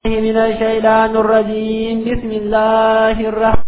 من الشيطان الرجيم بسم الله الرحمن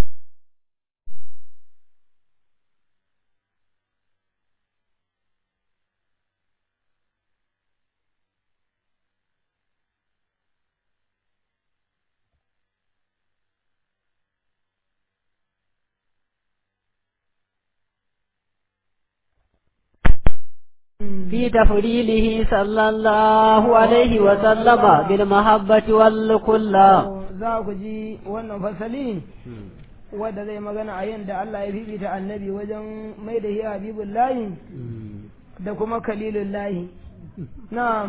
في تفضيله صلى الله عليه وسلم بالمحبة والكلا za ku ji wannan fasali wadda zai magana a yadda Allah ya fifita annabi wajen mai da hiya habibun layi da kuma kalilun layi na'am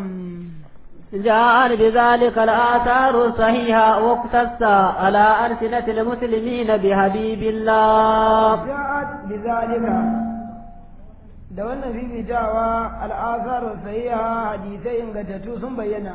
جاء بذلك الآثار الصحيحة واقتص على ألسنة المسلمين بحبيب الله ja'at bizalika da wannan fifitawa al'asar sahiha hadisai ingantattu sun bayyana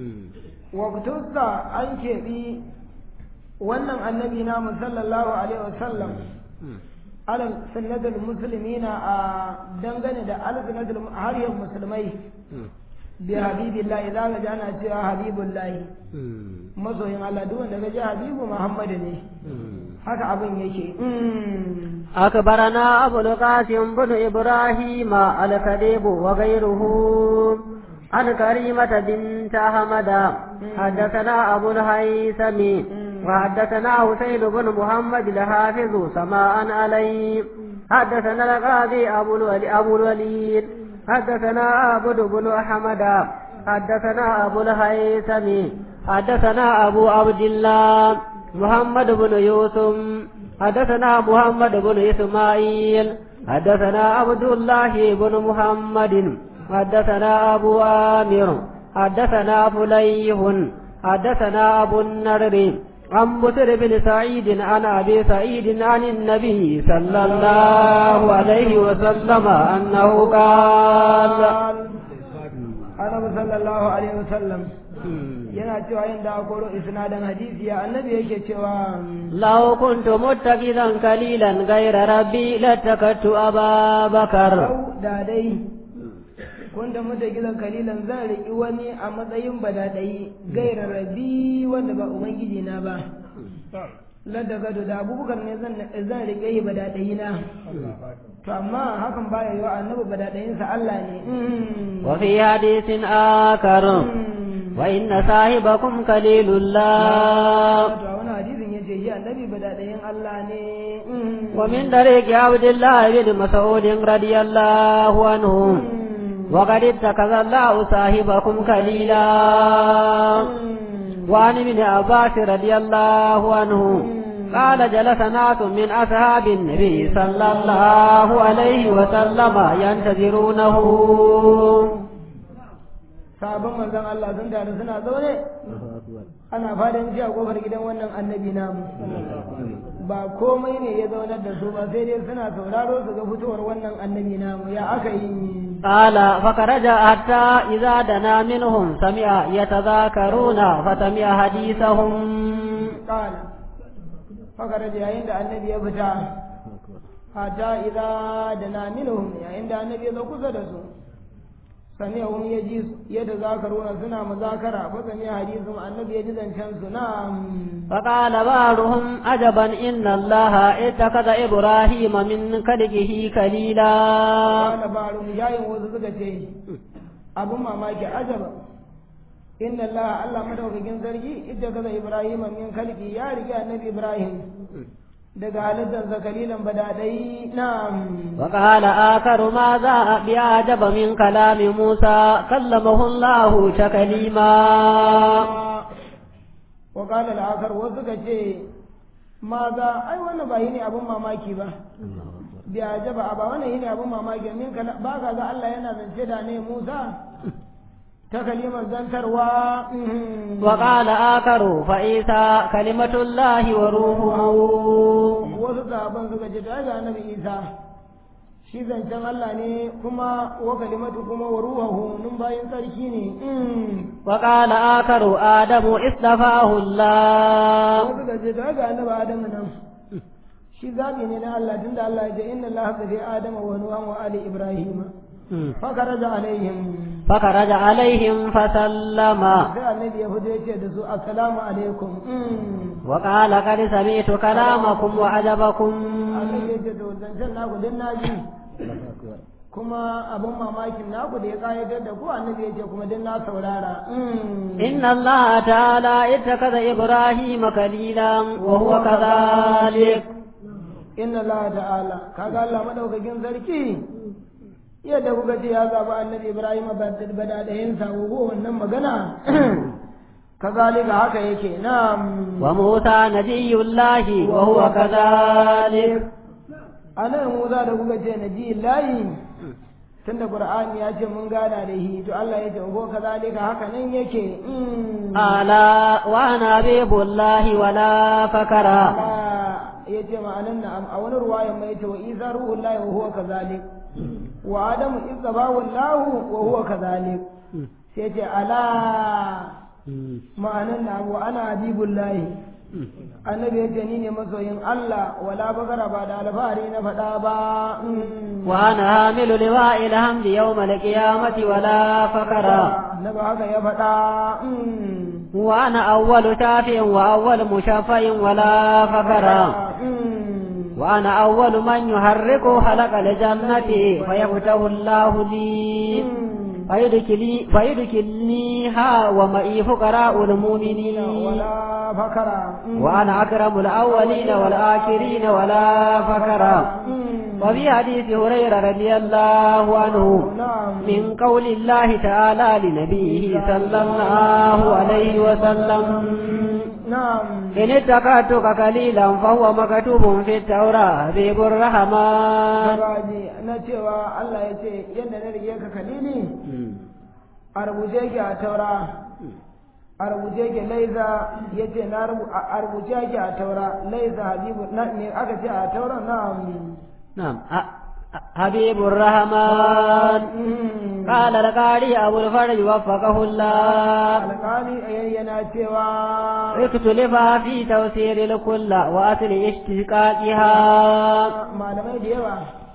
waqtusa an keɓi wannan annabi na sallallahu alaihi wasallam alal sunnatul muslimina a dangane da al sunnatul hariyar musulmai bi habibillahi za ka ji ana cewa habibullahi masoyin Allah duk wanda ka ji habibu Muhammadu ne haka abin yake أخبرنا أبو القاسم بن إبراهيم الكذب وغيره عن كريمة بنت أحمد حدثنا أبو الهيثم وحدثنا حسين بن محمد الحافظ سماء عليه حدثنا القاضي أبو الولي أبو الوليد حدثنا عبد بن أحمد حدثنا أبو الهيثم حدثنا أبو عبد الله محمد بن يوسف حدثنا محمد بن إسماعيل حدثنا عبد الله بن محمد حدثنا أبو آمر حدثنا فليح حدثنا أبو النرر عن بسر بن سعيد عن أبي سعيد عن النبي صلى الله عليه وسلم أنه قال annabi sallallahu alaihi wasallam yana cewa yin da koro isnadan hadisi ya annabi yake cewa لو كنت متخذا قليلا غير ربي لاتخذت أبا بكر lau da dai kun da muta gidan kalilan zan riƙi wani a matsayin badadai gaira rabi wanda ba ubangiji na ba ladda gado da abubakar ne zan zan riƙe yi badadai na to amma hakan baya yi wa annabi badadayinsa Allah ne وفي حديث آخر وإن صاحبكم خليل الله to a wani hadisin yace shi annabi badadayin Allah ne ومن طريق عبد الله بن مسعود رضي الله عنه وقد اتخذ الله صاحبكم خليلا وعن ابن عباس رضي الله عنه قال جلس ناس من أصحاب النبي صلى الله عليه وسلم ينتظرونه sabon manzon Allah sun taru suna zaune ana fadan ji a kofar gidan wannan annabi namu ba komai ne ya zaunar da su ba sai dai suna sauraro su ga fitowar wannan annabi namu ya aka yi قال فخرج حتى إذا دنا منهم سمع يتذاكرون فسمع حديثهم kala fakar da yayin da annabi ya fita hata idza da na minhum yayin da annabi ya zo kusa da su samiyahum ya ji yadda zakaruna suna muzakara fa samiya hadisin annabi ya ji zancen su na فقال بعضهم عجبا إن الله اتخذ إبراهيم من خلقه خليلا kana barum yayin wasu suka ce abun mamaki ajaba inna Allah Allah madaukakin sarki idda kaza Ibrahim min kalki ya riga annabi Ibrahim daga halittarsa kalilan badadai na'am وقال آخر ماذا بأعجب من كلام موسى كلمه الله تكليما wa qala al-akhar wasu ka ce ma za ai wannan ba ne abun mamaki ba bi ajaba ba wannan ne abun mamaki min kala ba ka ga Allah yana zance da ne Musa ta kalimar zantarwa وقال آخر فإيسى كلمة الله وروحه wasu sahaban suka ce ta ga annabi Isa shi zancen Allah ne kuma wa kalimatu kuma wa ruhahu nun bayan sarki ne وقال آخر آدم اصطفاه الله wasu ka ce ta ga annabi Adamu nan shi zabi ne na Allah tunda Allah ya ce inna Allah haɗa Adama wa Nuhan wa ali Ibrahim fakaraja alaihim فخرج عليهم فسلم sai annabi ya fito ya ce da su assalamu alaikum وقال قد سمعت كلامكم وعجبكم annabi ya ce to zancen naku din na ji kuma abin mamakin naku da ya kayatar da ku annabi ya ce kuma din na saurara إن الله تعالى اتخذ إبراهيم خليلا وهو كذلك inna Allah ta'ala kaga Allah madaukakin sarki yadda kuka ce ya zaba annabi Ibrahim bada da yin sabo wannan magana kazalika haka yake na'am وموسى نبي الله وهو كذلك anan Musa da kuka ce nabi layi tunda Qur'ani ya ce mun gana da shi to Allah ya ce ko kazalika haka nan yake ألا وأنا حبيب الله ولا فكرا ya ce ma'anan na'am a wani ruwayan mai ce wa isa ruhullahi wa huwa kazalik wa adamu izzabahu Allah wa huwa kazalik sai ce ala ma'anan na'am wa ana habibullahi annabi ya ce ni ne masoyin Allah wala bagara ba da alfahari na faɗa ba وأنا حامل لواء الحمد يوم القيامة ولا فكرا na ba haka ya faɗa وأنا أول شافع وأول مشفع ولا فكرا وأنا أول من يحرك خلق الجنة فيفتح الله لي فيدخلني فيدخلنيها ومعي فقراء المؤمنين wala fakara وأنا أكرم الأولين والآخرين ولا فكرا وفي حديث هريرة رضي الله عنه na'am من قول الله تعالى لنبيه صلى الله عليه وسلم na'am إن اتقاتك قليلا فهو مكتوب في التوراة حبيب الرحمن Gabaji na cewa Allah ya ce yadda na rige ka kalili a rubuce ki a taura a rubuce ki laiza ya ce na rubu- a a rubuce ki a taura laiza habibu na ne aka ce a taura na نعم أ- أ- حبيب الرحمن قال القاري أبو الفرج وفقه الله alƙali yana cewa اختلف في توسير الكل وأصل اشتقاقها malamai da yawa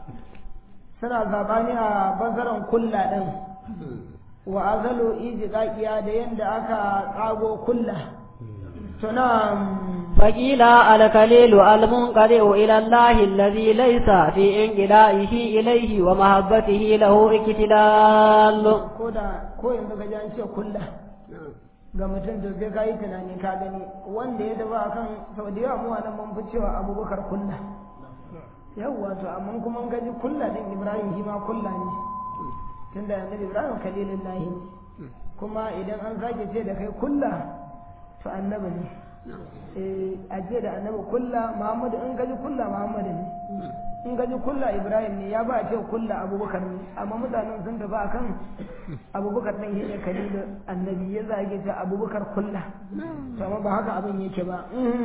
suna zabani a bazaran kulla ɗin wa azalu ijiƙaƙiya da yadda aka ƙago kulla suna فقيل الكليل المنقطع إلى الله الذي ليس في انقلائه إليه ومحبته له اكتلال ko da ko yanzu ka ji an ce kulla ga mutum to sai ka yi tunani ka gani wanda ya dafa akan sau da yawa mu a nan mun fi cewa abubakar kulla yawwa to amma kuma in ka ji kulla din ibrahim shi ma kulla ne tunda annabi ibrahim kalilin lahi ne kuma idan an sake ce da kai kulla to annabi ne eh a ce da annabi kulla muhammadu in ka ji kulla muhammadu ne in ka ji kulla ibrahim ne ya ba a ce kulla abubakar ne amma mutanen sun tafi akan abubakar ɗin shine kalilu annabi ya zage ce abubakar kulla to amma ba haka abin yake ba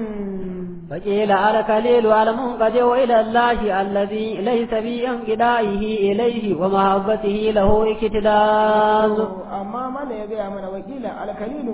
فقيل الكليل المنقطع إلى الله الذي ليس في انقلائه إليه ومحبته له اكتلال amma mana ya gaya mana wakila alkalilu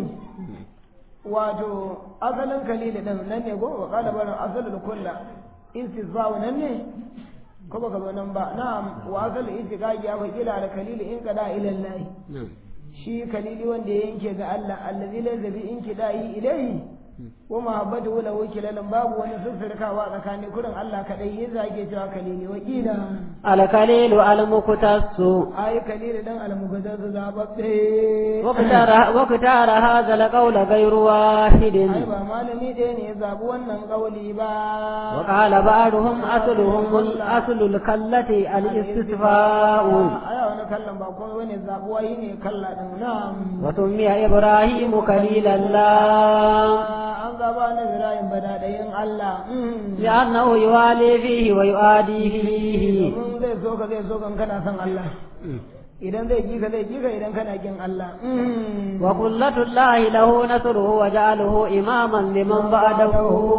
wato asalin kalilu din nan ne go wa qala bana asalul kulla istisba'u nan ne ko baka zo nan ba na'am wa asalul istiqaqi ya wakila alkalilu in qada ila Allah shi kalili wanda ya yanke ga Allah allazi laysa bi inkidahi ilayhi wa mahabbatu lahu kilalan babu wani sirrikawa tsakanin kurin Allah kadai ya zage cewa kalili wakila الكليل المقتص ai kalili dan almugaddaz zababbe واختار, واختار هذا القول غير واحد ai ba malami ɗaya ne ya zaɓi wannan ƙauli ba وقال بعضهم أصلهم الأصل الكلة الاستفاء aya wani kallon ba kuma wani zaɓuwa yi ne kalla ɗin na'am وسمي إبراهيم خليل الله an zaɓa na Ibrahim bada ɗayin Allah لأنه يوالي فيه ويؤادي فيه domin zai so ka zai so kan kana son Allah idan zai ji ka zai ji ka idan kana kin Allah وقلة الله له نصره وجعله إماما لمن بعده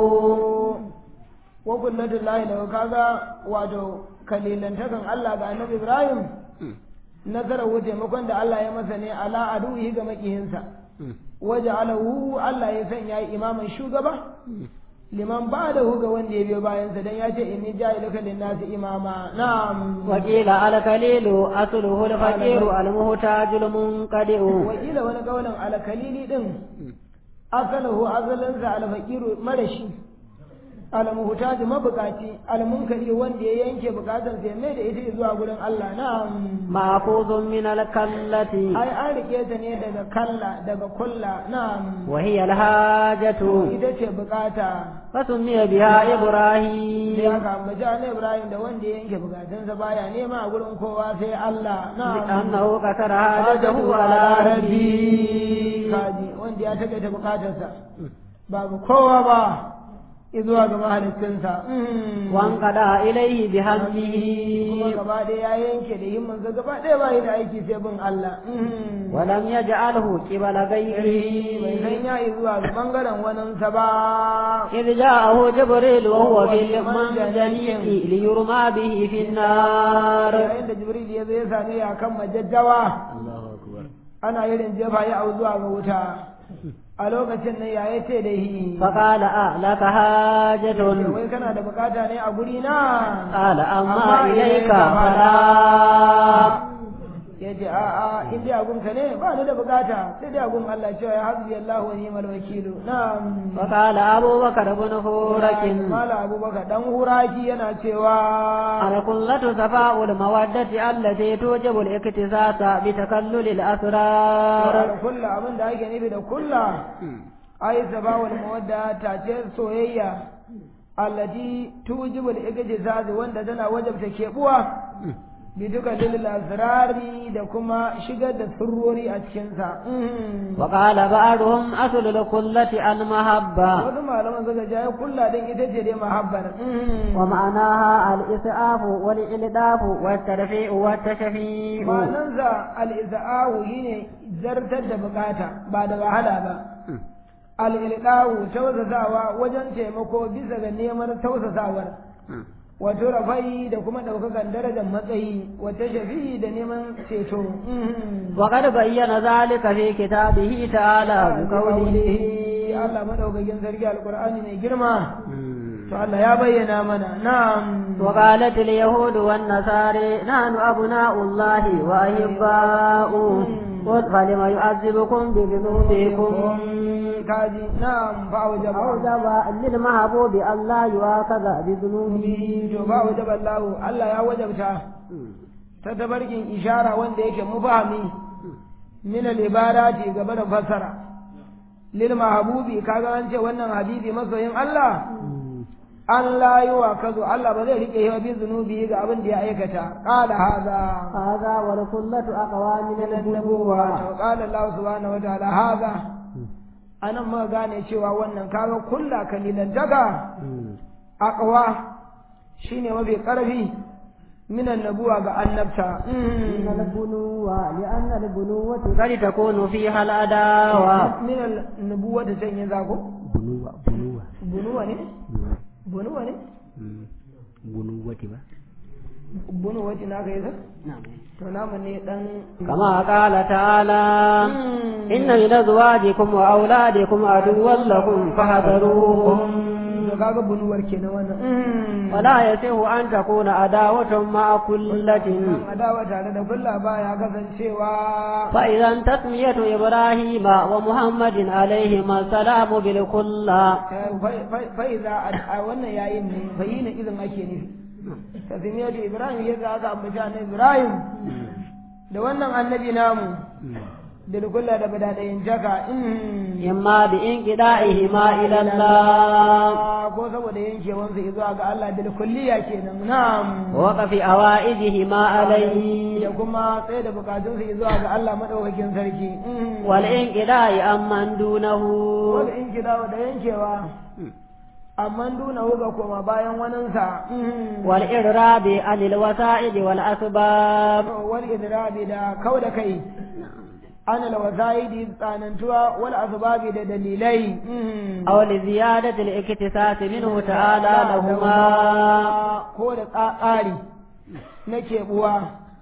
wa kullatul lahi lahu kaga wato kalilantakan Allah ga annabi Ibrahim nasarar taimakon da Allah ya masa ne ala aduhi ga makihinsa waje alahu Allah ya sanya imaman shugaba liman ba da ga wanda ya biyo bayansa dan ya ce inni ja'iluka lin-nasi imama na'am وقيل الكليل أصله الفقير المحتاج المنقدع wakila wani kaunin alkalili din asalahu asalinsa alfaqiru marashi almuhtaji mabukaci almunkari wanda ya yanke bukatar sai mai da ita zuwa gurin Allah na'am محفوظ من الكلة ai an rike ta ne daga kalla daga kulla na'am وهي الحاجة ita ce bukata فسمي بها sai إبراهيم aka ambaci annabi Ibrahim da wanda ya yanke bukatunsa baya nema a gurin kowa sai Allah na'am لأنه كسر حاجته على ربه kaji wanda ya takaita bukatarsa babu kowa ba izuwa ga mahalicinsa وانقضى إليه kuma بهمه gaba ɗaya ya yanke da himmansa gaba ɗaya ba yi da aiki sai bin Allah ولم يجعله قبل bai غيره san ya yi zuwa ga ɓangaren waninsa ba إذ جاءه جبريل وهو في المنجنيق ليرمى به في النار yayin da Jibril ya zo ya same ya kan majajjawa الله أكبر ana irin jefa ya au zuwa ga wuta a lokacin nan ya ce da hi فقال أهلك حاجة wai kana da bukata ne a guri na قال أما Amma إليك ilaika فلا ya ce a'a in dai agunka ne ba ni da bukata sai dai agun Allah cewa ya hasbi Allah wa ni'mal wakilu na'am وقال أبو بكر بن فورك mala abubakar dan huraki yana cewa القلة صفاء المودة التي توجب الاكتساس بتكلل الأسرار kulla abin da ake nufi da kulla ai sabawul mawadda ta ce soyayya allati tujibu al-ijtizaz wanda tana wajabta kebuwa bi duka lil asrari da kuma shigar da sirrori a cikin sa وقال بعضهم أصل القلة المحبة wasu malaman suka ja ya kulla din ita ce dai mahabbar ومعناها الإسعاف والإلداف والترفيع والتشفيع ma'anansa al-iza'u shine zartar da bukata ba da wahala ba al-ilqahu tausasawa wajen taimako bisa ga neman tausasawar wato rafai da kuma ɗaukakan darajar matsayi wata shafi da neman ceto وقد بين ذلك في كتابه تعالى بقوله Allah madaukakin sarki alqur'ani mai girma to Allah ya bayyana mana na'am وقالت اليهود والنصارى نحن أبناء الله وأحباؤه قل فلم يعذبكم بذنوبكم kaji na'am fa wajaba أوجب للمحبوب أن لا يؤاخذ بذنوبه to ba wajaba Allah Allah ya wajabta ta tabarkin ishara wanda yake mufahami min al-ibarati gaba da fassara lil mahbubi kaga an ce wannan habibi masoyin Allah an la yi wa kazo Allah ba zai rike yawa bi zunubi ga abin da ya aikata qala hadha هذا والكلة أقوى من النبوة wa qala Allah subhanahu wa ta'ala hadha anan ma gane cewa wannan kaga kulla kalilan daga aqwa shine mafi karfi min annabuwa ga annabta من البنوة لأن البنوة قد تكون فيها العداوة min annabuwa da can yin zako بنوة بنوة bunuwa ne bunuwa ne بنوة ba bunuwa ce naka yi نعم to namu ne dan كما قال تعالى إن من أزواجكم وأولادكم عدوا لكم فاحذروهم to kaga bunuwar kenan wannan ولا يصح أن تكون عداوة مع كلة kan adawa tare da kulla baya kasancewa فإذا تسمية إبراهيم ومحمد عليهما السلام بالكلة fa'iza a wannan yayin ne bayyana izin ake nufi tasmiyar da ibrahim ya ga aka ambaci annabi ibrahim da wannan annabi namu da kulla da badadayin jaka إما بإنقضائهما إلى الله ko saboda yankewansu zuwa ga Allah bil kulliya kenan na'am ووقف أوائدهما عليه da kuma tsaye da bukatunsu zuwa ga Allah madaukakin sarki والإنقضاء عمن دونه wanda in kida da yankewa amma duna ga koma bayan waninsa والإراد عن الوسائل والأسباب wal idrabi da kau da kai an alwazaidi tsanantuwa wal asbabi da dalilai أو لزيادة الاكتساس منه تعالى لهما ko da tsari na keɓuwa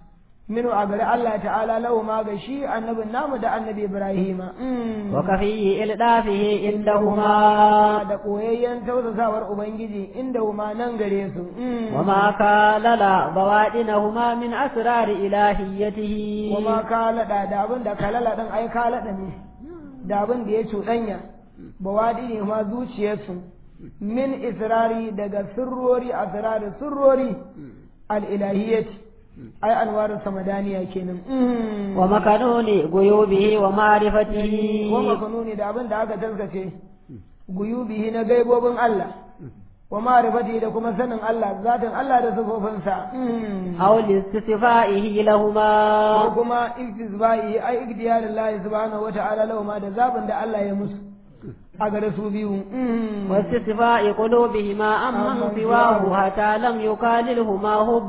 minu a gari Allah ta'ala lahu ma ga shi annabin namu da annabi Ibrahim wa kafi ildafihi indahuma da koyayyen tausasawar ubangiji inda huma nan gare su wa ma kalala bawadinahuma min asrar ilahiyatihi wa ma kalada da abin da kalala din ai kalada ne da abin da ya cuɗanya bawadini ma zuciyarsu min israri daga sirrori asrari sirrori al-ilahiyyati ai anwarin samadaniya kenan wa makanuni guyubihi wa ma'rifatihi wa makanuni da abin da aka taskace guyubihi na gaibobin Allah wa ma'rifatihi da kuma sanin Allah zatin Allah da sifofinsa aw listifaihi lahuma ko kuma istisbahi ai igdiyarillahi subhanahu wa ta'ala lahuma da zabin da Allah ya musu a gare su biyu واستشفاء قلوبهما عمن سواه حتى لم يكاللهما حب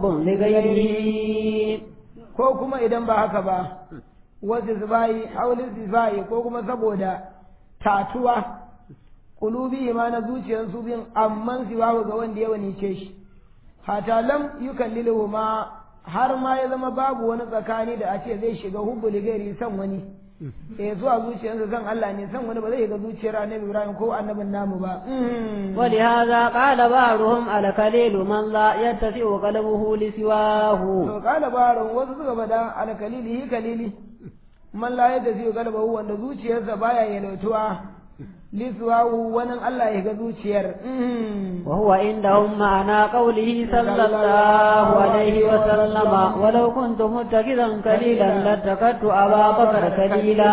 لغيره ko kuma idan ba haka ba wasu zubayi haulin zubayi ko kuma saboda tatuwa kulubi ma na zuciyar su bin amman siwahu ga wanda ya wanice shi hata lam yukallilu ma har ma ya zama babu wani tsakani da a ce zai shiga hubbu ligari san wani eh zuwa zuciyarsa san Allah ne san wani ba zai ga zuciyar annabi Ibrahim ko annabin namu ba ولهذا قال بعضهم الكليل من لا يتسع قلبه لسواه to kala baron wasu suka bada alkalili hi kalili man la yadda zai galaba wanda zuciyarsa baya yalautuwa liswahu wani Allah ya ga zuciyar وهو عندهم معنى قوله صلى الله عليه وسلم ولو كنت متخذا كليلا لاتخذت أبا بكر كليلا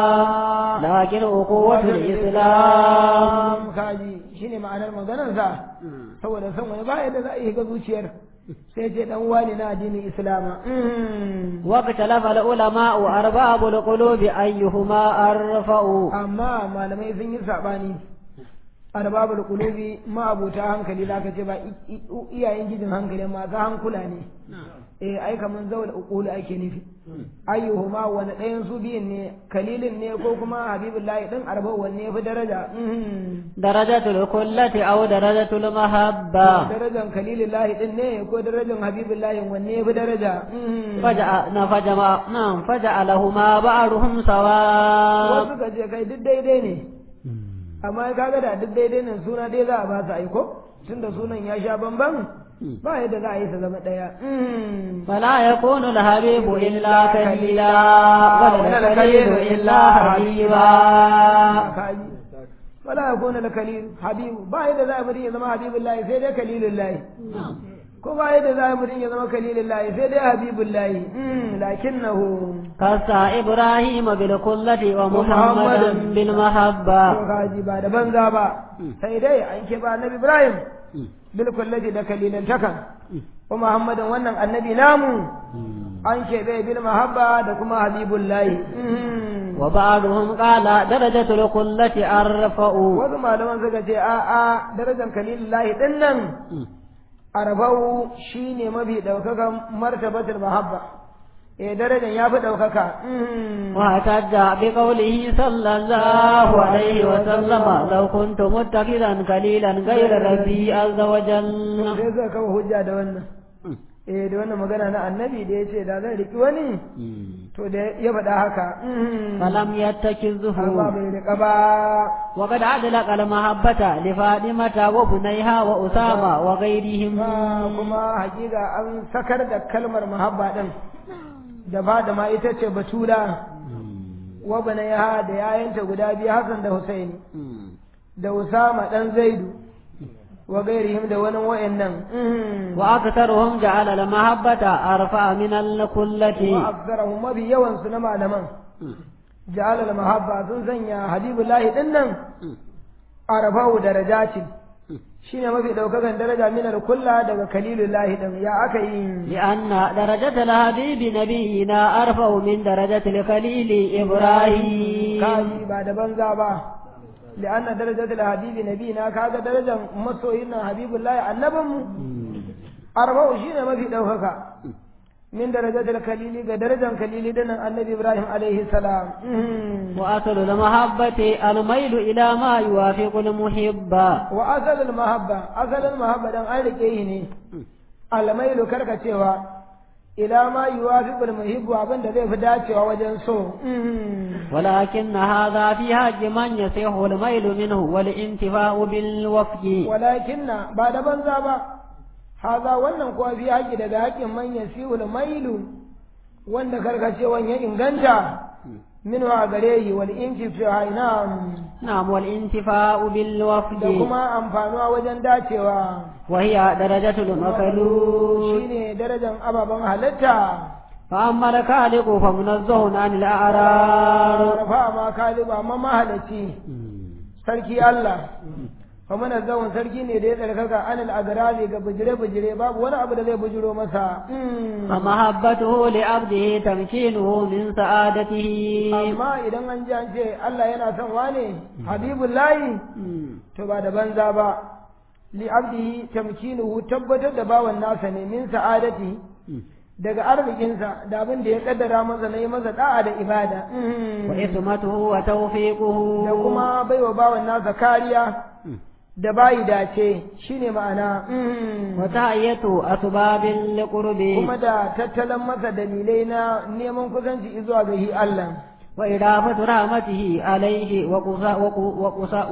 لكن أقوة الإسلام kaji shine ma'anar maganarsa saboda san wani baya da za a yi ga zuciyar sai ce dan wani na addinin islama واختلف العلماء أرباب القلوب أيهما أرفع amma malamai sun yi sabani arbabul qulubi ma abuta hankali zaka ce ba i- i- iyayen gijin hankali masu hankula ne eh ai kaman zawal uqulu ake nufi ayyuhuma wani ɗayan su biyun ne kalilin ne ko kuma habibullahi din arba wanne ya fi daraja درجة الكلة أو درجة المحبة darajan kalilillahi din ne ko darajan habibullahi wanne ya fi daraja فجعل فجمع نعم فجعلهما بعضهم سواء wasu ka ce kai duk daidai ne amma kaga da duk daidai ne suna dai za a ba su aiko tunda sunan ya sha bamban ba yadda za a yi su zama ɗaya فلا يكون الحبيب إلا كليلا ولا الكليل إلا حبيبا kaji wala yakuna da kalil habibu ba yadda za a mutum ya zama habibullahi sai dai kalilullahi ko ba yadda za a mutum ya zama kalilullahi sai dai habibullahi lakinnahu كسى إبراهيم بالكلة ومحمدا بالمحبة to kaji ba da banza ba sai dai an ke ba annabi ibrahim bil kullati da kalilan takan wa muhammadan wannan annabi namu an ke bai bil mahabba da kuma habibullahi وبعضهم قال درجة الكلة أرفع wasu malaman suka ce a a darajar kalilullahi din nan arba'u shine mafi daukakan martabatul mahabba eh darajar ya fi daukaka واحتج بقوله صلى الله عليه وسلم لو كنت متخذا قليلا غير ربي عز وجل sai suka kawo hujja da wannan eh da wannan magana na annabi da ya ce da zai riki wani to da ya faɗa haka فلم يتخذه amma bai riƙa ba وقد أدلق المحبة لفاطمة وبنيها وأسامة وغيرهم ba kuma hakika an sakar da kalmar mahabba din da ba da ma ita ce batula wa ya da yayanta guda biyu Hassan da Husaini da Usama dan Zaidu wa gairihim da wani wa'annan وأكثرهم جعل المحبة أرفع من الكلة wa aksarahum mabi yawan su na malaman ja'ala al mahabba sun sanya habibullahi din nan arafahu darajatin shine mafi daukakan daraja min al kulla daga kalilullahi din ya aka yi لأن درجة الحبيب نبينا أرفع من درجة الخليل إبراهيم kaji ba da banza ba li'anna darajatul habibi nabina kaga darajar masoyin nan habibullahi annabinmu arba'u shine mafi daukaka min darajatul kalili ga darajar kalili da nan annabi ibrahim alaihi salam وأصل المحبة الميل إلى ما يوافق المحب wa asalul mahabba asalul mahabba dan an rike yi ne almailu karkacewa ila ma yuwafiqul muhibbu abin da zai fi dacewa wajen so ولكن هذا في حق من يصح الميل منه والانتفاع بالوفق walakinna ba da banza ba haza wannan kuwa fi haƙi daga haƙin man yasihul mailu wanda karkacewan ya inganta minhu a gare shi wal intifa ina نعم والانتفاع بالوفق da kuma amfanuwa wajen dacewa وهي درجة المخلوق shine darajar ababen halitta فأما الخالق فمنزه عن الأعرار rafa ma kalibu amma mahalaci sarki Allah fa mana zawon sarki ne da ya tsarkaka anil agrari ga bujire bujire babu wani abu da zai bujiro masa فمحبته لعبده تمكينه من سعادته amma idan an ji an ce Allah yana son wane habibullahi to ba da banza ba li abdihi tamkinuhu tabbatar da bawan nasa ne min sa'adati daga arzikinsa da abin da ya kaddara masa na yi masa da'a da ibada وإثمته وتوفيقه da kuma baiwa bawan nasa kariya da bayi dace shine ma'ana وتهيئة أسباب لقربه kuma da tattalin masa dalilai na neman kusanci zuwa ga shi Allah وإضافة رحمته عليه وقصا- وقو- وقصا-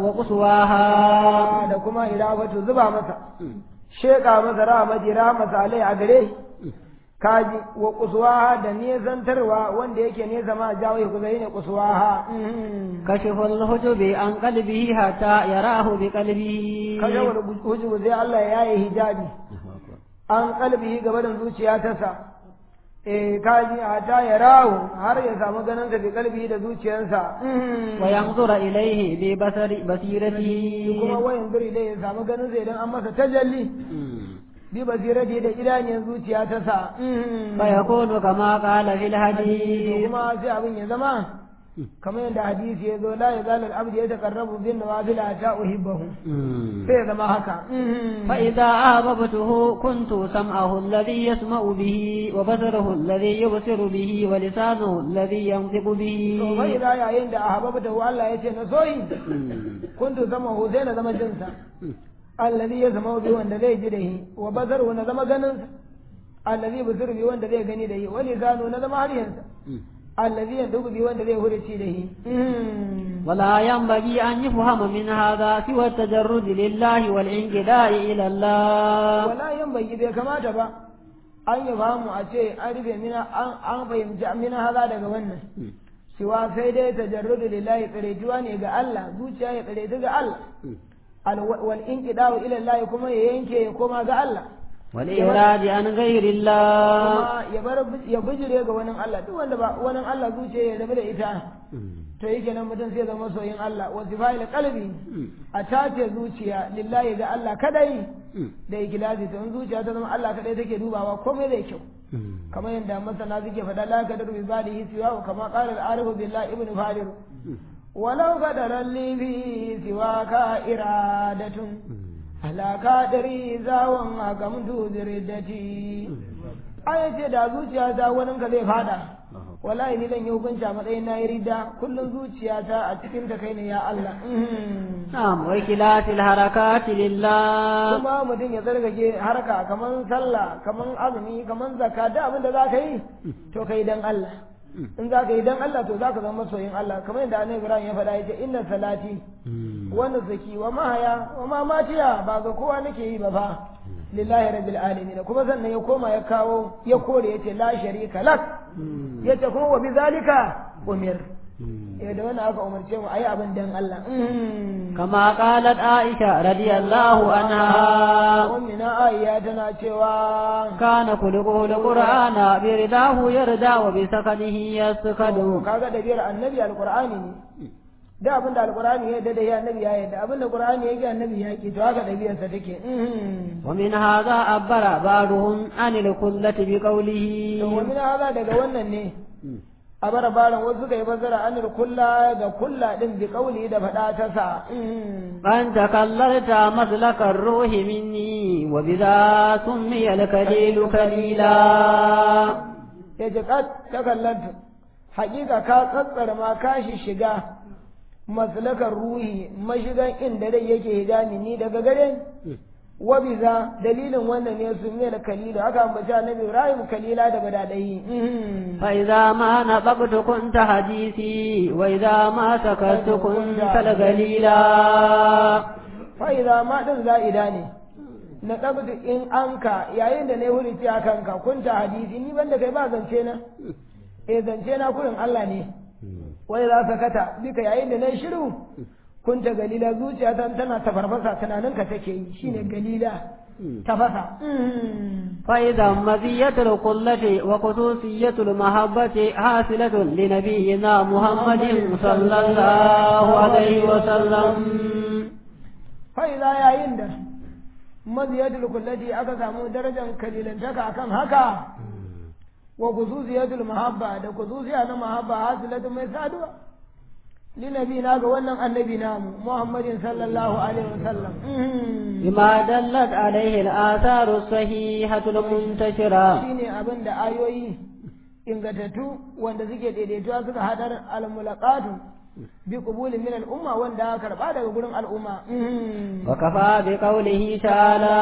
وقصواها da kuma irafatu zuba masa sheka masa rahmati rahmasa alai a gare kaji wa kusuwaha da nesantarwa wanda yake nesa ma jawo ya kusa ne kusuwaha كشف الحجب عن قلبه حتى يراه بقلبه kaga wani hujubu sai Allah ya yi hijabi an kalbihi gaba da zuciya ta sa eh kaji hata ya rahu har ya samu ganin sa bi kalbihi da zuciyarsa وينظر إليه ببصر بصيرته kuma wayan zuri dai ya samu ganin sa idan an masa tajalli bi basirati da idaniyar zuciya ta sa فيكون كما قال في الحديث kuma sai abin ya zama kamar yadda hadisi ya zo la ya zalal abdi ya taqarrabu bin nawafil ta uhibbahu sai ya zama haka فإذا أحببته كنت سمعه الذي يسمع به وبصره الذي يبصر به ولسانه الذي ينطق به to bai da yayin da ahbabta Allah ya ce na soyi kuntu zama hu sai na zama jinsa allazi ya zama bi wanda zai ji da shi wa bazaru na zama ganin sa allazi busir bi wanda zai gani da shi wa lisanu na zama haryansa allazi yandubu bi wanda zai hurici da shi ولا ينبغي أن يفهم من هذا سوى التجرد لله والانقداء إلى الله wala yan bai bai kamata ba an yi famu a ce an rufe mina an an fahimci mina haza daga wannan cewa sai dai tajarrudu lillahi tsaretuwa ne ga Allah zuciya ya tsaretu ga Allah Al- wal inqida'u ila Allah kuma ya yanke ya koma ga Allah والإراد عن غير الله kuma ya bar ya bijire ga wani Allah duk wanda ba wani Allah zuciya ya rabu da ita to yake nan mutum sai zama soyin Allah wa sifail qalbi a tace zuciya lillahi ga Allah kadai da ikhlasi to in zuciya ta zama Allah kadai take dubawa komai zai kyau kamar yadda masana suke faɗa la kadar bi zalihi siwa kama qala al-arif billahi ibn fadir walau qadaran li bi siwaka iradatun ala kadari zawon akamtu ziridati aya ce da zuciya ta wani ka zai fada wallahi ni zan yi hukunci a matsayin na yi rida kullum zuciya ta a cikin ta kai ne ya Allah نعم وإخلاص الحركات لله kuma mutum ya zargage harka kaman sallah kaman azumi kaman zakka da abin da za ka yi to kai dan Allah in za ka yi dan Allah to za ka zama masoyin Allah kamar yadda annabi Ibrahim ya faɗa ya ce inna salati wa nusuki wa mahaya wa mamatiya ba ga kowa nake yi ba fa lillahi rabbil alamin kuma sannan ya koma ya kawo ya kore yace la sharika lak yace kuma wa bizalika umir eh da wannan aka umarce mu ayi abin dan Allah كما قالت عائشة رضي الله عنها ummina ayya tana cewa كان خلقه القرآن برداه يردى وبسكنه يسكن kaga da biyar annabi alqur'ani ne da abin da alqur'ani ya da ya annabi ya yadda abin da qur'ani ya ga annabi ya ki to haka da biyar sa take ومن هذا عبر بعضهم عن الكلة بقوله to wa min hada daga wannan ne a bara baran wasu suka yi bazara anil kulla ga kulla din bi kauli da fada ta sa أن تكللت مسلك الروح مني وبذا سمي الكليل كليلا ya ji ta kallanta hakika ka tsatsar ma ka shi shiga maslakar ruhi mashigan inda dai yake higa ni daga gare ni wa biza dalilin wannan ne su mai da kalilu aka ambaci annabi ibrahim kalila da badadai فإذا ما نطقت كنت حديثي وإذا ما سكت كنت القليلا fa'iza ma din za'ida ne na ɗabdu in anka yayin da na yi hurici a kanka kunta hadisi ni banda kai ba zance na eh zance na kurin Allah ne wai za sakata duka yayin da na yi shiru kunta galila zuciya ta tana tafarfasa tunaninka take yi shine galila tafasa فإذا مزية القلة وخصوصية المحبة حاصلة لنبينا محمد صلى الله عليه وسلم fa'iza yayin da maziyatul kullati aka samu darajar kalilantaka akan haka wa khususiyatul mahabba da khususiya na mahabba hasilatu mai saduwa linabi na ga wannan annabi namu muhammadin sallallahu alaihi wasallam بما دلت عليه الآثار الصحيحة المنتشرة shine abin da ayoyi ingantattu wanda suke daidaituwa suka hadar al-mulaqatu bi qubulin min al-umma wanda aka karba daga gurin al'umma وكفى بقوله تعالى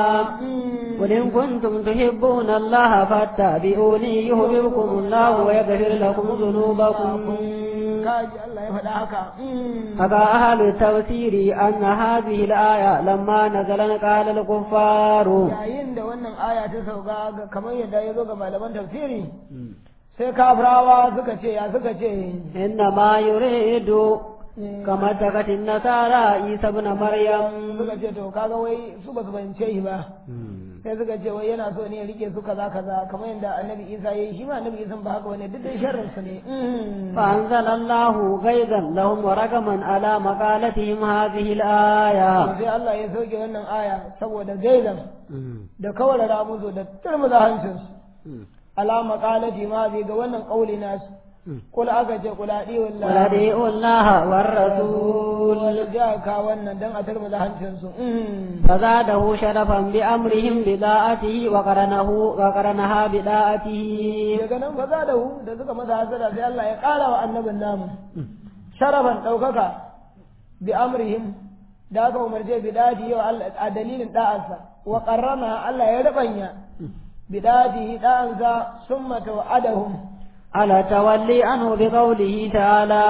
قل إن كنتم تحبون الله فاتبعوني يحببكم الله ويغفر لكم ذنوبكم kaji Allah ya faɗa haka حكى أهل التفسير أن هذه الآية لما نزلت قال الكفار yayin da wannan aya ta sauka ga kamar yadda ya zo ga malaman tafsiri sai kafirawa suka ce ya suka ce إنما يريد كما اتخذت النصارى عيسى ابن مريم suka ce to kaga wai su ba su fahimce shi ba sai suka ce wai yana so ne ya rike su kaza kaza kamar yadda annabi isa ya yi shi ma annabi isa ba haka wani duk dai sharrin su ne فأنزل الله غيظا لهم ورقما على مقالتهم هذه الآية sai Allah ya sauke wannan aya saboda gaizan da kawarara musu da turmuza hancinsu alama qalati ma bi ga wannan kauli nasu kul aka ce kula di wallahi ولديء الله والرسول wal jaka wannan dan a turmuza hancinsu فزاده شرفا بأمرهم بداءته وقرنه وقرنها بداءته daga nan fa da hu da suka masa hasara sai Allah ya ƙara wa annabin namu sharafan ɗaukaka bi amrihim da aka umarce bi dadi yau a dalilin da'ansa wa qarrana Allah ya rabanya bi dadi da'ansa summa tawa'adahum على تولي عنه بقوله تعالى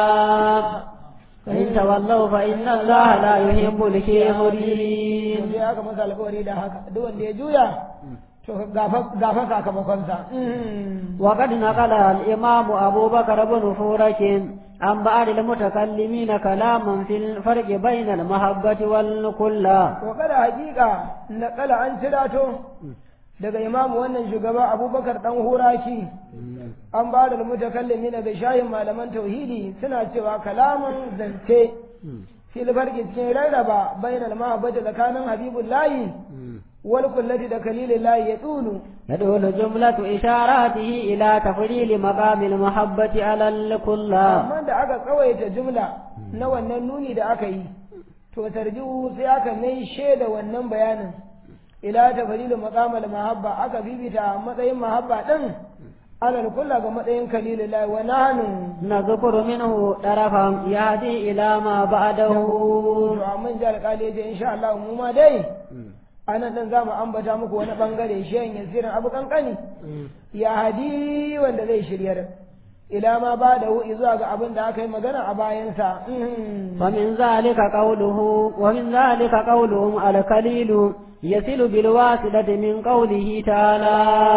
فإن تولوا فإن الله لا يحب الكافرين sai aka masa alƙawari da haka duk wanda ya juya to gafa sakamakonsa وقد نقل الإمام أبو بكر بن فورك عن بعض المتكلمين كلاما في الفرق بين المحبة والكلة wa kada hakika naƙala an cirato daga imamu wannan shugaba abubakar dan huraki an ba da mutakallimi daga shayin malaman tauhidi suna cewa kalaman zance fil farki cikin rarraba bainal mahabbati tsakanin habibullahi wal kullati da kalilillahi ya tsulu يدل جملة إشاراته إلى تفضيل مقام المحبة على الكلة amma da aka tsawaita jumla na wannan nuni da aka yi to tarjihu sai aka mai shaida wannan bayanin ila ta fadilu maqamal mahabba aka bibita matsayin mahabba din alal kulla ga matsayin kalilullahi wa nahnu نذكر منه طرفا يهدي إلى ما بعده to amma ji alƙali ya ce insha Allah mu ma dai anan dan zamu ambata muku wani bangare shehin yasirin abu kankani ya hadi wanda zai shiryar ila ma ba da zuwa ga abin da aka yi magana a bayansa ومن ذلك قوله ومن ذلك قولهم الكليل يصل بالواسطة من قوله تعالى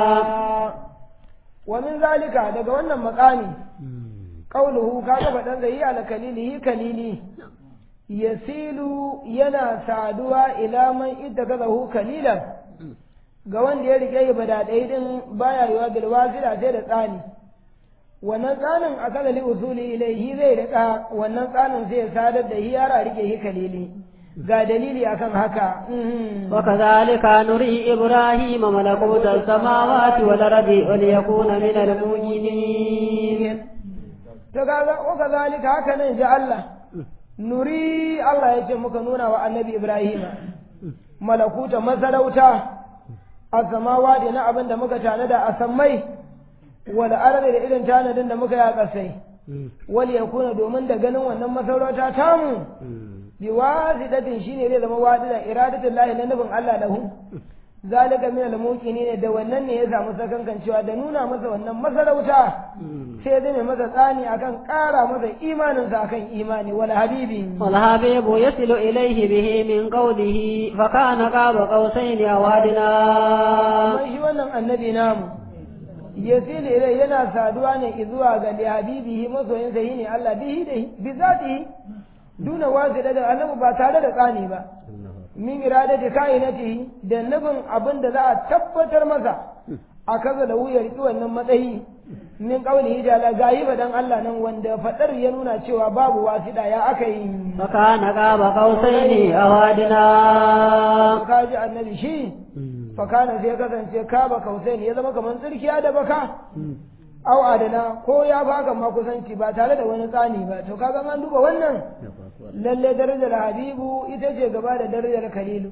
wa min zalika daga wannan makami qauluhu kaga fadan zai ala kalilihi kalili yasilu yana saduwa ila man ittakazahu kalilan ga wanda ya rike badadai din baya yiwa bil wasila sai da tsani wannan tsanin a kala li usuli ilaihi zai rika wannan tsanin sai ya sadar da hiyara rike hi kalili ga dalili akan haka وكذلك نري إبراهيم ملكوت السماوات والأرض وليكون من المؤمنين to kaga wa kazalika haka nan ji Allah nuri Allah ya ce muka nuna wa annabi Ibrahim malakuta masarauta a samawa da na abin da muka tanada a sammai wal ardi da irin tanadin da muka yi a ƙasai wal yakuna domin da ganin wannan masarauta tamu bi wasidatin shine zai zama wasida iradatul lahi na nufin Allah lahu zalika min al-muqinin da wannan ne ya samu sakankancewa da nuna masa wannan masarauta sai zai mai masa tsani akan ƙara masa imaninsa akan imani wal habibi والحبيب يصل إليه به من قوله فكان قاب قوسين أو أدنى amma shi wannan annabi namu yasili ilai yana saduwa ne zuwa ga li habibihi masoyinsa yi ne Allah bihi da bi zatihi duna wasida da annabi ba tare da tsani ba min iradati kainatihi da nufin abin da za a tabbatar masa a kaza da wuyar ki wannan matsayi min qaulihi jala gayi ba dan Allah nan wanda fadar ya nuna cewa babu wasida ya aka yi فكان قاب قوسين أو أدنى kaji annabi shi fakana sai ya kasance kaba kausain ya zama kamar tsirkiya da baka au adana ko ya baka ma kusanci ba tare da wani tsani ba to kaga an duba wannan lalle darajar habibu ita ce gaba da darajar khalilu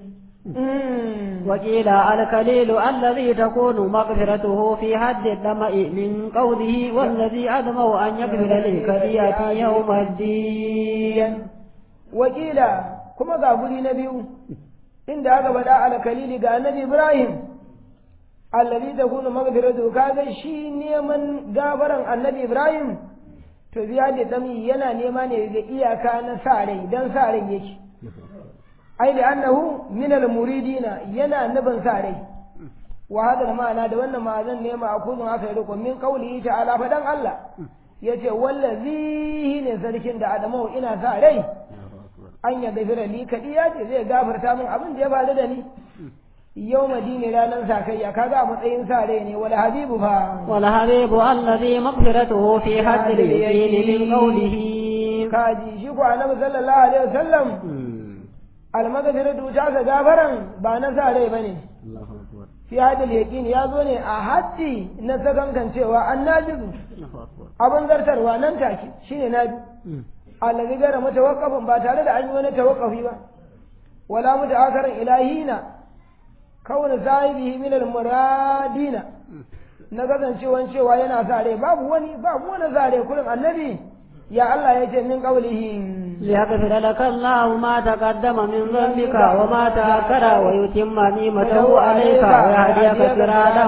وقيل الكليل الذي تكون مغفرته في حد الدمع من قوله والذي أدمع أن يغفر للكرية يوم الدين wakila kuma ga guri na biyu inda aka faɗa alkalili ga annabi ibrahim allazi takunu maghfiratu kaga shi neman gafaran annabi ibrahim to biya da dami yana nema ne da iyaka na sa rai dan sa rai yake ai da annahu min al muridina yana nufin sa rai wa hada ma'ana da wannan ma'azan ne ma akuzun aka yi riko min qaulihi ta'ala fadan Allah yace wallazi ne sarkin da adamu ina sa rai an ya gafira ni kadiya ce zai gafarta min abin da ya faru da ni yau madini ranar sakayya kaga a matsayin sa rai ne wal habibu fa والحبيب الذي مغفرته في حد اليقين من قوله kaji shi ko annabi sallallahu alaihi wasallam al maghfiratu ta ga gafaran ba na sa rai bane fi hadil yaqin ya zo ne a haddi na sakankan cewa an najizu abin zartarwa nan take shine naji allazi gara mutawaqqafin ba tare da an yi wani tawaqqufi ba wala muta'akkarin ilahina kauna sahibihi min al-muradina na kasancewan cewa yana sa rai babu wani babu wani sa rai kullum annabi ya Allah ya ce min qaulihi ليغفر لك الله ما تقدم من ذنبك وما تأخر ويتم نعمته عليك ويهديك صراطا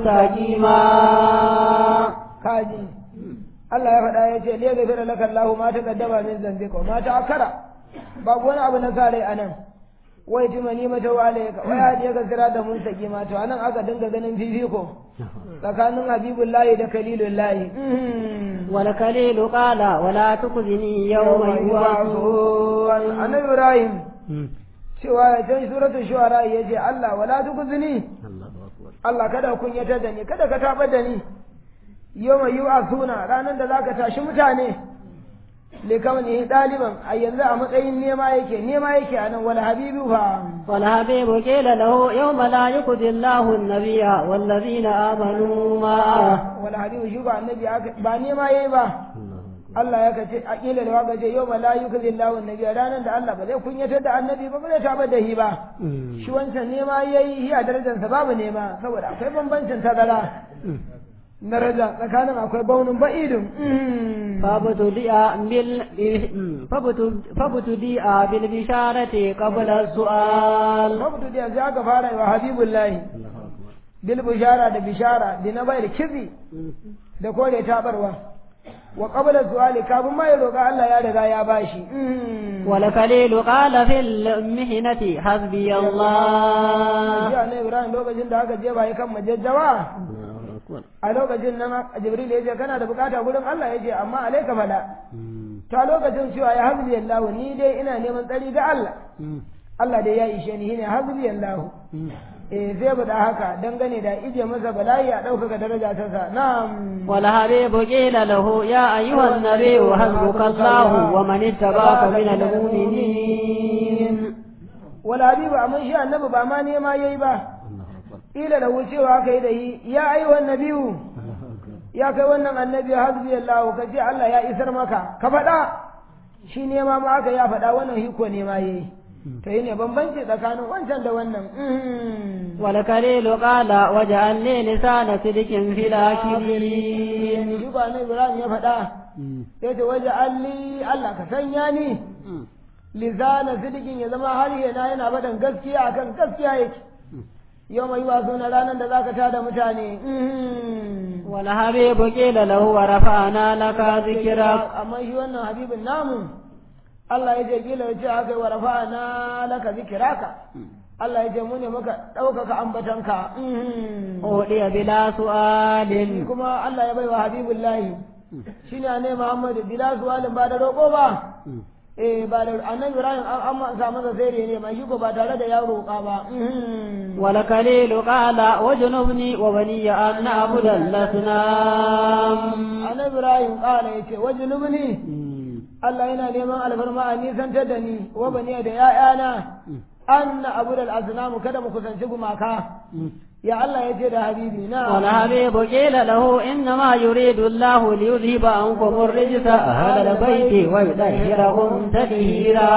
مستقيما kaji Allah ya faɗa ya ce liya gafira laka Allah ma taqaddama min dhanbika wa ma ta'akkara babu wani abu na sa rai anan wai tuma ni mata wa alayka wa ya je ga da mun saki ma to anan aka dinga ganin fifiko tsakanin habibullahi da kalilullahi والكليل قال ولا تخزني يوم يبعثون annabi ibrahim cewa ya can suratul shu'ara ya ce Allah wala tukuzini Allah kada kunyatar da ni kada ka tabar da ni yawma yub'athuna ranar da zaka tashi mutane likawni daliban a yanzu a matsayin nema yake nema yake anan wal habibu fa والحبيب قيل له يوم لا يخزي الله النبي والذين آمنوا معه wal habibu shi ba annabi aka- ba nema yayi ba Allah ya kace a kila da waka ce yau la yukzi Allahu annabi ranar da Allah ba zai kunyatar da annabi ba ba zai tabar da shi ba shi wancan nema yayi shi a darajarsa babu nema saboda akwai bambancin tazara daraja tsakanin akwai baunin ba'idin فابتدئ بال فابتدئ بالبشارة قبل السؤال mabudu da yanzu aka fara yi wa habibullahi bil bishara da bishara da na bayar kizi da kore tabarwa wa qabla su'ali kafin ma ya roƙa Allah ya riga ya bashi والخليل قال في المحنة حسبي الله ya ne Ibrahim lokacin da aka je ba kan majajjawa a lokacin nan Jibril ya ce kana da bukata gurin Allah ya ce amma alaika fada ta lokacin cewa ya hazbi Allah ni dai ina neman tsari ga Allah Allah dai ya ishe ni shine hazbi Allah eh sai bada haka dangane da ije masa bala'i a ɗaukaka daraja ta sa na'am والحبيب قيل له يا أيها النبي حسبك الله ومن اتبعك من المؤمنين wala habibu amma shi annabi ba ma nema yayi ba ila da wucewa kai da yi ya ayyuhan nabiyu ya kai wannan annabi hasbi Allah ka ce Allah ya isar maka ka faɗa shi nema ma aka ya faɗa wannan hiko nema yayi to yi ne bambanci tsakanin wancan da wannan والكليل قال وجعل لي لسان صدق في الآخرين shi ba na Ibrahim ya faɗa sai ta waje alli Allah ka sanya ni lisana sidikin ya zama har yana yana faɗin gaskiya akan gaskiya yake yau mai wasu na ranar da zaka tada mutane wal habibu qila lahu wa rafa'na laka dhikrak amma shi wannan habibin namu Allah ya ce kila ya ce haka wa rafa'na laka zikraka Allah ya ce mu ne muka ɗaukaka ambatanka udiya bila su'alin kuma Allah ya baiwa habibullahi shine ne Muhammadu bila su'alin ba da roƙo ba eh ba da annabi Ibrahim an amma sa masa sai ne mai shi ko ba tare da ya roƙa ba wal kalilu qala wajnubni wa bani an na'budu al-asnam annabi Ibrahim qala yace wajnubni Allah yana neman alfarma a nisantar da ni wa bani da ya'yana an na'budu al-asnam kada mu kusanci gumaka يا الله يجد حبيبي نعم والحبيب قيل له إنما يريد الله ليذهب عنكم الرجس أهل البيت ويطهركم تطهيرا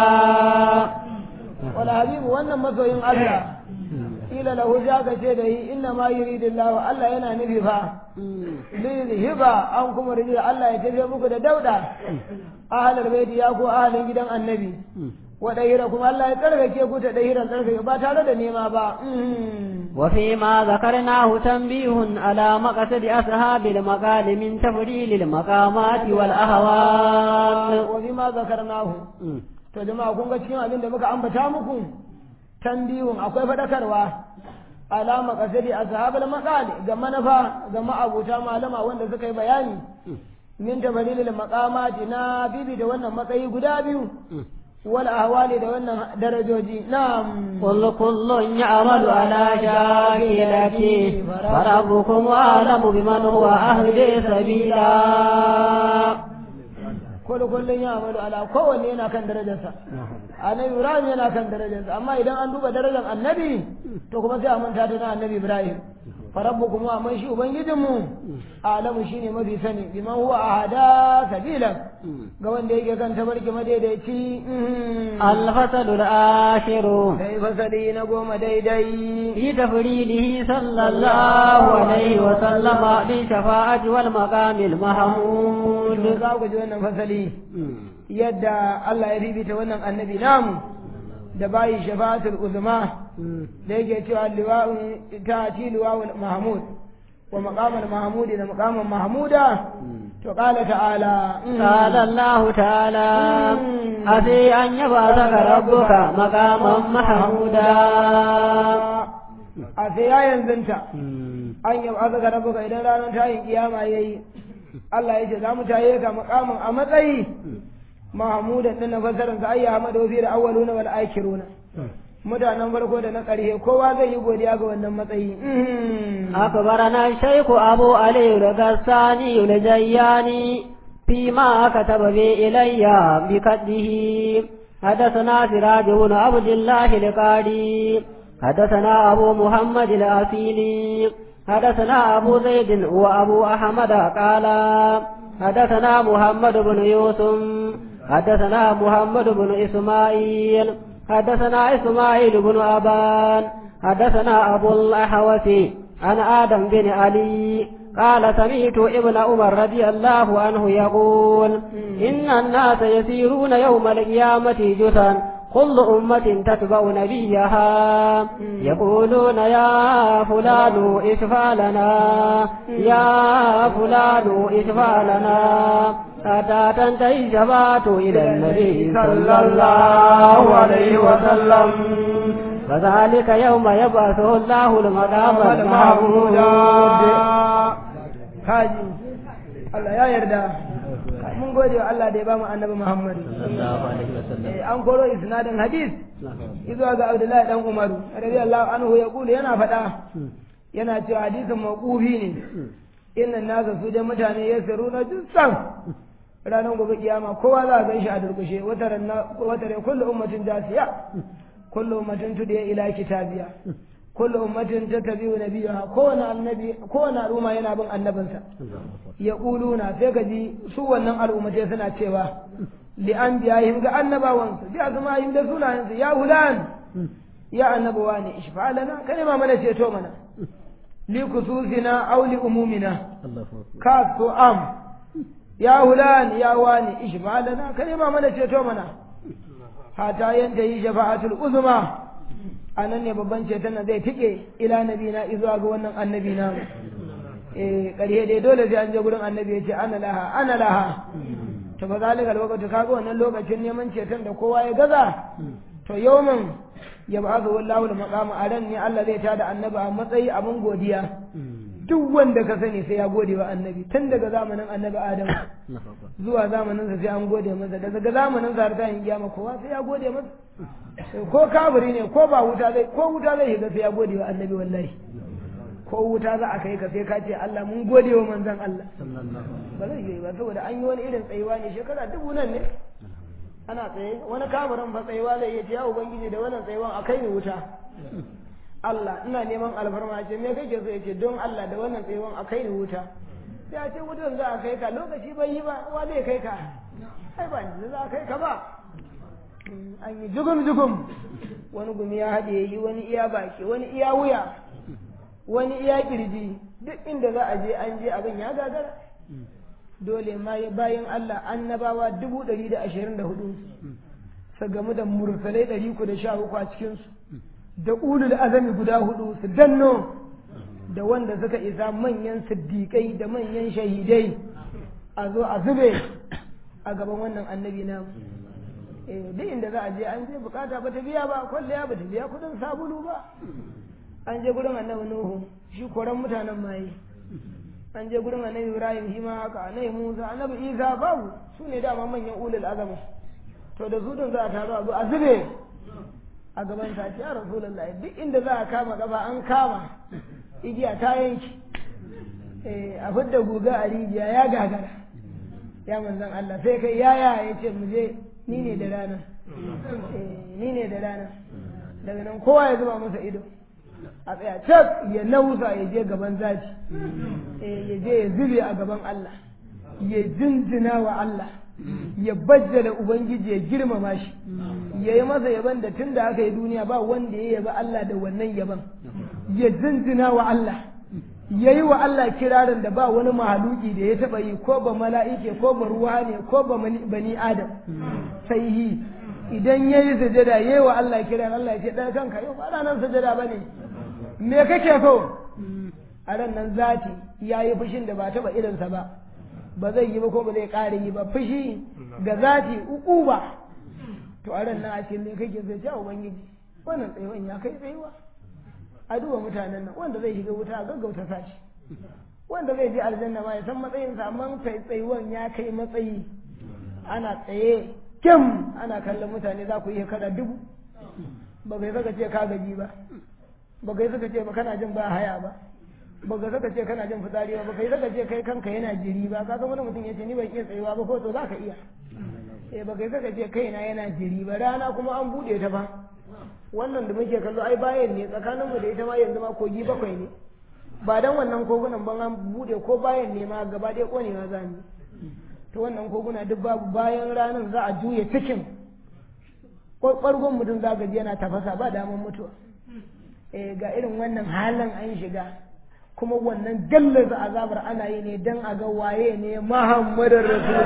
والحبيب وانا مسوين الله قيل له جاك شيء إنما يريد الله الله ينا نففا ليذهب عنكم الرجس الله يتفهمك دودة أهل البيت ياكو أهل جدا النبي ودهيركم الله يتركك يكو تدهيرا تركك باتالة نيما با وفيما ذكرناه تنبيه على مقصد أصحاب المقال من تفضيل المقامات والأهوال وفيما ذكرناه to jama'a kun ga cikin abin da muka ambata muku tambihun akwai fadakarwa alama kasadi ashabul maqali ga manafa ga ma'abuta malama wanda suka yi bayani min tabadilil maqamati na bibi da wannan matsayi guda biyu wal ahwali da wannan darajoji na'am kullu kullun ya'malu ala shakilati farabbukum a'lamu biman huwa ahdi sabila kullu kullun ya'malu ala kowanne yana kan darajarsa annabi ibrahim yana kan darajarsa amma idan an duba darajar annabi to kuma sai a manta da na annabi ibrahim farabbukum wa man shi ubangijinmu alamu shine mafi sani biman huwa ahada sabila ga wanda yake kan tabarki madaidaici الفصل العاشر sai fasali na goma daidai في تفريده صلى الله عليه وسلم بالشفاعة والمقام المحمود za ku ji wannan fasali yadda Allah ya bibita wannan annabi namu da bayi shafa'atul uzma da yake cewa liwa'un ta'ati liwa'ul mahmud wa maqamal mahmudi da maqamal mahmuda to qala ta'ala قال الله تعالى أفي أن يبعثك ربك مقاما محمودا a sai ya yanzanta an yi azaka rabuka idan ranar tayin kiyama yayi Allah ya ce za mu taye ka makamin a matsayi mahmudan din na fasarin sa ayya hamadu fi da awwaluna wal akhiruna mutanen farko da na ƙarshe kowa zai yi godiya ga wannan matsayi أخبرنا الشيخ أبو علي الغساني الجياني فيما كتب به إلي بكده حدثنا سراج بن عبد الله القاري حدثنا أبو محمد الأسيلي حدثنا أبو زيد وأبو أحمد قال حدثنا محمد بن يوسف حدثنا محمد بن إسماعيل حدثنا إسماعيل بن أبان حدثنا أبو الأحوث عن آدم بن علي قال سمعت ابن عمر رضي الله عنه يقول إن الناس يسيرون يوم القيامة جثا كل أمة تتبع نبيها يقولون يا فلان اشفع لنا يا فلان اشفع لنا حتى تنتهي الشفاعة إلى النبي صلى الله عليه وسلم فذلك يوم يبعثه الله المقام المحمود kaji Allah ya yarda mun gode wa Allah da ya bamu annabi Muhammad Eh, an koro isnadin hadis izuwa ga Abdullahi dan Umaru radiyallahu anhu ya kula yana faɗa yana cewa hadisin mawqufi ne innan nasa su da mutane ya siru na jinsan ranar gobe kiyama kowa za a gan shi a durkushe wata rai kullu ummatin jasiya kullu ummatin tudiya ila kitabiya kullu ummatin tattabi'u nabiyaha kowane annabi kowane al'umma yana bin annabinsa ya kuluna sai ka ji su wannan al'ummatai suna cewa li anbiya'ihim ga annabawansu bi azma'ihim da sunayensu ya hulan ya annabawa ne ishfa lana kai ma mana ceto mana li kususina aw li umumina ka ko am ya hulan ya wani ishfa lana kai ma mana ceto mana hata yanta yi shafa'atul uzma a nan ne babban ceton nan zai tike ila nabi na izuwa ga wannan annabi na eh ƙarhe dai dole sai an je gurin annabi ya ce ana laha ana laha to ba zalika lokaci kaga wannan lokacin neman ceton da kowa ya gaza to yawmin ya ba su wallahu maqama a ran ne Allah zai tada annabi a matsayi abin godiya duk wanda ka sani sai ya gode wa annabi tun daga zamanin annabi Adam zuwa zamanin sa sai an gode masa daga zamanin sa har ta yin kiyama kowa sai ya gode masa ko kafiri ne ko ba wuta zai ko wuta zai shiga sai ya gode wa annabi wallahi ko wuta za a kai ka sai ka ce Allah mun gode wa manzon Allah ba zai yi ba saboda an yi wani irin tsayuwa ne shekara dubu nan ne ana tsaye wani kafirin fa tsayuwa zai iya ce ya ubangiji da wannan tsayuwan a kai ni wuta Allah ina neman alfarma ce me kake so yace don Allah da wannan tsayuwan a kai ni wuta sai a ce wutan za a kai ka lokaci bai yi ba wa zai kai ka ai ba ni za a kai ka ba an yi jugum jugum wani gumi ya haɗe yi wani iya baki wani iya wuya wani iya kirji duk inda za a je an je abin ya gagara dole ma bayan Allah annabawa dubu ɗari da ashirin da hudu su gamu da mursalai ɗari ku da sha uku a cikinsu da ulul azami guda hudu su danno da wanda suka isa manyan siddiƙai da manyan shahidai a zo a zube a gaban wannan annabi namu duk inda za a je an je bukata ba ta biya ba kwalliya ba ta biya kudin sabulu ba an je gurin annabi nuhu shi koran mutanen maye an je gurin annabi ibrahim shi ma haka annabi musa annabi isa babu su ne dama manyan ulul azama to da su din za a taru a zo a zube a gaban ta ya rasulullahi duk inda za a kama gaba an kama igiya ta yanki a fidda guga a rijiya ya gagara ya manzan Allah sai kai yaya ya ce mu je ni ne da rana ni ne da rana daga nan kowa ya zuba masa ido a tsaya cak ya nausa ya je gaban zaci ya je ya zube a gaban Allah ya jinjina wa Allah ya bajjala ubangiji ya girmama shi ya yi masa yaban da tun da aka yi duniya ba wanda ya yaba Allah da wannan yaban ya jinjina wa Allah ya yi wa Allah kirarin da ba wani mahaluki da ya taɓa yi ko ba mala'ike ko ba ruwa ne ko ba bani adam sai yi idan ya yi sajada ya yi wa Allah kiran Allah ya ce ɗaya kanka yau ba ranar sajada ba ne me kake so a ran nan zati ya yi fushin da ba taɓa irinsa ba ba zai yi ba ko ba zai ƙara yi ba fushi ga zati uku ba to a ran nan a ce me kake so ya ubangiji wannan tsayuwan ya kai tsayuwa a duba mutanen nan wanda zai shiga wuta a gaggauta sashi wanda zai je aljanna ma ya san matsayinsa amma tsayuwan ya kai matsayi ana tsaye kim ana kallon mutane za ku iya kada dubu ba kai saka ce ka gaji ba ba kai saka ce ba kana jin ba haya ba ba kai saka ce kana jin fitsari ba ba kai saka ce kai kanka yana jiri ba ka san wani mutum ya ce ni ban iya tsayuwa ba ko to za ka iya eh ba kai saka ce kaina yana jiri ba rana kuma an bude ta ba wannan da muke kallo ai bayan ne tsakanin mu da ita ma yanzu ma kogi bakwai ne ba dan wannan kogunan ban an bude ko bayan ne ma gaba ɗaya konewa za mu to wannan koguna duk babu bayan ranar za a juya cikin ɓargon mutum za ji yana tafasa ba damar mutuwa eh ga irin wannan halin an shiga kuma wannan gallaza azabar ana yi ne dan a ga waye ne muhammadin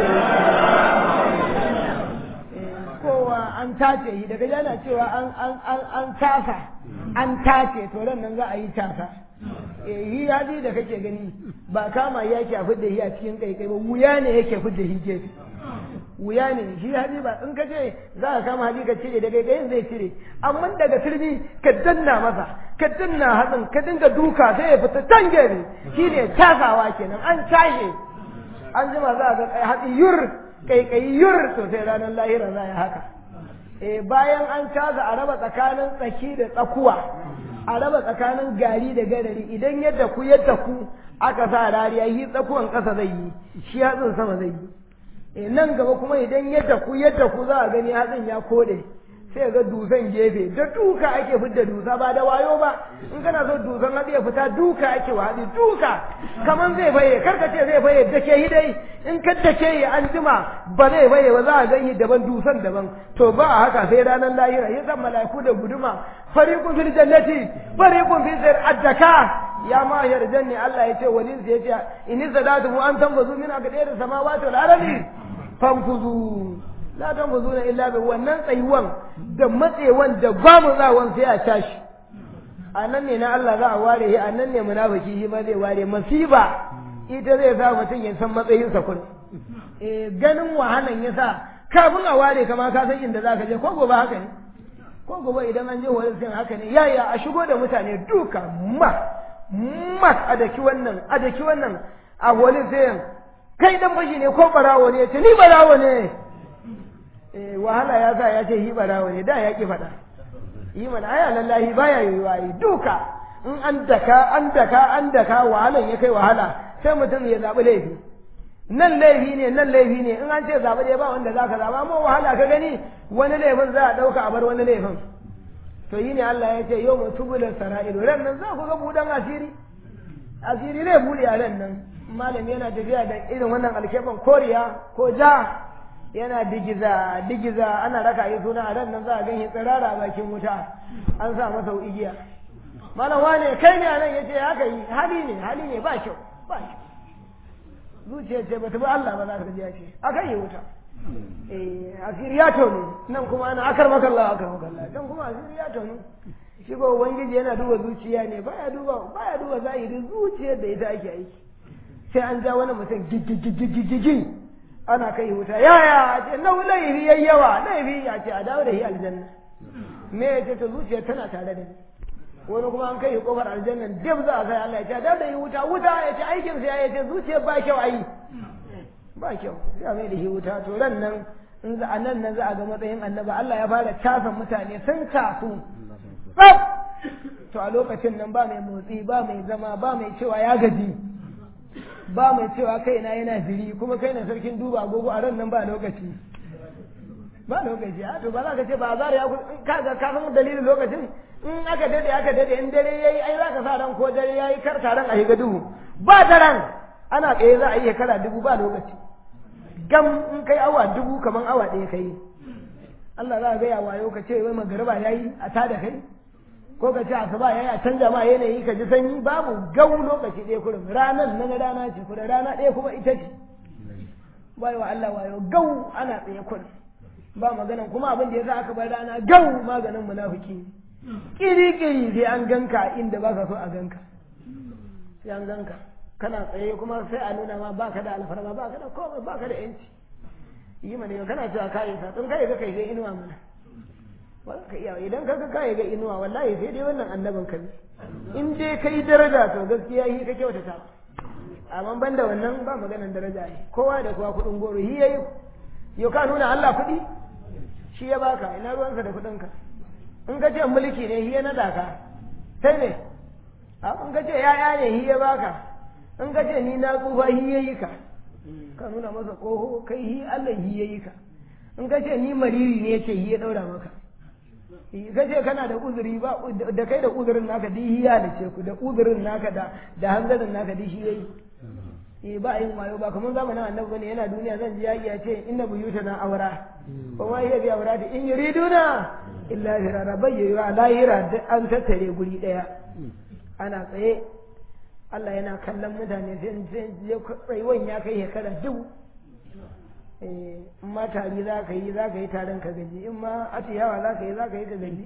rasulullah kowa an tace shi daga yana cewa an tasa an tace to ran nan za a yi tasa yi hadi da kake gani ba kama yake a fidda shi a cikin kaikai ba wuya ne yake fidda shi gefe wuya ne shi hadi ba in ka ce za ka kama hadi ka cire da kaikayin zai cire amma daga turbi ka danna masa ka danna hatsin ka dinga duka sai ya fita can gefe shi ne tasawa kenan an tashe an jima za a ga hatsi yur kaikayi yur to sai ranar lahira za a haka eh bayan an caza a raba tsakanin tsaki da tsakuwa a raba tsakanin gari da gadari idan yadda ku yadda ku aka sa rariya yi tsakuwan ƙasa zai yi shi hatsin sama zai yi e nan gaba kuma idan yadda ku yadda ku za a gani hatsin ya kode sai ga dusan gefe da duka ake fidda dusa ba da wayo ba in kana so dusan hatsi ya fita duka ake wa hatsi duka kaman zai baye karka ce zai baye da ke dai in ka da ke yi an jima ba zai baye ba za a gani daban dusan daban to ba a haka sai ranar lahira ya san mala'iku da guduma fariqun fil jannati fariqun fil sir addaka ya ma yarjanni Allah ya ce walin ya ce in zadatu an tanbazu min aqdir samawati wal ardi fanfuzu la tanfuzuna illa bi wannan tsayuwan da matsewan da gwamutsawan sai a tashi a nan ne na Allah za a ware shi a nan ne munafiki shi ma zai ware masiba ita zai sa mutum ya san matsayinsa kun eh ganin wahalan ya sa kafin a ware kama ka san inda za ka je ko gobe haka ne ko gobe idan an je wani sin haka ne yaya a shigo da mutane duka ma mat a daki wannan a daki wannan a wani sayan kai dan fashi ne ko barawo ne ce ni barawo ne eh wahala ya sa ya ce hi barawo ne da ya ki faɗa yi mana aya lallahi baya yiwuwa yi duka in an daka an daka an daka wahalan ya kai wahala sai mutum ya zaɓi laifi nan laifi ne nan laifi ne in an ce zaɓi ɗaya ba wanda za ka zaɓa amma wahala ka gani wani laifin za a ɗauka a bar wani laifin to yi ne Allah ya ce yau mu tubulan sara'ilu ran nan za ku ga buɗan asiri asiri zai buɗe a ran nan malam yana tafiya da irin wannan alkeban koriya ko ja yana digiza digiza ana raka yi suna a ran nan za a gan tsirara a bakin wuta an sa masa igiya malam wane kai ne a nan ya ce haka yi hali ne hali ne ba kyau ba kyau zuciya ce bata bi Allah ba za ka ji ya ce akan yi wuta eh asiri ya tono nan kuma ana akar makalla akar makalla dan kuma asiri ya tono shi ko ubangiji yana duba zuciya ne baya duba baya duba zahiri zuciyar da ita ake aiki sai an ja wani mutum gigigigigigi ana kai wuta yaya a ce nau laifi yayi yawa laifi ya ce a dawo da shi aljanna me ya ce ta zuciya tana tare da ni wani kuma an kai kofar aljanna dab za a kai Allah ya ce a dawo da shi wuta wuta ya ce aikin sa ya ce zuciya ba kyau ayi ba kyau sai a mai da shi wuta to ran nan in za a nan nan za a ga matsayin annaba Allah ya fara casa mutane sun casu tsaf to a lokacin nan ba mai motsi ba mai zama ba mai cewa ya gaji ba mai cewa kaina yana jiri kuma kai na sarkin duba agogo a ran nan ba lokaci ba lokaci a to ba za ka ce ba zara ya ka ga ka san dalilin lokacin in aka dade aka dade in dare yayi ai za ka sa ran ko dare yayi kar taron a higa duhu ba daren ana tsaye za a yi kara dubu ba lokaci gam in kai awa dubu kaman awa ɗaya kai Allah za ka ga ya wayo ka ce wai magariba yayi a tada kai ko ka ce asuba yayi a canja ma yanayi ka ji sanyi babu gau lokaci ɗaya kurum ranan nan rana ce kuma rana ɗaya kuma ita ce bai wa Allah wayo gau ana tsaye kurum ba maganan kuma abin da yasa aka bar rana gau maganin munafiki kiri kiri sai an ganka inda baka so a ganka sai an ganka kana tsaye kuma sai a nuna ma baka da alfarma baka da komai baka da yanci yi mana yau kana cewa kai sa tun kai ga kai ga inuwa mana wala ka iya idan ka ga kai ga inuwa wallahi sai dai wannan annabin ka in dai kai daraja to gaskiya yi ka kyautata amma ban da wannan ba maganan daraja ne kowa da kowa kudin goro hi yayi yau ka nuna Allah kudi shi ya baka ina ruwansa da kudin ka in ka ce mulki ne hi ya nada ka sai ne in ka ce yaya ne hi ya baka in ka ce ni na tsufa hi yayi ka ka nuna masa koho kai hi Allah hi yayi ka in ka ce ni mariri ne ce hi ya daura maka ka ce kana da uzuri ba da kai da uzurin naka di hi ya dace ku da uzurin naka da da hanzarin naka di shi yayi eh ba yin wayo ba kamar zamanin annabi bane yana duniya zan ji yaki ya ce inna buyuta na aura wa ma hiya bi aura da in yuriduna illa firara bayyana lahira duk an tattare guri daya ana tsaye Allah yana kallon mutane sai tsayuwan ya kai shekara dubu in ma tari za ka yi za ka yi taron ka gaji in ma atiyawa za ka yi za ka yi ka gaji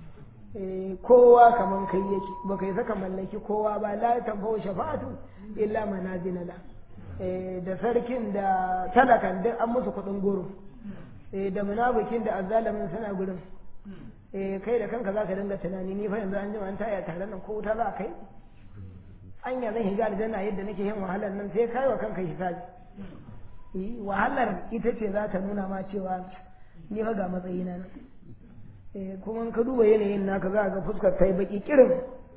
kowa kaman kai yake ba kai saka mallaki kowa ba la tanfa'u shafa'atu illa manazina la da sarkin da talakan duk an musu kuɗin goro da munafikin da azzalimin suna gurin kai da kanka za ka dinga tunani ni fa yanzu an jima an taya tare nan ko wuta za kai anya zan higa aljanna yadda nake yin wahalar nan sai kai wa kanka hisabi wahalar ita ce za ta nuna ma cewa ni fa ga matsayina nan kuma ka duba yanayin naka za ga fuskar ta yi baki kirin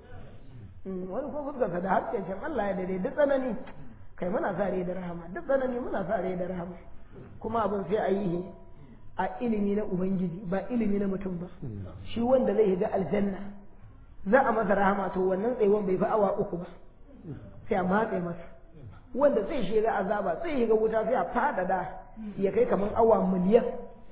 wani kuma fuskarsa da harshen Allah ya dade duk tsanani kai muna sa rai da rahama duk tsanani muna sa rai da rahama kuma abin sai a yi a ilimi na ubangiji ba ilimi na mutum ba shi wanda zai shiga aljanna za a masa rahama to wannan tsayuwan bai fi awa uku ba sai a matse masa wanda zai shiga azaba zai shiga wuta sai a fadada ya kai kamar awa miliyan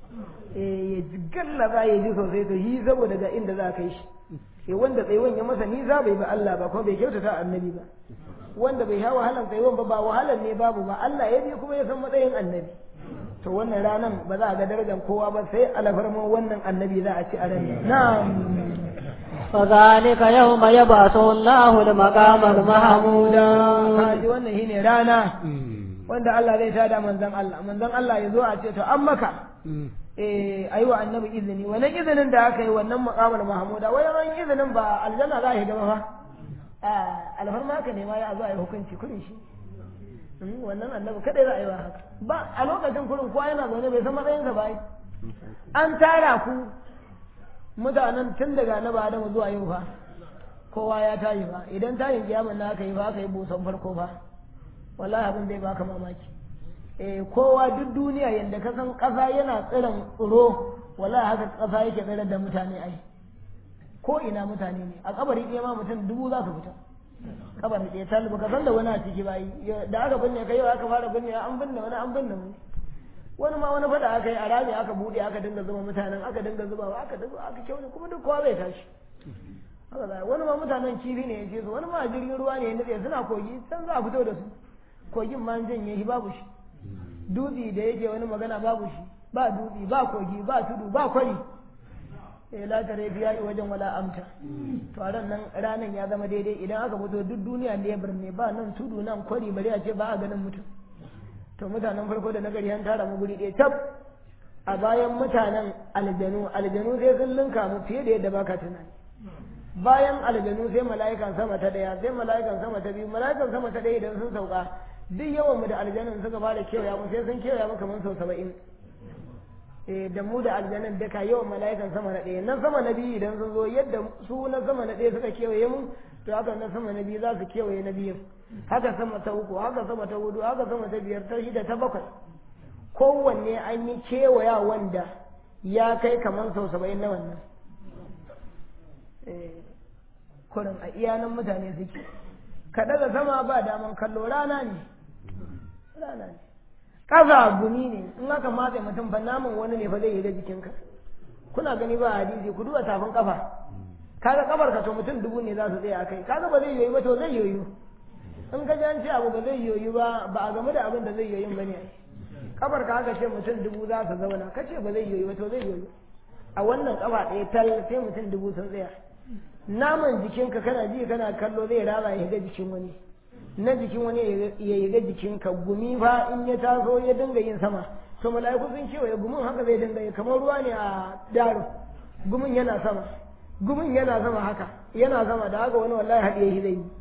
ya gallaza ya ji sosai to yi saboda ga inda za a kai shi sai wanda tsayuwan ya masa nisa bai ba Allah ba kuma bai kyautata annabi ba wanda bai sha wahalan tsayuwan ba ba wahalan ne babu ba Allah ya bi kuma ya san matsayin annabi to wannan ranan ba za a ga darajar kowa ba sai alfarman wannan annabi za a ci a ran na'am فذلك يوم يبعث الله المقام المحمود kaji wannan shine rana wanda Allah zai tada manzon Allah manzon Allah ya zo a ce to an maka eh ayi wa annabi izini wannan izinin da aka yi wannan maqamul mahmuda wannan izinin ba aljanna za shi gaba fa a alfarma haka ne ma ya zo a yi hukunci kurin shi wannan annabi kadai za a yi wa haka ba a lokacin kurin kowa yana zaune bai san matsayinsa ba an tara ku mutanen tun daga na ba Adamu zuwa yau fa kowa ya tashi fa idan tayin kiyamun na aka yi fa aka yi busan farko fa wallahi abin zai baka mamaki eh kowa duk duniya yanda ka san kasa yana tsiran tsiro wallahi haka kasa yake tsirar da mutane ai ko ina mutane ne a kabari ɗaya ma mutum dubu za su fita kabari ɗaya tal baka san da wani a ciki ba da aka binne kai aka fara binne an binne wani an binne wani wani ma wani fada aka yi a rami aka bude aka dinga zuba mutanen aka dinga zubawa aka dinga aka kyau kuma duk kowa zai tashi haka zai wani ma mutanen kifi ne ya ce su wani ma jirgin ruwa ne ya nutse suna kogi can za a fito da su kogin ma janye shi babu shi dutse da yake wani magana babu shi ba dutse ba kogi ba tudu ba kwari eh la tare biya wajen wala amta to a ran nan ranan ya zama daidai idan aka fito duk duniya ne birni ba nan tudu nan kwari bari a ce ba a ganin mutum to mutanen farko da nagari an tara mu guri ɗaya tab a bayan mutanen aljanu aljanu sai sun linka mu fiye da yadda baka tunani bayan aljanu sai mala'ikan sama ta daya sai mala'ikan sama ta biyu mala'ikan sama ta daya idan sun sauka duk yawan mu da aljanun suka fara kewaya mu sai sun kewaya mu kamar sau saba'in eh da mu da aljanun duka yawan mala'ikan sama na ɗaya na sama na biyu idan sun zo yadda su na sama na ɗaya suka kewaye mu to haka na sama na biyu za su kewaye na biyu haka sama ta uku haka sama ta hudu haka sama ta biyar ta shida ta bakwai kowanne an yi kewaya wanda ya kai kamar sau saba'in na wannan kurin a iyanan mutane suke ka daga sama ba daman kallo rana ne rana ne ƙasa gumi ne in aka matse mutum fa naman wani ne fa zai yi da jikinka kuna gani ba hadisi ku duba tafin kafa kaga kabar ka to mutum dubu ne za su tsaya kai kaga ba zai yoyi ba to zai yoyu in ka ji an ce abu ba zai yoyu ba ba a game da abin da zai yoyin ba ne kabar ka haka ce mutum dubu za su zauna ka ce ba zai yoyu ba to zai yoyu a wannan kafa ɗaya tal sai mutum dubu sun tsaya naman jikinka kana ji kana kallo zai raba ya ga jikin wani na jikin wani ya yi ga jikinka gumi fa in ya taso ya dinga yin sama to mala'iku sun kewaye gumin haka zai dinga yi kamar ruwa ne a daro gumin yana sama gumin yana sama haka yana sama da haka wani wallahi haɗiye shi zai yi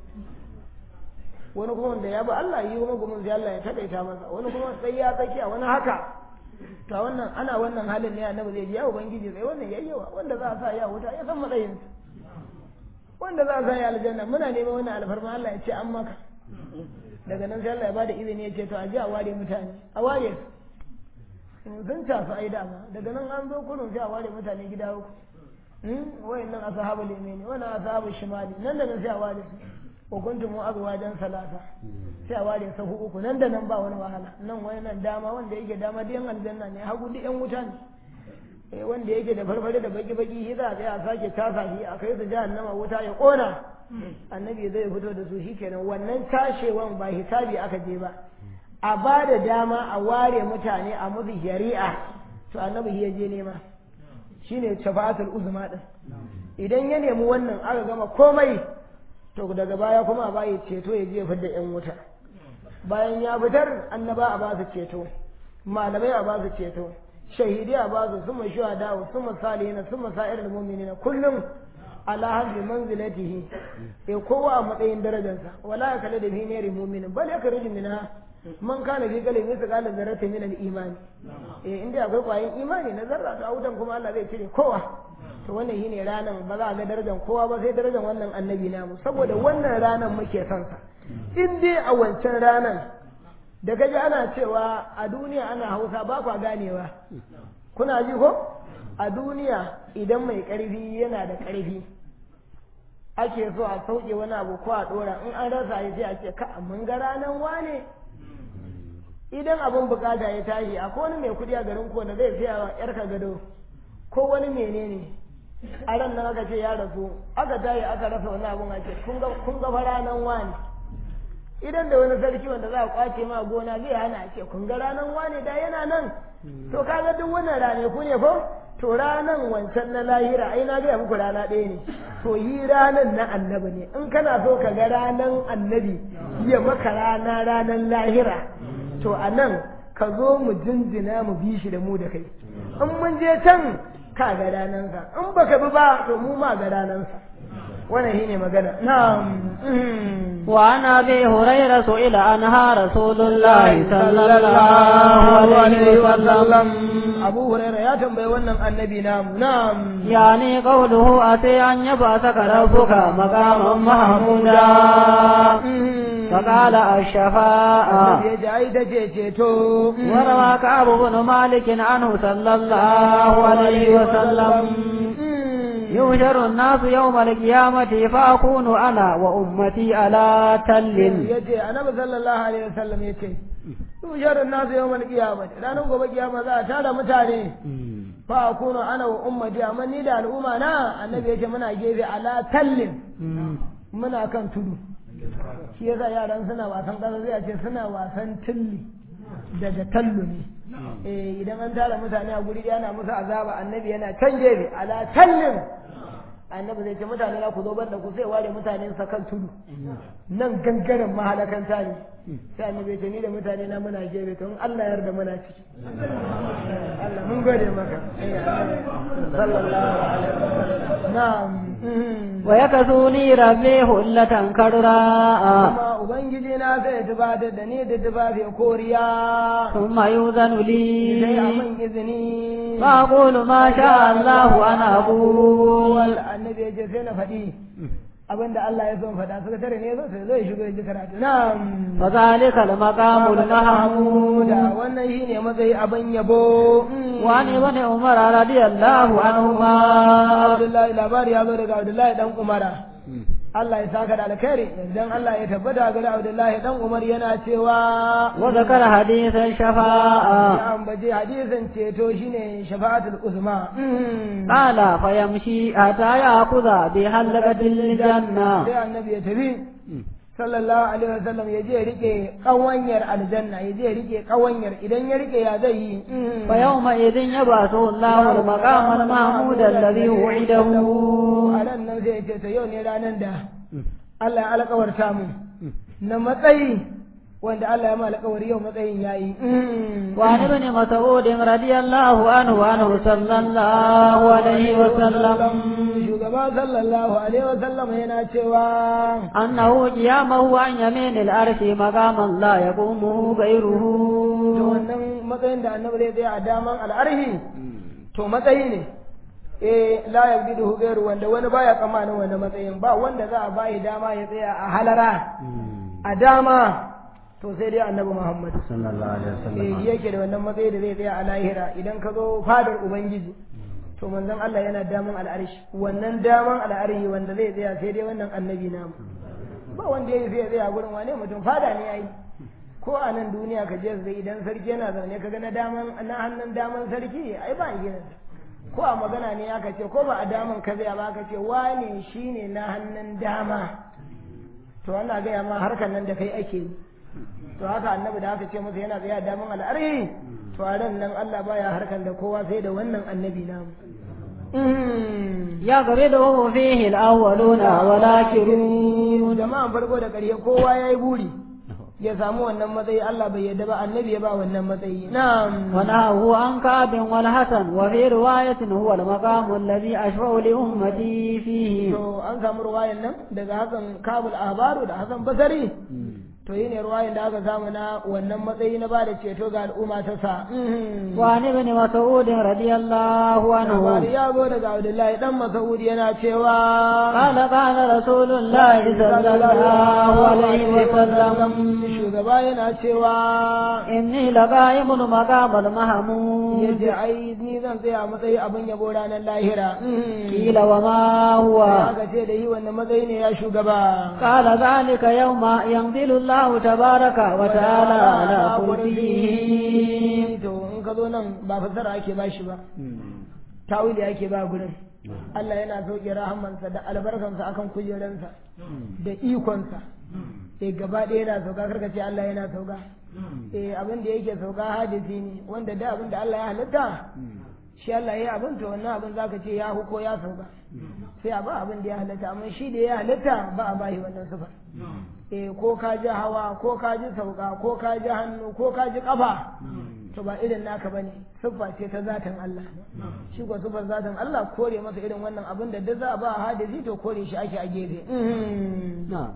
wani kuma wanda ya bi Allah yi kuma gumin sai Allah ya taƙaita masa wani kuma sai ya tsakiya wani haka to wannan ana wannan halin ne annabi zai ji ya ubangiji sai wannan yayyawa wanda za a sa ya wuta ya san matsayin wanda za a sa ya aljanna muna neman wannan alfarma Allah ya ce an maka daga nan sai Allah ya bada izini ya ce to a ji a ware mutane a ware sun tafi ai dama daga nan an zo kurun sai a ware mutane gida uku wayannan ashabul yamini wannan ashabul shimali nan da nan sai a ware su wa kuntum azwajan salasa sai a ware sahu uku nan da nan ba wani wahala nan wani nan dama wanda yake dama da yan aljanna ne hagu duk yan wuta ne eh wanda yake da farfare da baki baki shi za a tsaya a sake tasa shi a kai su jahannama wuta ya kona annabi zai fito da su shikenan wannan tashewan ba hisabi aka je ba a ba da dama a ware mutane a musu shari'a to annabi ya je nema shine shafa'atul uzma din idan ya nemi wannan aka gama komai to daga baya kuma a bayi ceto ya je fidda yan wuta bayan ya fitar annaba a ba su ceto malamai a ba su ceto shahidi a ba su suma shuhada suma salihina suma sa'irul mu'minina kullum ala haddi manzilatihi e kowa a matsayin darajarsa wala ya kale da fi ne mu'minin bal yakhruju minha man kana fi qalbi mithqala dharrati min al-iman eh inda akwai kwayin imani na zarra to a wutan kuma Allah zai cire kowa to wannan shine ranan ba za a ga darajar kowa ba sai darajar wannan annabi namu saboda wannan ranan muke son sa in dai a wancan ranan da gaji ana cewa a duniya ana hausa ba kwa ganewa kuna ji ko a duniya idan mai ƙarfi yana da ƙarfi ake so a sauke wani abu ko a ɗora in an rasa ya sai a ce ka mun ga ranan wane idan abin bukata ya tashi akwai wani mai kuɗi a garin ko da zai siya wa yarka gado ko wani menene a ran nan aka ce ya rasu aka tayi aka rasa wani abun ake kun ga fa ranan wani idan da wani sarki wanda za a kwace ma gona zai hana ce kun ga ranan wani da yana nan to kaga duk wannan rane ku ne ko to ranan wancan na lahira ai na gaya muku rana ɗaya ne to yi ranan na annabi ne in kana so ka ga ranan annabi ya maka rana ranan lahira to a nan ka zo mu jinjina mu bi shi da mu da kai in mun je can ka ga ranansa in baka bi ba to mu ma ga ranansa wannan shine magana na'am وعن ابي هريره سئل عنها رسول الله صلى الله عليه وسلم abu huraira ya tambayi wannan annabi namu na'am يعني قوله أتي أن يبعثك ربك مقاما محمودا فقال الشفاعة ya ji ai ta ce ceto وروى كعب بن مالك عنه صلى الله عليه وسلم يهجر الناس يوم القيامة فأكون أنا وأمتي على تل ya ce annabi sallallahu alaihi wasallam ya ce tusharar nasu yau mal kiyama ranar gobe kiyama za a tara mutane fa akunu ana wa ummati amma ni da al'umma na annabi ya ce muna gefe ala tallin muna kan tudu shi yasa yaran suna wasan ƙasa zai ce suna wasan tilli daga tallu ne eh idan an tara mutane a guri yana musu azaba annabi yana can gefe ala tallin annabi zai ce mutane na ku zo banda ku sai ware mutanen sa kan tudu nan gangaren mahalakanta ne sai annabi ya ce ni da mutane na muna gefe to in Allah ya yarda muna ciki Allah mun gode maka eh annabi sallallahu alaihi wasallam na'am ويكسوني ربي هلة كراء kuma ubangiji na zai tubatar da ni da tufafi koriya ثم يؤذن sai a لي man izini فأقول ما شاء الله أن أقول annabi ya ce sai na faɗi abinda Allah ya son faɗa suka tare ne sai zai shigo ya ji karatu na'am فذلك المقام المحمود da wannan shine matsayi abin yabo وعن ابن عمر رضي الله عنهما Abdullahi labari ya zo daga Abdullahi dan Umara Allah ya saka da alkhairi idan Allah ya tabbata ga Abdullahi dan Umar yana cewa وذكر حديث الشفاعة ya ambaci hadisin ceto shine shafa'atul uzma قال فيمشي حتى يأخذ بحلقة الجنة sai annabi ya tafi sallallahu alaihi wasallam ya je ya rike kawanyar aljanna ya je ya rike kawanyar idan ya rike ya zai yi فيومئذ يبعثه الله المقام المحمود الذي وعده a ran nan zai ce ta yau ne ranar da Allah ya alkawarta mu na matsayi wanda Allah ya ma alkawari yau matsayin yayi وعن ابن مسعود رضي الله عنه عنه صلى الله عليه وسلم shugaba sallallahu alaihi wasallam yana cewa أنه قيامه عن يمين العرش مقاما لا يقومه غيره to wannan matsayin da annabi zai tsaya a daman al'arhi to matsayi ne eh la yabdidu ghairu wanda wani baya tsammanin wannan matsayin ba wanda za a bayi dama ya tsaya a halara a dama to sai dai annabi Muhammad صلى الله عليه eh yake da wannan matsayi da zai tsaya a lahira idan ka zo fadar ubangiji to manzon Allah yana daman al'arshi wannan daman al'arshi wanda zai tsaya sai dai wannan annabi namu ba wanda yayi sai ya tsaya gurin wane mutum fada ne yayi ko a nan duniya ka je zai idan sarki yana zaune ka ga na daman na hannun daman sarki ai ba gidan ko a magana ne aka ce ko ba a daman ka zai ba aka ce wane shine na hannun dama to ana gaya ma harkar nan da kai ake yi to haka annabi da aka ce masa yana tsaya daman al'arhi to a ran nan Allah baya harkar da kowa sai da wannan annabi namu يقبضه فيه الأولون والآخرون jama'an farko da ƙarshe kowa ya yi buri ya samu wannan matsayi Allah bai yadda ba annabi ya ba wannan matsayi na'am ونهاه عن كعب والحسن وفي رواية هو المقام الذي أشفع لأمتي فيه to an samu ruwayan nan daga Hassan Kabul Ahbaru da Hassan Basari to yi ne ruwayan da aka samu na wannan matsayi na ba da ceto ga al'umma ta sa وعن ابن مسعود رضي الله labari عنه ya zo daga Abdullahi dan Mas'ud yana cewa قال قال رسول الله صلى الله عليه وسلم shugaba yana cewa إني لقائم مقام المحمود yace ai ni zan tsaya matsayi abin yabo ranar lahira قيل وما هو sai aka ce da yi wannan matsayi ne ya shugaba قال ذلك يوم ينزل الله تبارك وتعالى على كرسيه to in ka zo nan ba fasara ake ba shi ba tawili ake ba gurin Allah yana sauke rahamansa da albarkansa akan kujeransa da ikonsa sai gaba ɗaya yana sauka karka ce Allah yana sauka eh abin da yake sauka hadisi ne wanda da abin da Allah ya halitta shi Allah ya abin to wannan abin zaka ce ya huko ya sauka sai a ba abin da ya halitta amma shi da ya halitta ba a bashi wannan sifar eh ko ka ji hawa ko ka ji sauka ko ka ji hannu ko ka ji kafa to ba irin naka bane siffa ce ta zatin Allah shi ko siffar zatin Allah kore masa irin wannan abin da duk za a ba hadisi to kore shi ake a gefe نعم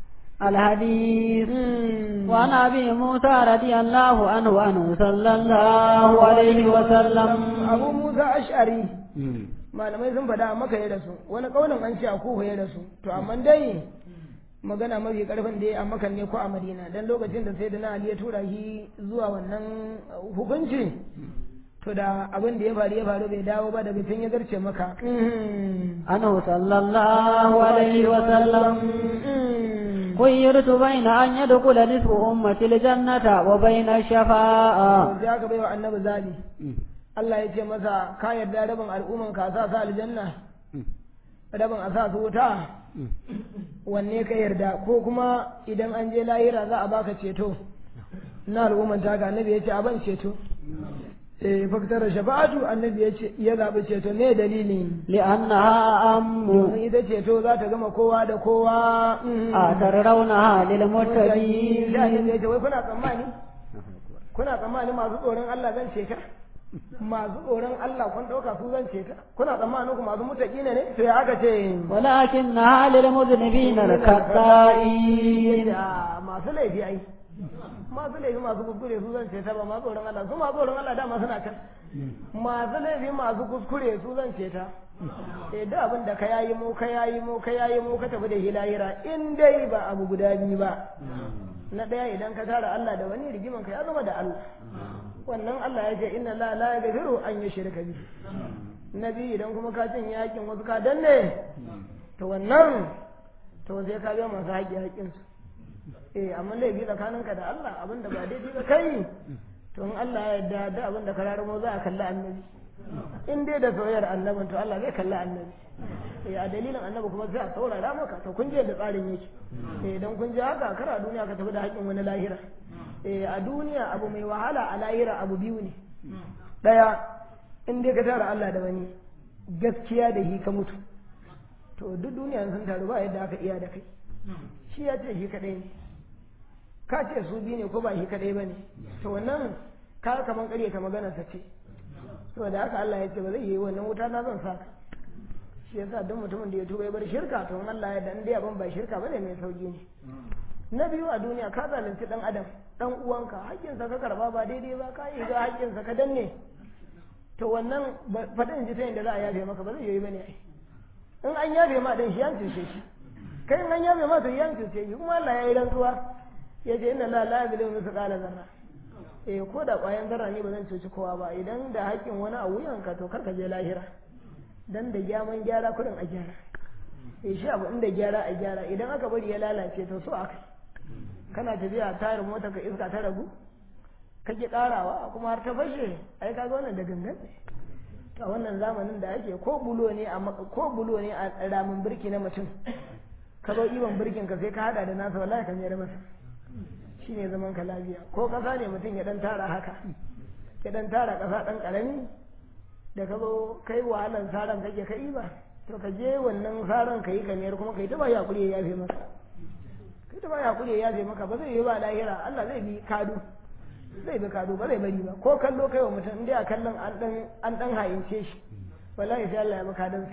الحديث وعن ابي موسى رضي الله عنه عنه صلى الله عليه وسلم abu musa ash'ari malamai sun faɗa a maka ya rasu wani ƙaunin an ce a kuhu ya rasu to amma dai magana mafi karfin da ya a makan ne ko a madina dan lokacin da sai da na ali ya tura shi zuwa wannan hukunci to da abin da ya faru ya faru bai dawo ba daga can ya zarce maka عنه صلى الله عليه وسلم خيرت بين أن يدخل نصف أمتي الجنة وبين الشفاعة sai aka bai wa annabi zabi Allah ya ce masa ka yarda rabin al'umman ka sa sa aljanna rabin a sa su wuta wanne ka yarda ko kuma idan an je lahira za a baka ceto na al'umman ta ga annabi ya ce a ban ceto eh faktar shafa'atu annabi ya ce ya zabi ceto ne dalili لأنها أم domin ita ceto za ta gama kowa da kowa أترونها sai للمتقين annabi ya ce wai kuna tsammani kuna tsammani masu tsoron Allah zan ceta masu tsoron Allah kun ɗauka su zan ceta kuna tsammanin ku masu mutaki ne to ya aka ce ولكنها للمذنبين الخطائين Ah, masu laifi ai masu laifi masu kuskure su zan ceta ba masu tsoron Allah su masu tsoron Allah dama suna can masu laifi masu kuskure su zan ceta eh da abin da ka yayi mu ka yayi mu ka yayi mu ka tafi da hilahira in dai ba abu guda biyu ba na ɗaya idan ka tara Allah da wani rigiman ka ya zama da Allah wannan Allah ya ce inna la la yaghfiru an yushrika bi na biyu idan kuma ka cin yakin wasu ka danne to wannan to sai ka ga masu haƙi haƙin su eh amma laifi tsakaninka da Allah abin da ba daidai ba kai to in Allah ya yarda da abin da ka raramo za a kalli annabi in dai da soyayyar annabin to Allah zai kalli annabi eh a dalilin annabi kuma sai a saurara maka to kun je da tsarin yake eh dan kun je haka kar a duniya ka tafi da haƙin wani lahira eh a duniya abu mai wahala a lahira abu biyu ne daya in dai ka tara Allah da wani gaskiya da shi ka mutu to duk duniya sun taru ba yadda aka iya da kai shi ya ce shi kadai ne ka ce su biyu ne ko ba shi kadai ba ne to wannan ka kaman ƙarya ta magana sa ce saboda haka Allah ya ce ba zai yi wannan wuta na zan saka shi yasa duk mutumin da ya tuba ya bar shirka to in Allah ya dan dai abin ba shirka bane mai sauki ne na biyu a duniya ka zalunci dan adam dan uwanka haƙƙinsa ka karba ba daidai ba ka yi ga haƙƙinsa ka danne to wannan faɗin ji ta yadda za a yafe maka ba zai yi bane ai in an yafe ma dan shi an cuce shi kai in an yafe ma to yan cuce shi kuma Allah ya yi rantsuwa ya ce inna la la yuzlimu mithqala zarra eh ko da ƙwayan zarra ne ba zan cuci kowa ba idan da haƙƙin wani a wuyanka to kar ka je lahira dan da gyaman gyara kuɗin a gyara eh shi abu inda gyara a gyara idan aka bari ya lalace to so aka kana tafiya tayar mota ka iska ta ragu kake karawa kuma har ta fashe ai kaga wannan da gangan a wannan zamanin da ake ko bulo ne a ko bulo ne a ramin birki na mutum ka zo iban birkin ka sai ka hada da nasa wallahi ka mayar masa shine zaman ka lafiya ko kasa ne mutum ya dan tara haka ya dan tara kasa dan karami da ka zo kai wahalan saran kake ka iba to ka je wannan saran ka yi ka mayar kuma kai ta ba yakuri ya yafe maka kai ta ba yakuri ya yafe maka ba zai yi ba lahira Allah zai bi kadu zai bi kado ba zai bari ba ko kallo kai wa mutum inda a kallon an dan an dan hayince shi wallahi sai Allah ya maka dan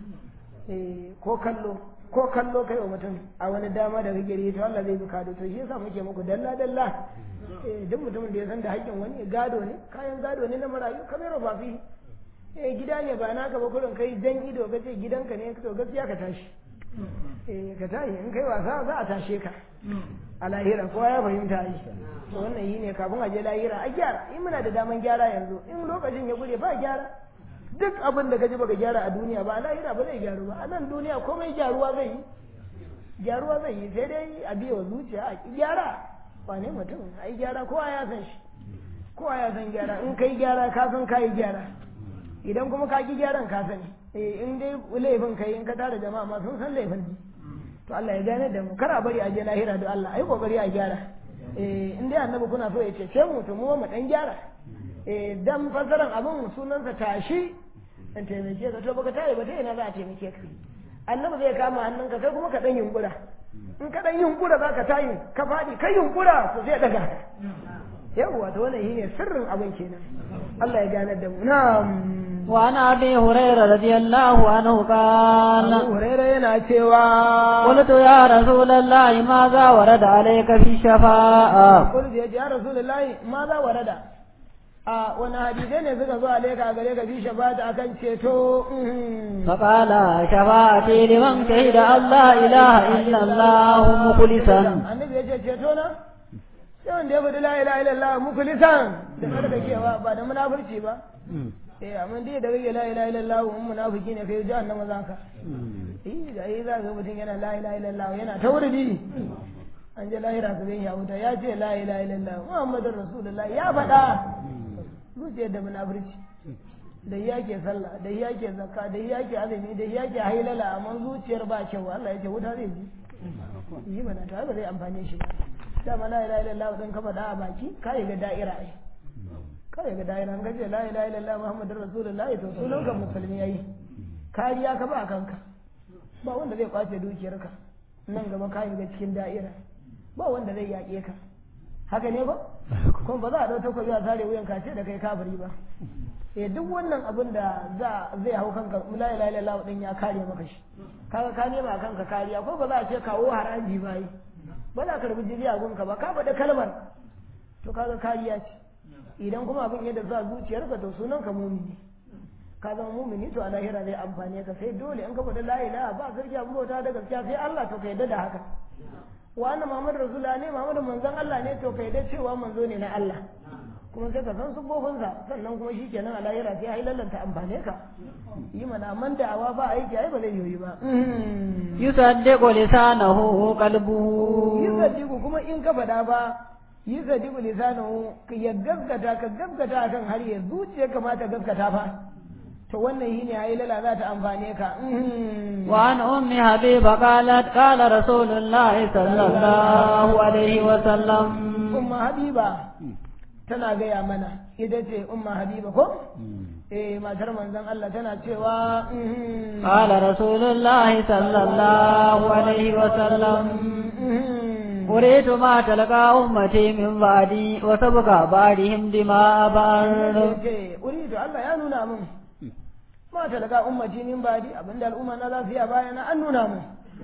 eh ko kallo ko kallo kai wa mutum a wani dama da kake yi to Allah zai bi kado to shi yasa muke muku dalla dalla eh duk mutumin da ya san da haƙƙin wani gado ne kayan gado ne na marayu kamar ba fi eh gida ne ba naka ba kurin kai jan ido ka ce gidanka ne to gaskiya ka tashi eh ka tashi in kai wasa za a tashe ka a lahira kowa ya fahimta yi to wannan yi ne kafin a je lahira a gyara in muna da daman gyara yanzu in lokacin ya gure ba gyara duk abin da kaji baka gyara a duniya ba a lahira ba zai gyaru ba a nan duniya komai gyaruwa zai yi gyaruwa zai yi sai dai a biya wa zuciya a ki gyara ba ne mutum a yi gyara kowa ya san shi kowa ya san gyara in kai gyara ka san ka yi gyara idan kuma ka ki gyaran ka sani eh in dai laifin kai in ka tara jama'a ma sun san laifin ne to Allah ya gane da mu kar a bari a je lahira da Allah ai kokari a gyara eh in dai annabi kuna so ya cece mu to mu mu dan gyara eh dan fasaran abin sunansa tashi in taimake ka to baka tare ba ta ina za a taimake ka annabi zai kama hannunka kai kuma ka dan yunkura in ka dan yunkura za ka tayi ka faɗi kai yunkura to zai daga yawwa to wannan shine sirrin abin kenan Allah ya ganar da mu na'am وعن ابي هريره رضي الله عنه قال Abu Hurairah yana cewa قلت يا رسول الله ماذا ورد عليك في شفاعة Kullu ya ce ya Rasulullahi ma za warada a wani hadisai ne suka zo alaika gare ka fi shabata akan ceto mhm. فقال شفاعتي لمن شهد أن لا إله إلا الله مخلصا annabi ya ce ceto na sai wanda ya faɗi la ilaha illallah mukhlisan da tsarkakewa ba da munafurci ba eh amma dai da kake la ilaha illallah mun munafiki ne kai jahannama za ka eh da yi za ka ga mutum yana la ilaha illallah yana tauridi an je lahira su bin ya wuta ya ce la ilaha illallah muhammadur rasulullah ya faɗa zuciyar da munafurci da ya ke sallah da ya ke zakka da ya ke azumi da ya ke hailala amma zuciyar ba kyau Allah ya ce wuta zai ji yi mana ta ba zai amfane shi ba dama la ilaha illallah dan ka faɗa a baki ka yi ga da'ira ai ka yi ga da'ira an gaje la ilaha illallah muhammadur rasulullah to sunan ka musulmi yayi kariya ka ba kanka ba wanda zai kwace dukiyarka nan gaba ka yi ga cikin da'ira ba wanda zai yaƙe ka haka ne ba kuma ba za a ɗau takobi a sare wuyan kace da kai kafiri ba eh duk wannan abin da za zai hau kanka la ilaha illallah din ya kare maka shi kaga ka nema kanka kariya ko ba za a ce kawo haraji ba yi ba za ka rubu jiriya gunka ba ka faɗi kalmar to kaga kariya ce idan kuma abin yadda za zuciyarka to sunan ka mumini ka zama mumini to a lahira zai amfane ka sai dole in ka faɗi la ilaha ba sarki abin bauta da gaskiya sai Allah to ka yadda da haka wa anna muhammadu rasulullah ne muhammadu manzon Allah ne to ka yadda cewa manzo ne na Allah kuma sai ka san sufofinsa sannan kuma shi kenan a lahira sai ai lallanta amfane ka yi mana man da'awa ba aiki ai ba zai yoyi ba يصدق لسانه قلبه yi sadiku kuma in ka faɗa ba yi sadiku lisanahu ka ya gaskata ka gaskata akan har ya zuciya kamata gaskata fa to wannan shi ne ai lala za ta amfane ka وعن أم حبيبة قالت قال رسول الله صلى الله عليه وسلم umma habiba tana gaya mana ita ce umma habiba ko eh matar manzon Allah tana cewa mhm. قال رسول الله صلى الله عليه وسلم Mhm. أريد ما تلقى أمتي من بعدي وسبق بعدهم دماء بعض ce uridu Allah ya nuna min ma talaka ummati min badi abinda al'umma na za su yi a bayana an nuna min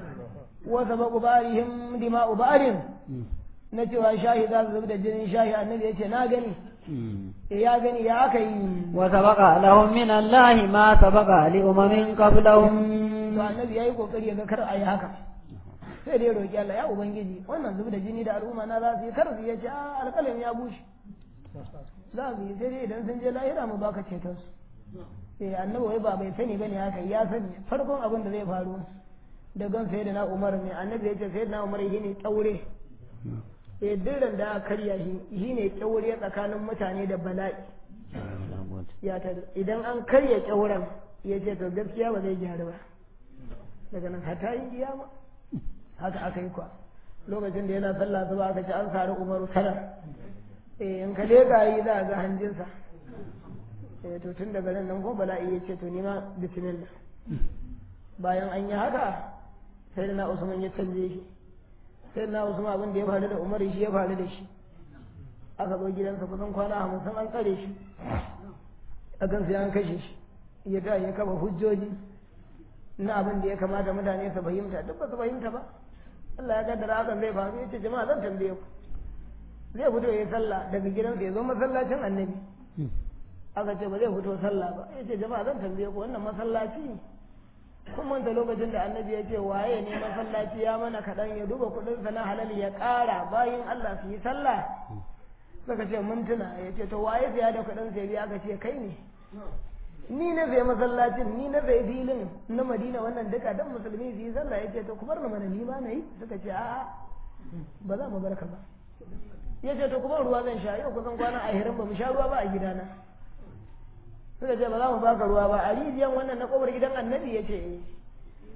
wa sababu barihim dima'u barin na cewa shahi za su da jinin shahi annabi ya ce na gani eh ya gani ya aka yi وسبق لهم من الله ما سبق لأمم قبلهم to annabi ya yi kokari ya ga kar a yi haka sai dai roƙi Allah ya ubangiji wannan zubi da jini da al'umma na za su yi kar su ya ce a alƙalin ya bushe za su yi sai dai idan sun je lahira mu baka ceton su eh annabi wai ba bai sani bane haka ya sani farkon abin da zai faru da gan sai da na umar ne annabi ya ce sai da na umar shi ne kyaure eh dirran da aka karya shi shi ne kyaure tsakanin mutane da bala'i ya ta idan an karya kyauren ya ce to gaskiya ba zai gyaru ba daga nan hata yi kiyama haka aka yi kwa lokacin da yana sallah zuba aka ce an sari umaru tara eh in ka leka yi za a ga hanjinsa eh to tun daga nan nan ko bala'i ya ce to ni ma bismillah bayan an yi haka sai da na usman ya canje shi sai da na usman abin da ya faru da umaru shi ya faru da shi aka zo gidansa kusan kwana hamsin an tsare shi a kan sai an kashe shi ya ta ya kaba hujjoji na abin da ya kamata mutane su fahimta duk ba su fahimta ba Allah ya kaddara hakan zai faru ya ce jama'a zan tambaye ku zai fito ya yi sallah daga gidansa ya zo masallacin annabi aka ce ba zai fito sallah ba ya ce jama'a zan tambaye ku wannan masallaci kun manta lokacin da annabi ya ce waye ne masallaci ya mana kaɗan ya duba kuɗinsa na halal ya ƙara bayan Allah su yi sallah suka ce mun tuna ya ce to waye saya da kuɗin sai biya aka ce kai ne ni na zai masallacin ni na zai filin na madina wannan duka dan musulmi su yi sallah ya ce to ku bar ni mana ni ma na yi suka ce a'a ba za mu bar ka ba ya ce to kuma ruwa zan sha yau kusan kwana a hirin ba mu sha ruwa ba a gidana suka ce ba za mu baka ruwa ba a rijiyan wannan na kobar gidan annabi ya ce eh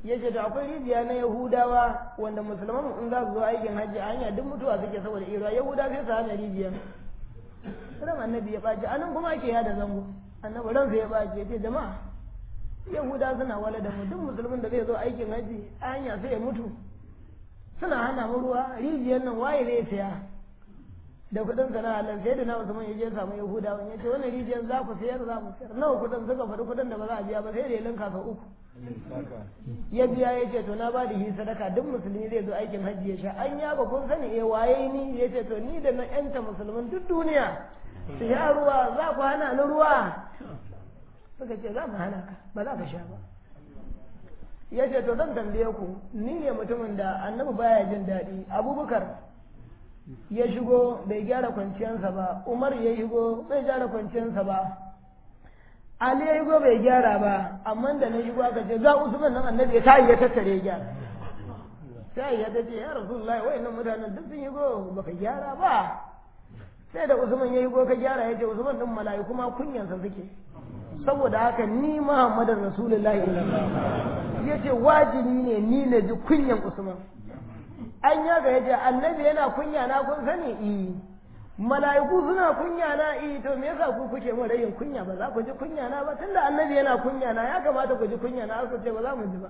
ya ce to akwai rijiya na yahudawa wanda musulman in za su zo aikin hajji a hanya duk mutuwa suke saboda ira yahuda sai su hana rijiya ran annabi ya ɓaci anan kuma ake yada zango annabi ransa ya ɓaci ya ce jama'a yahuda suna wala da mu duk musulmin da zai zo aikin hajji a hanya sai ya mutu suna hana mu ruwa rijiyar nan waye zai saya da kudin sana Allah sai da na Usman yaje samu Yahudawa ya ce wannan rijiyar za ku sayar za mu sayar nawa kudin suka faɗi kudin da ba za a biya ba sai da ya linka ka uku ya biya ya ce to na ba da shi sadaka duk musulmi zai zo aikin hajji ya sha an ya ba kun sani eh waye ni ya ce to ni da na yanta musulmin duk duniya su sha ruwa za ku hana ni ruwa suka ce za mu hana ka ba za ka sha ba ya ce to zan tambaye ku ni ne mutumin da annabi baya jin daɗi abubakar ya shigo bai gyara kwanciyarsa ba umar ya shigo bai gyara kwanciyarsa ba ali ya shigo bai gyara ba amma da na shigo aka ce za usman nan annabi ya tayi ya tattare ya gyara sai ya tace ya rasulullahi wayannan mutanen duk sun shigo baka gyara ba sai da usman ya shigo ka gyara ya ce usman din mala'iku ma kunyansa suke saboda haka ni muhammadin rasulullahi ya ce wajibi ne ni na ji kunyan usman an yaga ya ce annabi yana kunya na kun sani i mala'iku suna kunya na i to me yasa ku kuke mun rayin kunya ba za ku ji kunya na ba tunda annabi yana kunya na ya kamata ku ji kunya na aka ce ba za mu ji ba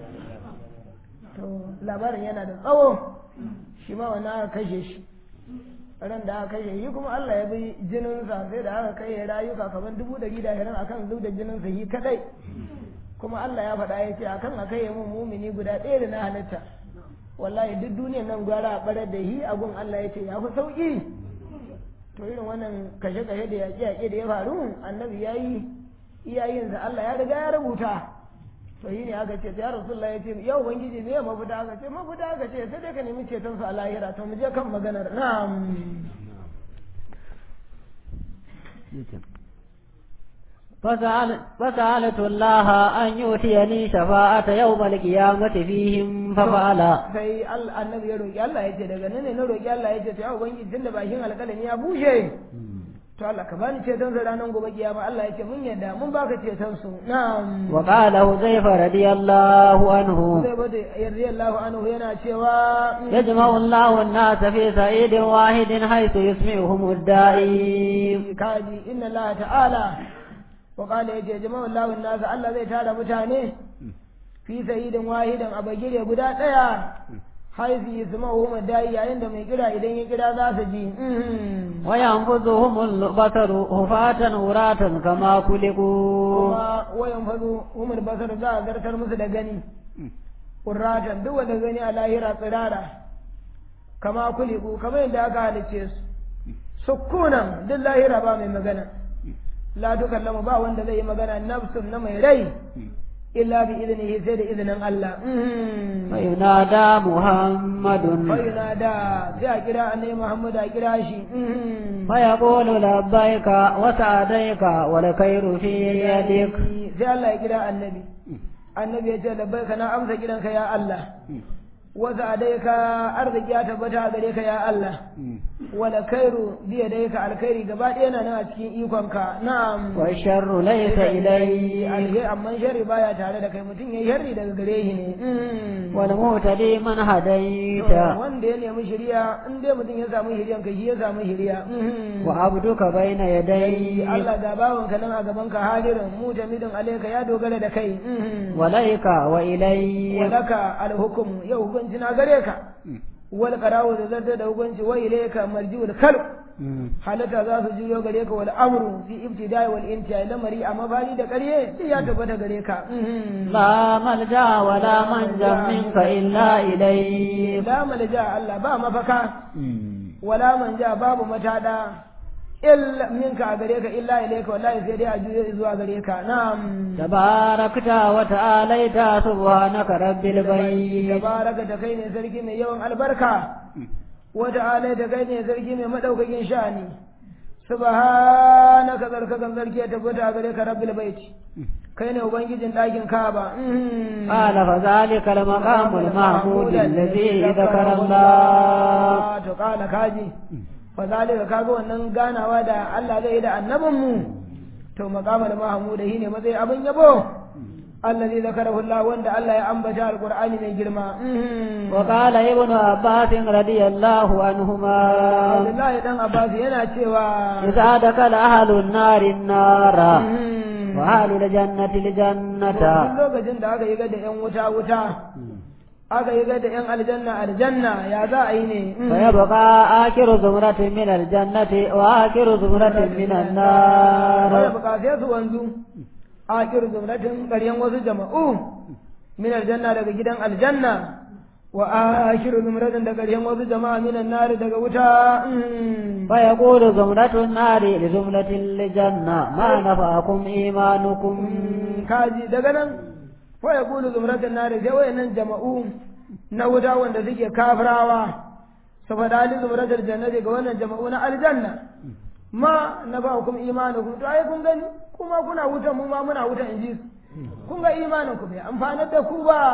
to labarin yana da tsawo shi ma wani aka kashe shi ran da aka kashe shi kuma Allah ya bi jininsa sai da aka kai rayuka kamar dubu ɗari da ashirin akan zub da jininsa shi kadai kuma Allah ya faɗa ya ce akan a kai mun mumini guda ɗaya da na halitta wallahi duk duniyar nan gwara a ɓarar da hi gun Allah ya ce ya fi sauƙi to irin wannan kashe-kashe da yaƙe-yaƙe da ya faru annabi ya yi iyayensa Allah ya riga ya rubuta to yi ne aka ce ya rasulullah ya ce yau ubangiji me mafita aka ce mafita aka ce sai dai ka nemi ceton su a lahira to mu je kan maganar na'am فسأل فسألت الله أن يؤتيني شفاعة يوم القيامة فيهم ففعل sai annabi ya roki Allah ya ce daga nan ne na roki Allah ya ce to ya ubangiji tunda bakin alƙalami ya bushe to Allah ka bani ceton sa ranar gobe kiyama Allah ya ce mun yadda mun baka ceton su na'am wa qala huzaifa radiyallahu anhu zai bada radiyallahu anhu yana cewa yajma'u Allahu an-nas fi sa'idin wahidin haythu yusmi'uhum ad-da'i kaji inna Allah ta'ala wa qala yace jama'u Allahu an-nas Allah zai tara mutane fi sa'idin wahidan a bagire guda daya haifi yasma'uhum ad-da'i yayin da mai kira idan ya kira za su ji وينفذهم البصر هفاة عراة كما خلقوا kuma wayan fazo umar basar za a zartar musu da gani urratan duk wanda gani a lahira tsirara kama kuliku kamar yadda aka halicce su sukunan duk lahira ba mai magana la tukallamu ba wanda zai yi magana nafsun na mai rai illa bi iznihi sai da izinin Allah فينادى محمد fayunada sai a kira annabi Muhammad a kira shi فيقول لبيك وسعديك والخير في يدك sai Allah ya kira annabi annabi ya ce labbaika na amsa kiranka ya Allah wasu adaika arziki ya tabbata a gare ka ya Allah wala kairu biya dai ka alkhairi gaba ɗaya na nan a cikin ikonka na'am والشر ليس إلي alheri amma sharri baya tare da kai mutum ya sharri daga gare shi ne والمهتدي من هديت wanda ya nemi shiriya in dai mutum ya samu shiriyan kai shi ya samu shiriya وعبدك بين يديك Allah ga bawanka nan a gaban ka hadirin mu jamidin alaika ya dogara da kai وليك وإليك walaka alhukum yau hukunci na gare ka wal qarawu da zarta da hukunci wa ilayka marji'ul khalq halatta za su juyo gare ka wal amru fi ibtida'i wal intiha lamari a mafari da ƙarye sai ya tabbata gare ka لا ملجأ ولا منجا منك إلا إليك la malja Allah ba mafaka wala manja babu matada illa minka a gare ka illa ilayka wallahi sai dai a juyo zuwa gare ka na'am تباركت وتعاليت سبحانك رب البيت tabaraka da kai ne sarki mai yawan albarka wata alai da kai ne sarki mai madaukakin sha'ani subhanaka tsarkakan sarki ya tabbata a gare ka rabbil bait kai ne ubangijin ɗakin kaba قال فذلك المقام المحمود الذي ذكر الله to kala kaji fa zalika kaga wannan ganawa da Allah zai yi da annabin mu to maqamal mahmud shine matsayi abin yabo الذي ذكره الله وند الله يا أنبتا القرآن من جرما وقال ابن عباس رضي الله عنهما عبد الله دان عباس yana cewa إذا دخل أهل النار النار وأهل الجنة الجنة duk lokacin da aka yi ga da yan wuta wuta aka yi ga da yan aljanna aljanna ya za a yi ne فيبقى آخر زمرة من الجنة وآخر زمرة من Wanda النار bukatai su wanzu a kir zumratin ƙaryen wasu jama'u min aljanna daga gidan aljanna wa akhiru zumratin da ƙaryen wasu jama'a min nari daga wuta فيقول زمرة النار لزمرة الجنة ما نفعكم إيمانكم kaji daga nan fa yaqulu zumratin nari sai wayannan jama'u na wuta wanda suke kafirawa saboda ali zumratul jannati ga wannan jama'u na aljanna ma na ba kuma imanukum to ai kun gani kuma kuna wuta mu ma muna wuta in ji su kun ga imanin ku bai amfanar da ku ba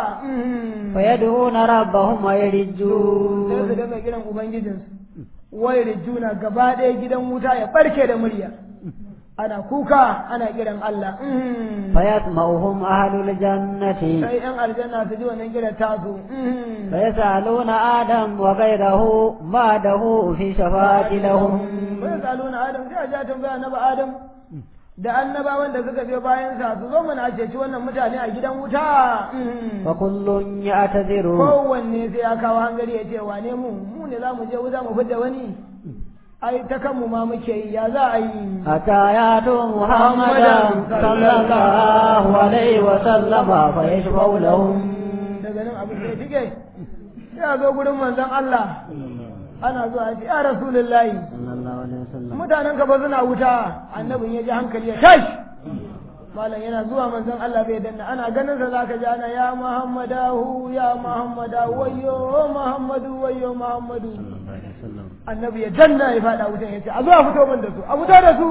فيدعون ربهم sai su ويرجون dinga kiran ubangijinsu wai rijuna gaba ɗaya gidan wuta ya barke da murya ana kuka ana kiran Allah فيسمعهم أهل الجنة sai yan aljanna su ji wannan kiran tasu فيسألون آدم وغيره بعده في شفاعة لهم wai saluna adam sai a ja tambaya annabi adam da annabawan da suka biyo bayan sa su zo mana a ceci wannan mutane a gidan wuta فكل يعتذر kowanne sai ya kawo hangari ya ce wane mu mu ne za mu je wuta mu fidda wani ai ta kanmu ma muke yi ya za a yi حتى يأتوا محمدا صلى الله عليه وسلم فيشفع لهم daga nan abu sai tike sai a zo gurin manzon Allah ana zuwa ya ce ya rasulullahi صلى الله عليه وسلم mutanen ka ba suna wuta annabin ya ji hankali ya tashi malam yana zuwa manzon Allah bai danna ana ganin sa zaka ji ana ya muhammadahu ya muhammadahu wayyo muhammadu wayyo muhammadu annabi ya danna ya fada wutan ya ce a zo a fito min da su a fito da su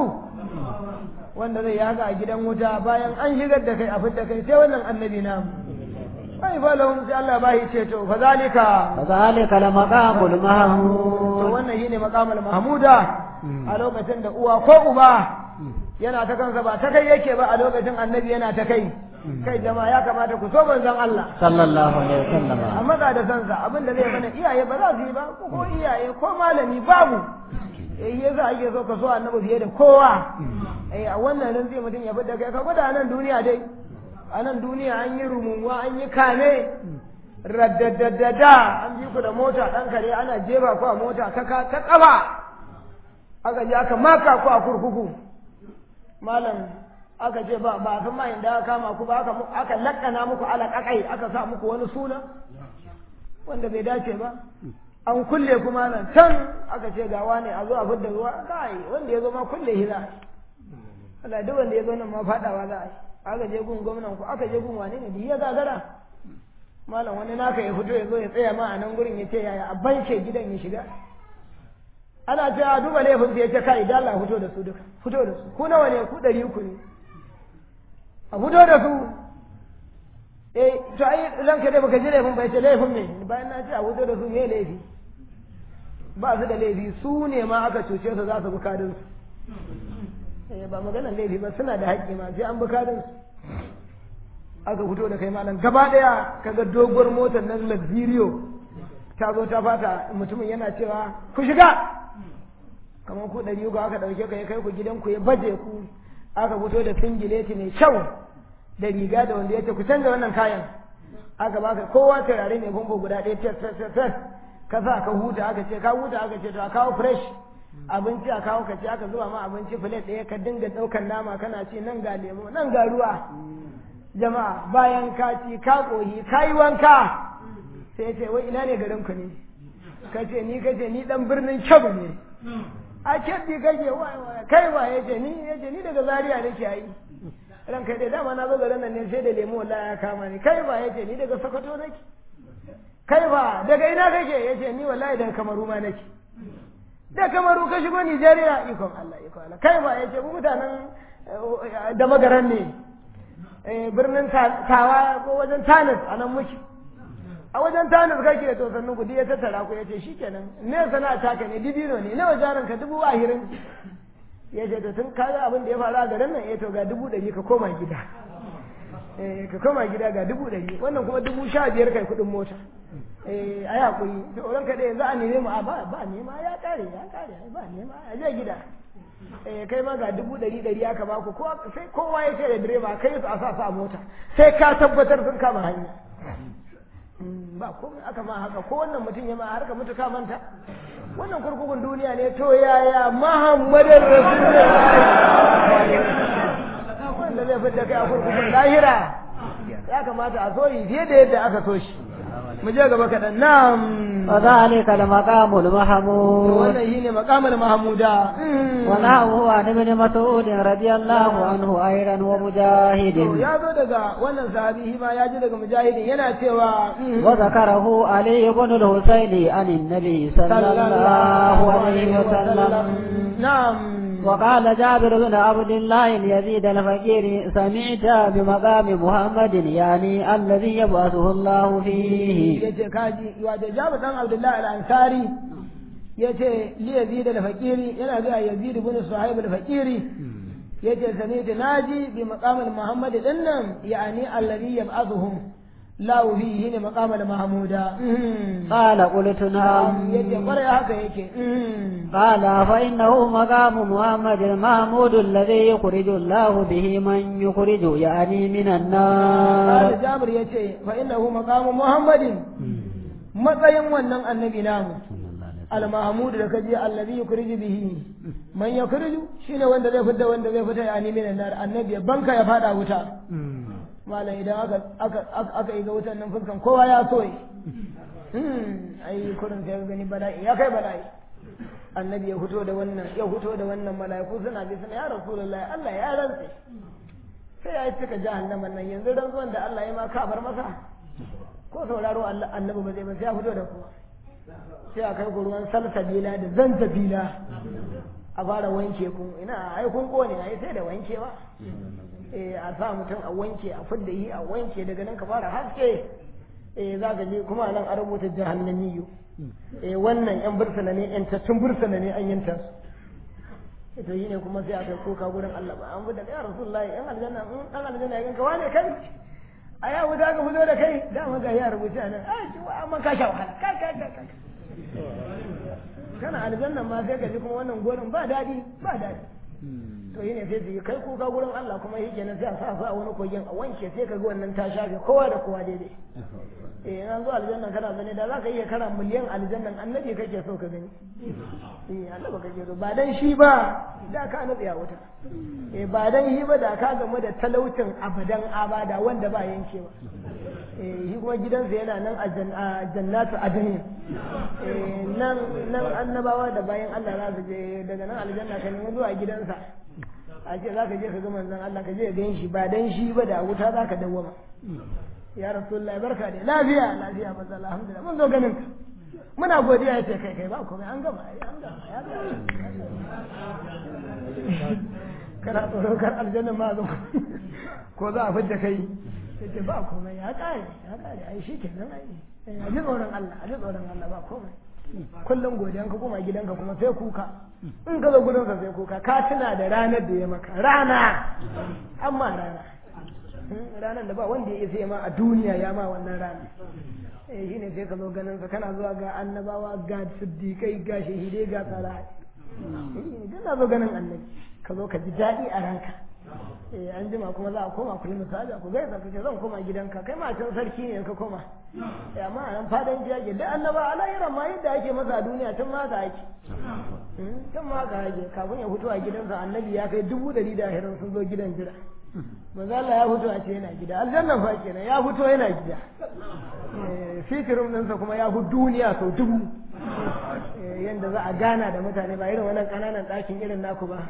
wanda zai yaga a gidan wuta bayan an shigar da kai a fitta kai sai wannan annabi na bai fa lahum sai Allah ba shi ceto fa zalika فذلك لمقام to المحمود wannan shine maqamul mahmuda a lokacin da uwa ko uba yana ta kansa ba ta kai yake ba a lokacin annabi yana ta kai kai jama'a ya kamata ku so manzon Allah صلى الله عليه وسلم amma ga da sansa abin da zai mana iyaye ba za su yi ba ko ko iyaye ko malami babu eh yasa ake so ka so annabi fiye da kowa eh a wannan nan zai mutum ya fita kai ka gwada nan duniya dai a nan duniya an yi rumuwa an yi kame raddadadada an bi ku da mota ɗan kare ana jefa ku a mota ta ka ta kafa aka je aka maka ku a kurkuku malam aka ce ba ba san ma inda aka kama ku ba aka mu- aka lakkana muku alaƙaƙai aka sa muku wani suna wanda bai dace ba an kulle ku malam can aka ce gawa ne a zo a fidda ruwa kai wanda ya zo ma kulle shi za a yi Allah duk wanda ya zo nan ma faɗawa za a yi aka je gun gwamnan ku aka je gun wane ne da ya gagara malam wani naka ya fito ya zo ya tsaya ma a nan gurin ya ce yaya a banke gidan ya shiga ana ce a duba laifin sai ya ce kai da Allah fito da su duka fito da su ku nawa ne ku ɗari uku ne a fito da su eh to ai ranka dai baka ji laifin bai ce laifin me bayan na ce a fito da su me laifi ba su da laifi su ne ma aka cuce su za su bi kadin su eh ba maganar laifi ba suna da haƙƙi ma sai an bi kadin su aka fito da kai malam gaba daya kaga doguwar motar nan Lazirio ta zo ta fata mutumin yana cewa ku shiga kamar ku ɗari uku aka ɗauke ka ya kai ku gidan ku ya baje ku aka fito da singileti mai kyau da riga da wanda ya ce ku canza wannan kayan aka baka kowa turare mai bambo guda ɗaya tes tes tes tes ka sa ka huta aka ce ka huta aka ce to a kawo fresh abinci a kawo ka ce aka zuba ma abinci filet ɗaya ka dinga ɗaukar nama kana ci nan ga lemo nan ga ruwa jama'a bayan ka ci ka ƙoyi ka yi wanka sai ya ce wai ina ne garin ku ne ka ce ni ka ce ni dan birnin kyabu ne a kyabbi kake wai wai kai wa ya ce ni ya ce ni daga zaria nake yi ran kai dai dama na zo garin nan ne sai da lemo wallahi ya kama ni kai ba ya ce ni daga sokoto nake kai ba daga ina kake ya ce ni wallahi daga kamaru ma nake da kamaru ka shigo Nijeriya ikon Allah ikon Allah kai ba ya ce mu mutanen eh, da magaran ne eh, birnin Ta- tawa ko wajen tanis a nan muke a wajen tanis kake to sannan ku ya tattara ku ya ce shikenan me sana'a taka ne dibino ne nawa jarin ka dubu ahirin ya ce to tun kaga abin da ya faru a garin nan eh to ga dubu ɗari ka koma gida eh ka koma gida ga dubu ɗari wannan kuma dubu sha biyar kai kuɗin mota eh a yi haƙuri to ran ka yanzu a neme mu a ba ba nema ya ƙare ya ƙare ba nema a je gida eh kai ma ga dubu ɗari ɗari aka baku ko sai kowa ya ce da direba kai su a sa su a mota sai ka tabbatar sun kama hanya ba komai aka ma haka ko wannan mutum ya ma har ka mutu ka manta wannan kurkukun duniya ne to yaya muhammadin rasulullahi wanda zai fidda kai a kurkukun lahira ya kamata a so yi fiye da yadda aka so shi mu je gaba kaɗan na'am وذلك المقام المحمود wannan shine maqamul mahmuda ونحوه عن ابن مسعود رضي الله عنه أيضا ومجاهد ya zo daga wannan sahabi ma ya ji daga mujahidin yana cewa وذكره علي بن الحسين عن النبي صلى الله عليه وسلم نعم وقال جابر بن عبد الله يزيد الفقير سمعت بمقام محمد يعني الذي يبعثه الله فيه yace kaji wato jabu dan abdullahi al-ansari yace li yazid al-faqiri yana ga yazid ibn suhaib al-faqiri yace sami'tu naji bi maqam al-muhammad dinnan yani alladhi yab'athuhum la fihi ne maqam al-mahmuda قال قلت نعم yace kwarai haka yake قال فإنه مقام محمد المحمود الذي يخرج الله به من يخرج يعني من قال النار jabir yace fa innahu maqam muhammadin matsayin wannan annabi namu al-mahmud da kaje allazi yukhriju bihi man yukhriju shine wanda zai fita wanda zai fita yani minan nar annabi banka ya fada wuta malam idan aka aka aka yi ga wutan nan fuskan kowa ya so yi ai kurin sai gani bala'i ya kai bala'i annabi ya fito da wannan ya fito da wannan mala'iku suna bi suna ya rasulullahi Allah ya rantse sai ya cika jahannaman nan yanzu rantsuwan da Allah ya ma ka bar masa ko sauraro Allah annabi ba zai ba sai ya fito da kowa sai a kai ku ruwan salsabila da zanzabila a fara wanke ku ina ai kun kone ai sai da wankewa eh a sa mutum a wanke a fidda yi a wanke daga nan ka fara haske eh za ka je kuma nan a rubuta jahannamiyu eh wannan yan bursuna ne yan tattun bursuna ne an yanta su ita yi ne kuma sai aka koka gurin Allah ba an da ya rasulullahi yan aljanna in an aljanna ya ganka wane kai a ya wuta ka fito da kai da ga ya rubuce a nan ai ciwa amma ka sha wahala kai kai kai kai kana aljanna ma sai ka ji kuma wannan gorin ba daɗi ba daɗi to yi ne sai su yi kai kuka gurin Allah kuma yi kenan sai a sa su a wani kogin a wanke sai ka ga wannan ta shafe kowa da kowa daidai eh in zo aljanna kana gani da za ka iya kana miliyan aljannan annabi kake so ka gani eh annabi kake so ba dan shi ba da ka nutsi a wuta eh ba dan shi ba da ka gamu da talaucin abadan abada wanda ba yankewa eh shi kuma gidansa yana nan a jannatu adani eh nan nan annabawa da bayan Allah za su je daga nan aljanna ka nemi zuwa gidansa a ce za ka je ka ga manzon Allah ka je ka gan shi ba dan shi ba da wuta za ka dawwama ya rasulullahi barka da lafiya lafiya manzo alhamdulillah mun zo ganin ka muna godiya yace kai kai ba komai an gama ai an gama ya gama kana tsoro kar aljanna ma zo ko za a fidda kai yace ba komai ya kare ya kare ai shi kenan ai a ji tsoron Allah a ji tsoron Allah ba komai kullum godiyan ka koma gidanka kuma sai kuka in ka zo gudansa sai kuka ka tuna da ranar da ya maka rana amma rana ranar da ba wanda ya isa ma a duniya ya ma wannan rana eh shine sai ka zo ganin sa kana zuwa ga annabawa ga siddiqai ga shahidai ga tsara eh na zo ganin annabi ka zo ka ji daɗi a ranka eh an jima kuma za a koma ku yi misali ku gaisa ka ce zan koma gidanka kai ma can sarki ne ka koma eh amma a nan fadan ji ake duk annaba a lahiran ma yadda ake masa a duniya tun ma ka ake tun ma ka ake kafin ya fito a gidansa annabi ya kai dubu ɗari da ashirin sun zo gidan jira manzo Allah ya fito a ce yana gida aljannan fa kenan ya fito yana gida fitirin ɗinsa kuma ya fi duniya sau dubu yadda za a gana da mutane ba irin wannan ƙananan ɗakin irin naku ba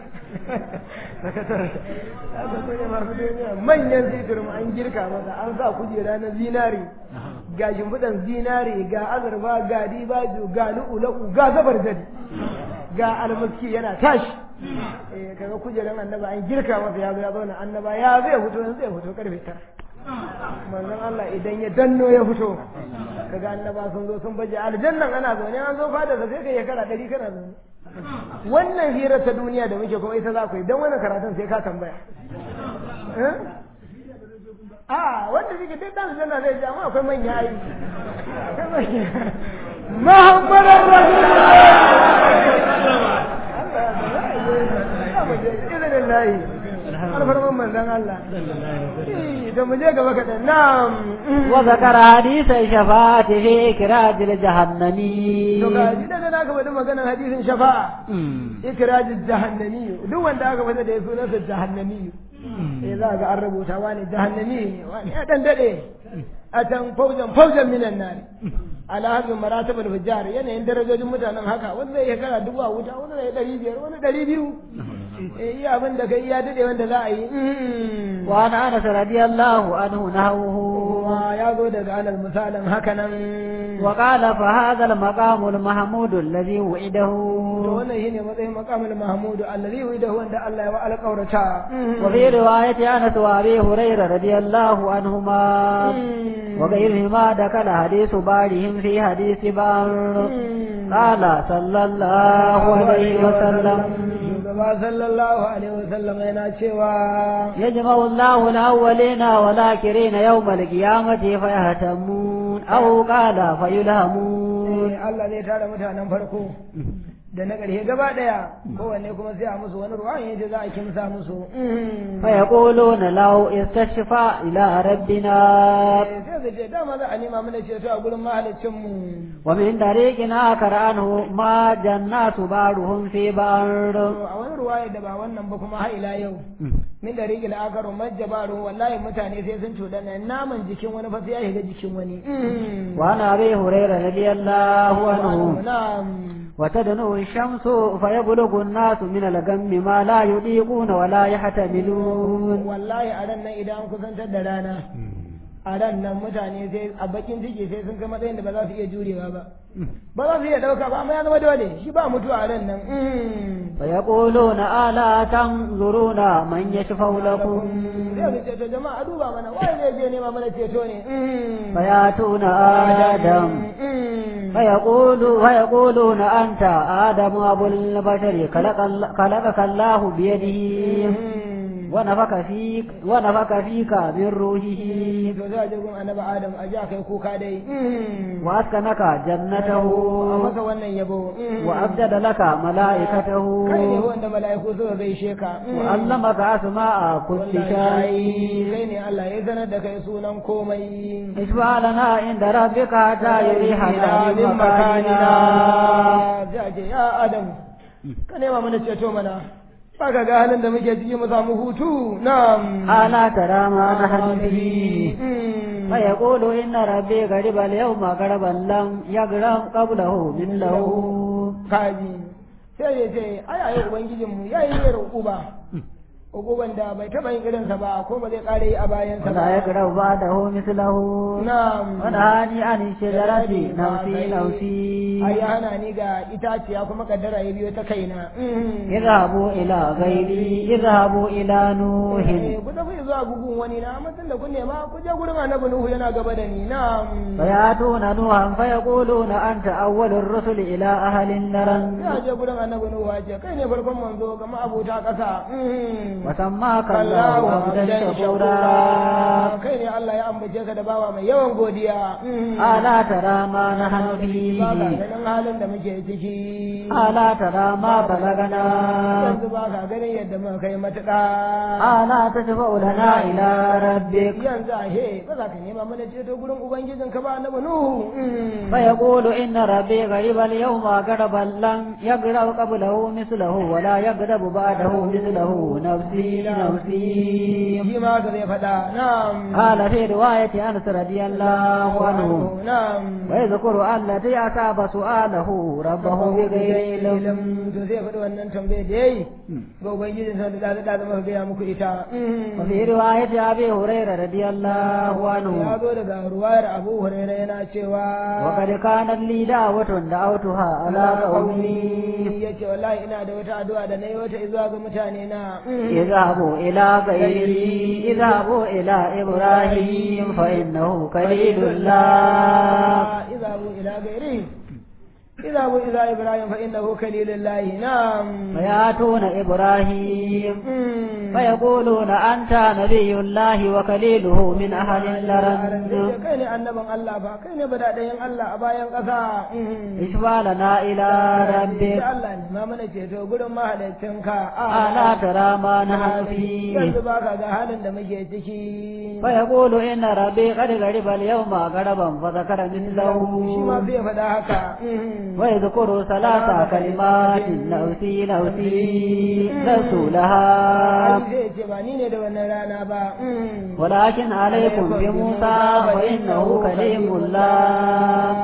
manyan fitirin an girka masa an sa kujera na zinari ga shimfiɗan zinari ga azurfa ga dibaju ga lu'ulu'u ga zabar jadi ga almaski yana tashi eh kaga kujeran annaba an girka masa ya zo ya zauna annaba ya zai fito yanzu zai fito karfe tara manzon Allah idan ya danno ya fito kaga annaba sun zo sun baje aljannan ana zaune an zo fada da sai kai ya kara dari kana zaune wannan hira ta duniya da muke kuma ita za ku yi don wannan karatun sai ka tambaya a wanda suke duk dan aljanna zai ji amma akwai manya ai akwai manya muhammadan rasulullah alfarman manzon Allah da mu je gaba kaɗan na'am وذكر حديث الشفاعة في إكراج الجهنمي to ga ji daga aka faɗi maganar hadisin shafa'a ikrajin jahannami duk wanda aka faɗi da ya sunansa jahannami eh za ga an rubuta wani jahannami ne wani ya dan dade a can faujan faujan minan nar ala hadin maratibul fujjar yanayin darajojin mutanen haka wanda zai kara dubu a wuta wanda zai ɗari biyar wani ɗari biyu eh iya abin da kai iya dade wanda za a yi وعن أنس رضي الله عنه نهوه kuma ya zo daga alal misalin haka nan وقال فهذا المقام المحمود الذي وعده to wannan shine matsayin maqamul mahmud allazi wida wanda Allah ya wa alƙaurata وفي رواية أنس وأبي هريرة رضي الله عنهما وغيرهما دخل حديث بعضهم في حديث بعض قال صلى الله عليه وسلم shugaba sallallahu alaihi wasallam yana cewa يجمع الله الأولين والآخرين يوم القيامة فيهتمون أو قال فيلهمون eh, Allah zai tara mutanen farko da na ƙarshe gaba ɗaya kowanne kuma sai a musu wani ruwan yace za a kimsa musu فيقولون لو استشفى إلى ربنا Eh, sai su ce dama za a nema mana ceto a gurin mahaliccin mu ومن طريق آخر عنه ما جنات بعضهم في بعض a wani ruwaya da ba wannan ba kuma har ila yau min da rigil akaru majjabaru wallahi mutane sai sun cuɗana naman jikin wani fa sai ya shiga jikin wani وعن أبي هريرة رضي الله عنه na'am وتدنو الشمس فيبلغ الناس من الغم ما لا يطيقون ولا يحتملون wallahi a ran nan idan an kusantar da rana a ran nan mutane sai a bakin ciki sai sun kai matsayin da ba za su iya jurewa ba ba za su iya ɗauka ba amma ya zama dole shi ba mutuwa a ran nan فيقولون ألا تنظرون من يشفع لكم sai su ce to jama'a a duba mana waye zai je nema mana ceto ne فيأتون آدم فيقول فيقولون أنت آدم أبو البشر خلق ال- خلقك الله بيده ونفك فيك ونفك فيك من روحه to za a je gun annabi adam a ji a kai kuka dai وأسكنك جنته a masa wannan yabo وأبدل لك ملائكته kai ne wanda mala'iku suka gaishe ka وعلمك أسماء كل wallahi شيء kai ne Allah ya sanar da kai sunan komai اشفع لنا عند ربك حتى يريحنا ila من min makanina مكاننا sai a ce ya adam ka nema mana ceto mana ba ka ga halin da muke ciki mu samu hutu na'am ألا ترى ما نحن فيه فيقول إن ربي غرب اليوم غربا لم يغرم قبله مثله kaji sai ya ce ai ai ubangijinmu ya yi yin uba uban da bai taɓa yin irinsa ba ko ba zai ƙara yi a bayansa ولا ba يغرم بعده مثله na'am ونهاني عن الشجرة نفسي نفسي ai ya hana ni ga itaciya kuma kaddara ya biyo ta kaina اذهبوا إلى غيري اذهبوا إلى نوح Eh, ku tafi zuwa gugun wani na amma tun da kun nema ku je gurin annabi nuhu yana gaba da ni na'am فيأتون نوحا فيقولون أنت أول الرسل إلى أهل النرن ya je gurin annabi nuhu ya ce kai ne farkon manzo ga ma'abuta ƙasa وسماك الله عبدا شكورا kai ne Allah ya ambace ka da bawa mai yawan godiya ألا ترى ما نحن فيه ba ka ganin halin da muke ciki ألا ترى ما بلغنا yanzu ba ka ganin yadda muka kai matuƙa ألا تشفع لنا إلى ربك yanzu a he ba za ka nema mana ceto gurin ubangijin ka ba annabi nuhu فيقول إن ربي غريب اليوم غربا لم يغرب قبله مثله ولا يغرب بعده مثله نفسي نفسي shi ma ka zai faɗa na'am قال في رواية أنس رضي الله عنه na'am ويذكر التي أصاب سؤاله ربه بغير علم to zai faɗi wannan tambayar da yayi ga ubangijin sa da da da muka gaya muku ita وفي رواية أبي هريرة رضي الله ya عنه zo daga ruwayar abu hurairah yana cewa وقد كانت لي دعوة دعوتها على قومي ya ce wallahi ina da wata addu'a da na yi wata zuwa ga mutane na اذهبوا إلى غيري اذهبوا إلى إبراهيم فإنه خليل الله izabu ila gairi اذهبوا إلى إبراهيم فإنه خليل الله نعم فيأتون إبراهيم مم. فيقولون أنت نبي الله وكليله من أهل اللرن kai ne annabin Allah ba kai ne badaɗayin Allah a bayan ƙasa اشفع لنا إلى da ربك Allah ne ma mana ceto gurin mahalicinka ألا ترى ما نحن فيه yanzu ba ka ga halin da muke ciki فيقول إن ربي قد غرب اليوم غربا فذكر shi ma مثله zai faɗa haka ويذكر ثلاث كلمات نوسي نوسي لست لها Ali zai ce ba ni ne da wannan rana ba ولكن عليكم بموسى فإنه كليم الله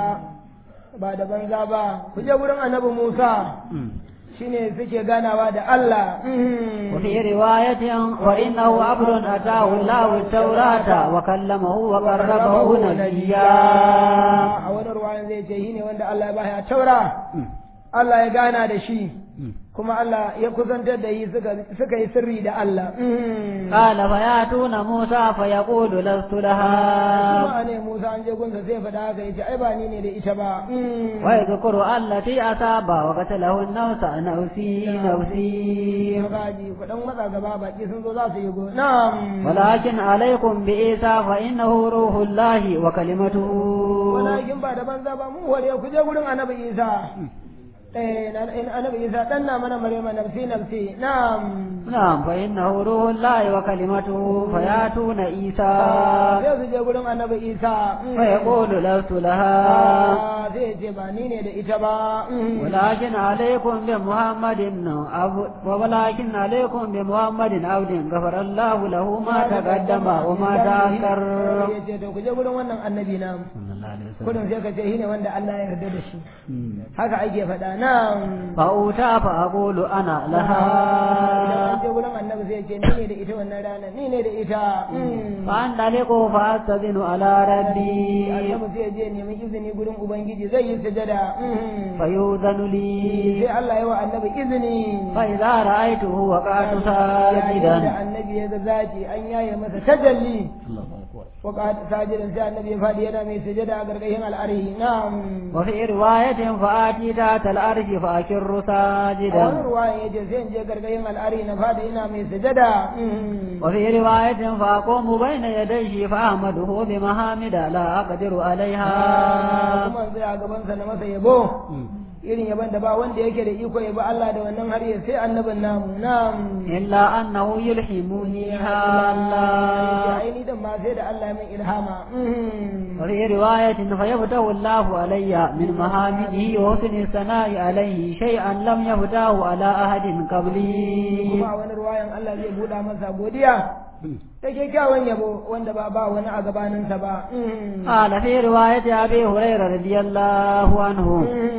ba da banza ba ku je wurin annabi Musa shine suke ganawa da Allah وفي رواية وإنه عبد أتاه الله التوراة وكلمه وقربه نبيا a wani ruwayan zai ce shi ne wanda Allah ya bashi a taura Allah ya gana da shi kuma Allah ya kusantar da yi suka yi sirri da Allah قال فيأتون موسى فيقول لست لها kuma ne Musa an je gunsa sai faɗa haka yace ai ba ni ne da ita ba ويذكر التي أصاب وقتله النوس نوسي نوسي Magaji kuɗin matsa gaba baki sun zo za su yi go na'am ولكن عليكم بعيسى فإنه روح الله وكلمته walakin ba da banza ba mu ware ku je gurin annabi Isa eh na- in annabi Isa dan na mana Maryama nafsi nafsi na'am نعم فإنه روح الله وكلمته فيأتون عيسى sai su je gurin annabi Isa فيقول لست لها Ah, zai ce ba ni ne da ita ba ولكن عليكم بمحمد عبد ولكن عليكم بمحمد عبد غفر الله له ما تقدم وما تأخر ya ce to ku je gurin wannan annabi na kudin sai ka ce shi ne wanda Allah ya yarda da shi haka ake faɗa na فأوتى فأقول أنا idan لها an je gurin annabi sai ce ni ne da ita wannan rana ni ne da ita فأندلق فأستذن على ربي annabi sai je nemi izini gurin ubangiji zai yi sujada فيؤذن لي sai Allah ya wa annabi izini فإذا رأيته وقعت yayin da ساجدا annabi ya ga zaki an yaye masa tajalli وقعد ساجدا sai annabi ya fadi yana mai sujada a gargashin al'arhi na'am وفي رواية فآتي ذات الأرش فأكر a wani ساجدا ruwayan ya ce sai in je gargashin al'arhi na fadi ina mai sujada وفي رواية فأقوم بين يديه فأحمده بمحامد لا أقدر عليها kuma in tsaya a gabansa na masa yabo irin yaban da ba wanda yake da iko yabo Allah da wannan har ya sai annabin namu na'am إلا أنه يلحمنيها الله ai ni dan ma sai da Allah ya min ilhama وفي رواية فيفتح الله علي من محامده وحسن الثناء عليه شيئا لم يفتاه على أحد قبلي kuma a wani ruwayan Allah zai buɗa masa godiya da kyakkyawan yabo wanda ba ba wani a gabaninsa ba قال في رواية أبي هريرة رضي الله عنه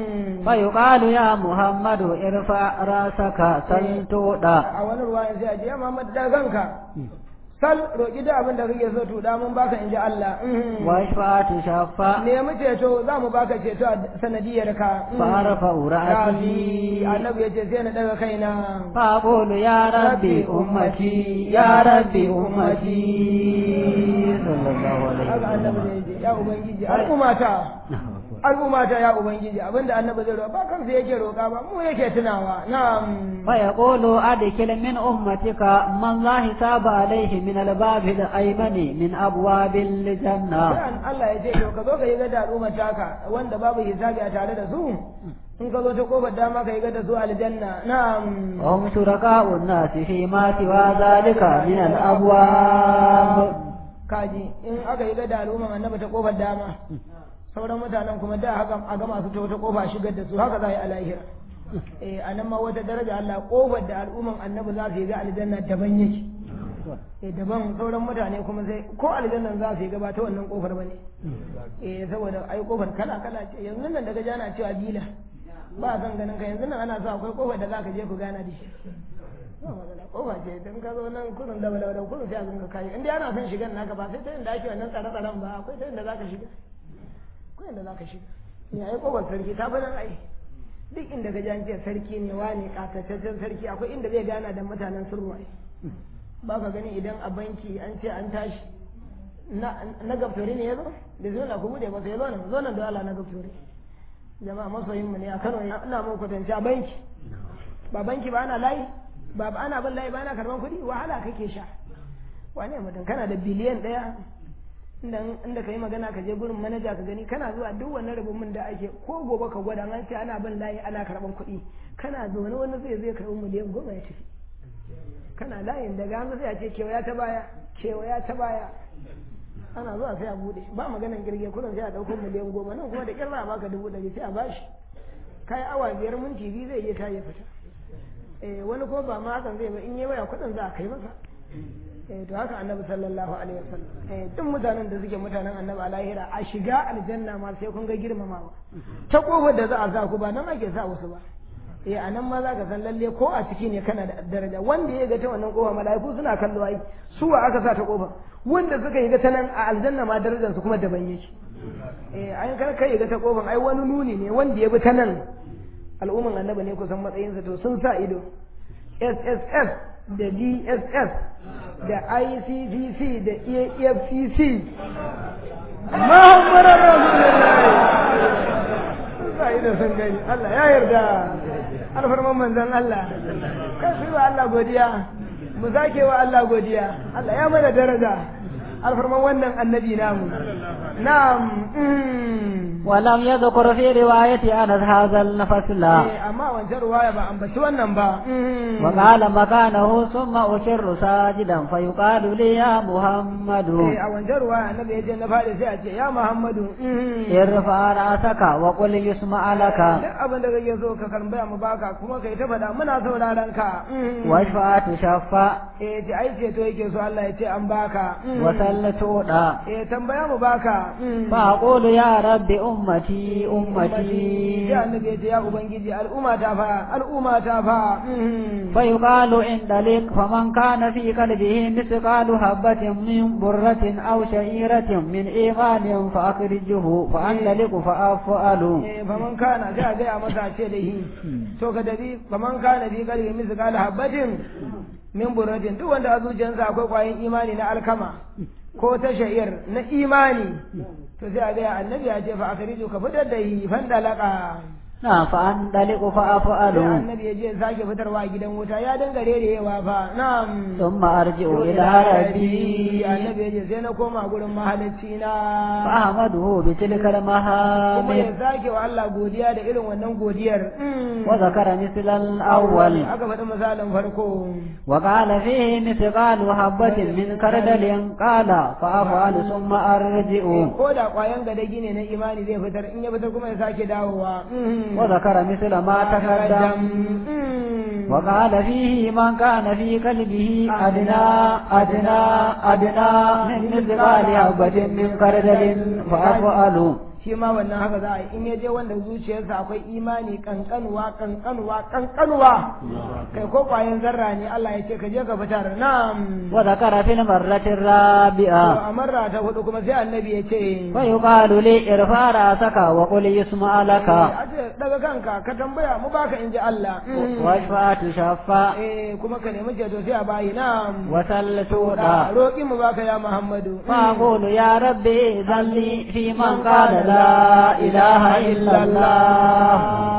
فيقال يا محمد ارفع راسك سل تؤدى a wani ruwayan sai a ce ya Muhammad da kanka sal roƙi da abin da kake so to da mun baka in ji Allah واشفع تشفع nemi ceto za mu baka ceto a sanadiyar ka فأرفع Rafi رأسي annabi ya ce sai na daga kaina فأقول يا ربي أمتي يا ربي أمتي صلى الله عليه haka annabi وسلم zai ce ya ubangiji al'ummata al'ummata ya ubangiji abinda annabi zai roƙa ba kansa yake roƙa ba mu yake tunawa na'am فيقول أدخل من أمتك من لا حساب عليه من الباب الأيمن من أبواب الجنة sai Allah ya ce to ka zo ka yi gada al'ummata ka wanda babu hisabi a tare da su in ka zo ta kofar dama ka yi gada su aljanna na'am وهم شركاء الناس فيما سوى ذلك من الأبواب kaji in aka yi gada al'umman annabi ta kofar dama sauran mutanen kuma da haka a gama su ta wata kofa shigar da su haka za a yi a lahira eh a nan ma wata daraja Allah kofar da al'umman annabi za su yi ga aljanna daban yake eh daban sauran mutane kuma sai ko aljannan za su yi gaba ta wannan kofar bane eh saboda ai kofar kala kala ce yanzu nan daga jana cewa bila ba san ganin ka yanzu nan ana sa akwai kofar da za ka je ku gana da shi ba magana kofa ce idan ka zo nan kurin da balawa kurin sai a zunga kayi inda ana son shigan naka ba sai ta inda ake wannan tsare-tsaren ba akwai ta inda za ka shiga akwai inda za ka shiga ne ai kofar sarki ta bana ai duk inda ka ji sarki ne wani katataccen sarki akwai inda zai gana da mutanen sulhu ai ba ka gani idan a banki an ce an tashi na gabtori ne ya zo da zo na ku bude masa ya zo nan zo nan da Allah na gabtori jama'a masoyin mu ne a Kano ina mun kwatance a banki ba banki ba ana layi ba ana bin layi ba ana karban kuɗi wahala kake sha wane mutum kana da biliyan ɗaya inda ka yi magana ka je gurin manaja ka gani kana zuwa duk wannan rubutun da ake ko gobe ka gwada an ce ana bin layi ana karban kuɗi kana zaune wani zai zai karɓi miliyan goma ya tafi kana layin daga hannu sai a ce kewaya ta baya kewaya ta baya ana zuwa sai a bude ba maganan girge kudin sai a ɗauko miliyan goma nan kuma da ƙyar za a baka dubu ɗari sai a bashi kai awa biyar minti biyu zai iya tayi fita eh wani ko ba ma hakan zai ba in yi waya kuɗin za a kai masa eh to haka annabi sallallahu alaihi wasallam eh duk mutanen da suke mutanen annabi a lahira a shiga aljanna ma sai kun ga girmamawa ta kofar da za a sa ku ba nan ake sa wasu ba eh a nan ma za ka san lalle ko a ciki ne kana da daraja wanda ya ga ta wannan kofa mala'iku suna kallo ai su wa aka sa ta kofa wanda suka yi ga ta nan a aljanna ma darajar su kuma daban yake eh ai kar kai ga ta kofan ai wani nuni ne wanda ya bi ta nan al'umman annabi ne kusan matsayinsa to sun sa ido SSS da DSS da ICCC da EFCC Muhammadu Rasulullahi sa ido sun gani Allah ya yarda alfarman manzon Allah kan su wa Allah godiya mu sake wa Allah godiya Allah ya mana daraja alfarman wannan annabi namu na'am ولم يذكر في رواية أنس هذا الفصل أما وانجر رواية بأن wannan ba وقال مكانه ثم أشر ساجدا فيقال لي يا محمد a wancan ruwa annabi ya je na fadi sai a ce ya Muhammadu ارفع رأسك وقل يسمع لك duk abin da kake so ka karmbaya mu baka kuma kai ta faɗa muna sauraron ka واشفع تشفع eh ji ai ce to yake so Allah ya ce an baka وسل تودا eh tambaya mu baka فأقول يا رب أمتي أمتي ya annabi ya ce ya ubangiji al'umma ta fa al'umma ta fa فيقال إن لك فمن كان في قلبه مثقال حبة من برة أو شعيرة من إيمان فأخرجه فأندلق فأفعل eh faman kana sai a gaya masa ce da hi to ka dabi faman kana fi qalbi misqal habatin min burratin duk wanda a zuciyarsa akwai kwayin imani na alkama ko ta sha'ir na imani to sai a gaya annabi ya ce fa akhriju ka fitar da hi fandalaka نعم فأندلق sai فأفعل annabi ya je sake fitarwa a gidan wuta ya dangare da yawa fa na'am ثم أرجع إلى ربي annabi ya je sai na koma gurin mahalicci na فأحمده بتلك kuma ya المهامد sake wa Allah godiya da irin wannan godiyar وذكر مثل الأول aka faɗi misalin farko وقال فيه مثقال حبة من كردل قال فأفعل ثم أرجع ko da ƙwayan gadagi ne na imani zai fitar in ya fitar kuma ya sake dawowa وذكر مثل ما تقدم وقال فيه من كان في قلبه أدنى أدنى أدنى من مثقال حبة من كردل فأفعل shi ma wannan haka za a yi in ya je wanda zuciyarsa akwai imani kankanuwa kankanuwa kankanuwa kai ko ƙwayan zarra ne Allah ya ce ka je ka fitar na'am وذكر في المرة to الرابعة a marra ta hudu kuma sai annabi ya ce فيقال لي ارفع رأسك وقل يسمع لك a ce daga kanka ka tambaya mu baka in ji Allah واشفع تشفع eh kuma ka nemi ceto sai a bayi na'am وسل da تودا roƙi mu baka ya Muhammadu فأقول يا ربي ذل لي في من قال لا إله إلا الله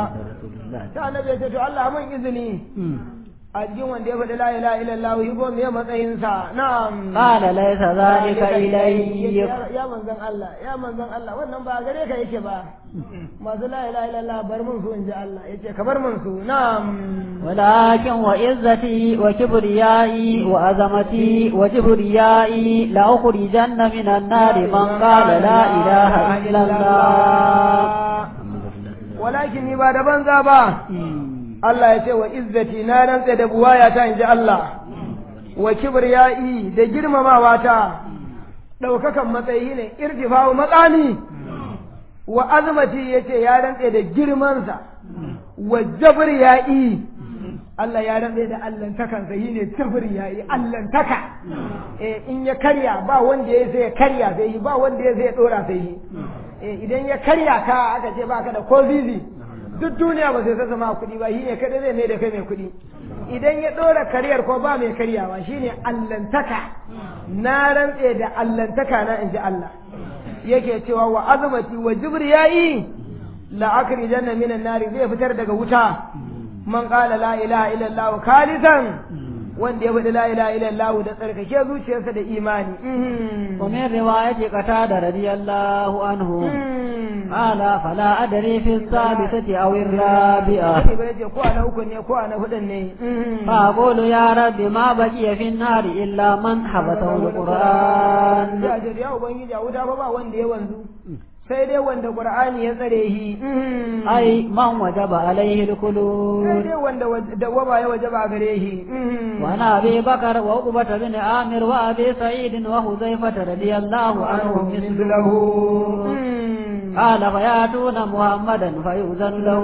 ta annabi ya ce to Allah mun izini a cikin wanda ya faɗi la ilaha illallah yi ko me matsayinsa na'am قال ليس ذلك إليك ya ya manzon Allah ya manzon Allah wannan ba gare ka yake ba masu la ilaha illallah bar mun su in ji Allah yace ka bar mun su na'am ولكن وعزتي وكبريائي وعظمتي وجبريائي لأخرجن من النار من قال لا إله إلا الله walakin ni ba da banza ba Allah ya ce wa izzati na rantsa da buwaya ta inji Allah wa kibriyai da girmamawa ta daukakan matsayi ne irtifa'u matsani wa azmati yace ya rantsa da girmansa wa jabriyai Allah ya rantsa da allantakansa yi ne jabriyai allantaka eh in ya karya ba wanda ya sai ya karya sai yi ba wanda ya sai ya dora sai yi eh idan ya karya ka aka ce baka da ko zizi duk duniya ba sai ta zama kuɗi ba shi ne kada zai mai da kai mai kuɗi idan ya ɗora karyar ko ba mai karyawa shi ne allantaka na rantse da allantaka na in ji Allah yake cewa wa azumati wa jibriyayi la akrijanna minan nari zai fitar daga wuta man qala la ilaha illallah khalisan wanda ya faɗi la ilaha illallah da tsarkake zuciyarsa da imani ومن رواية قتادة رضي الله عنه قال فلا أدري في الثالثة أو الرابعة ko ana uku ne ko ana hudun ne فأقول يا رب ما بقي في النار إلا من حبسه القرآن ya ce ya ubangiji a wuta fa ba wanda ya wanzu sai dai wanda qur'ani ya tsare shi أي من وجب عليه sai الخلود dai wanda dawwama ya wajaba gare shi وعن أبي بكر وعقبة بن عامر وأبي سعيد وحذيفة رضي الله عنهم مثله قال فيأتون محمدا فيؤذن له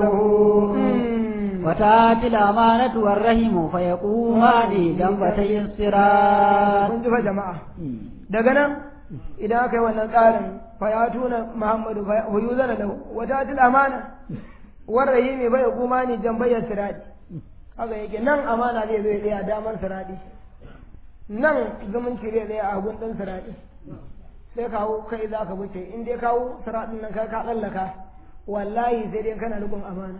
وتأتي الأمانة والرحم فيقومان جنبتي الصراط kun ji fa jama'a daga nan idan aka yi wannan tsarin fa ya tuna muhammadu fa yuzana lahu wa ta'til amana war rahimi bai kuma ni jambayar siradi haka yake nan amana zai zo ya tsaya damar siradi nan zumunci zai tsaya a hagun ɗin siradi sai kawo kai za ka wuce in dai kawo siradin nan ka ka tsallaka wallahi sai dai kana rikon amana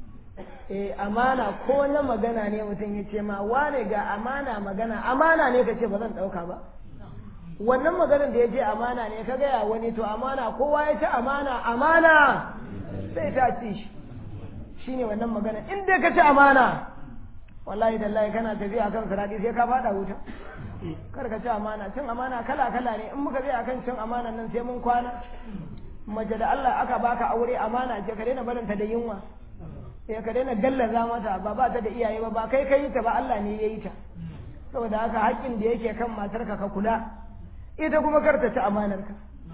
eh amana ko na magana ne mutum ya ce ma wane ga amana magana amana ne ka ce ba zan ɗauka ba wannan maganar da ya ce amana ne ka gaya wani to amana kowa ya ce amana amana sai ta ci shi shine wannan magana in dai ka ci amana wallahi dallahi kana tafiya kan siradi sai ka fada wuta kar ka ci amana cin amana kala kala ne in muka je akan cin amana nan sai mun kwana mace da Allah aka baka aure amana ce ka daina barinta da yunwa ya ka daina gallaza mata ba ba ta da iyaye ba ba kai kai ta ba Allah ne ya yi ta saboda haka haƙƙin da yake kan matarka ka kula ita kuma kar ta ci amanarka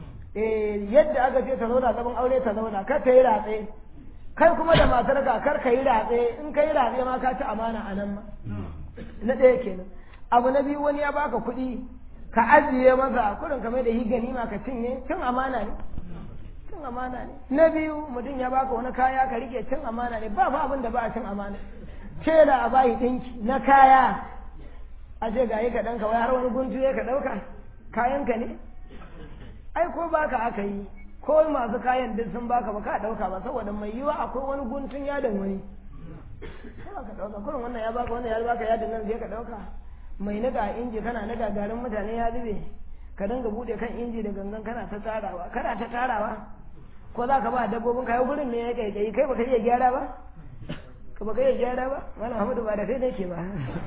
eh yadda aka ce ta zauna zaman aure ta zauna kar ta yi ratse kai kuma da matarka kar ka yi ratse in ka yi ratse ma ka ci amana a nan ma na ɗaya kenan abu na biyu wani ya baka kuɗi ka ajiye masa kuɗin kamar da yi ganima ka cinye cin amana ne cin amana ne na biyu mutum ya baka wani kaya ka rike cin amana ne ba fa abin da ba a cin amana ce da a bayi ɗinki na kaya a ce ga yi ka ɗanka wai har wani guntu ya ka ɗauka kayanka ne ai ko baka aka yi ko masu kayan duk sun baka ba ka ɗauka ba saboda mai yiwa akwai wani guntun yadin wani ba ka ɗauka kurin wannan ya baka wannan ya baka yadin nan zai ka ɗauka mai niga inji kana niga garin mutane ya zube ka dinga buɗe kan inji da gangan kana ta tarawa kana ta tarawa ko za ka ba dabbobin kayan gurin ne ya kaikayi kai baka iya gyara ba ka baka iya gyara ba malam hamadu ba da kai ne ke ba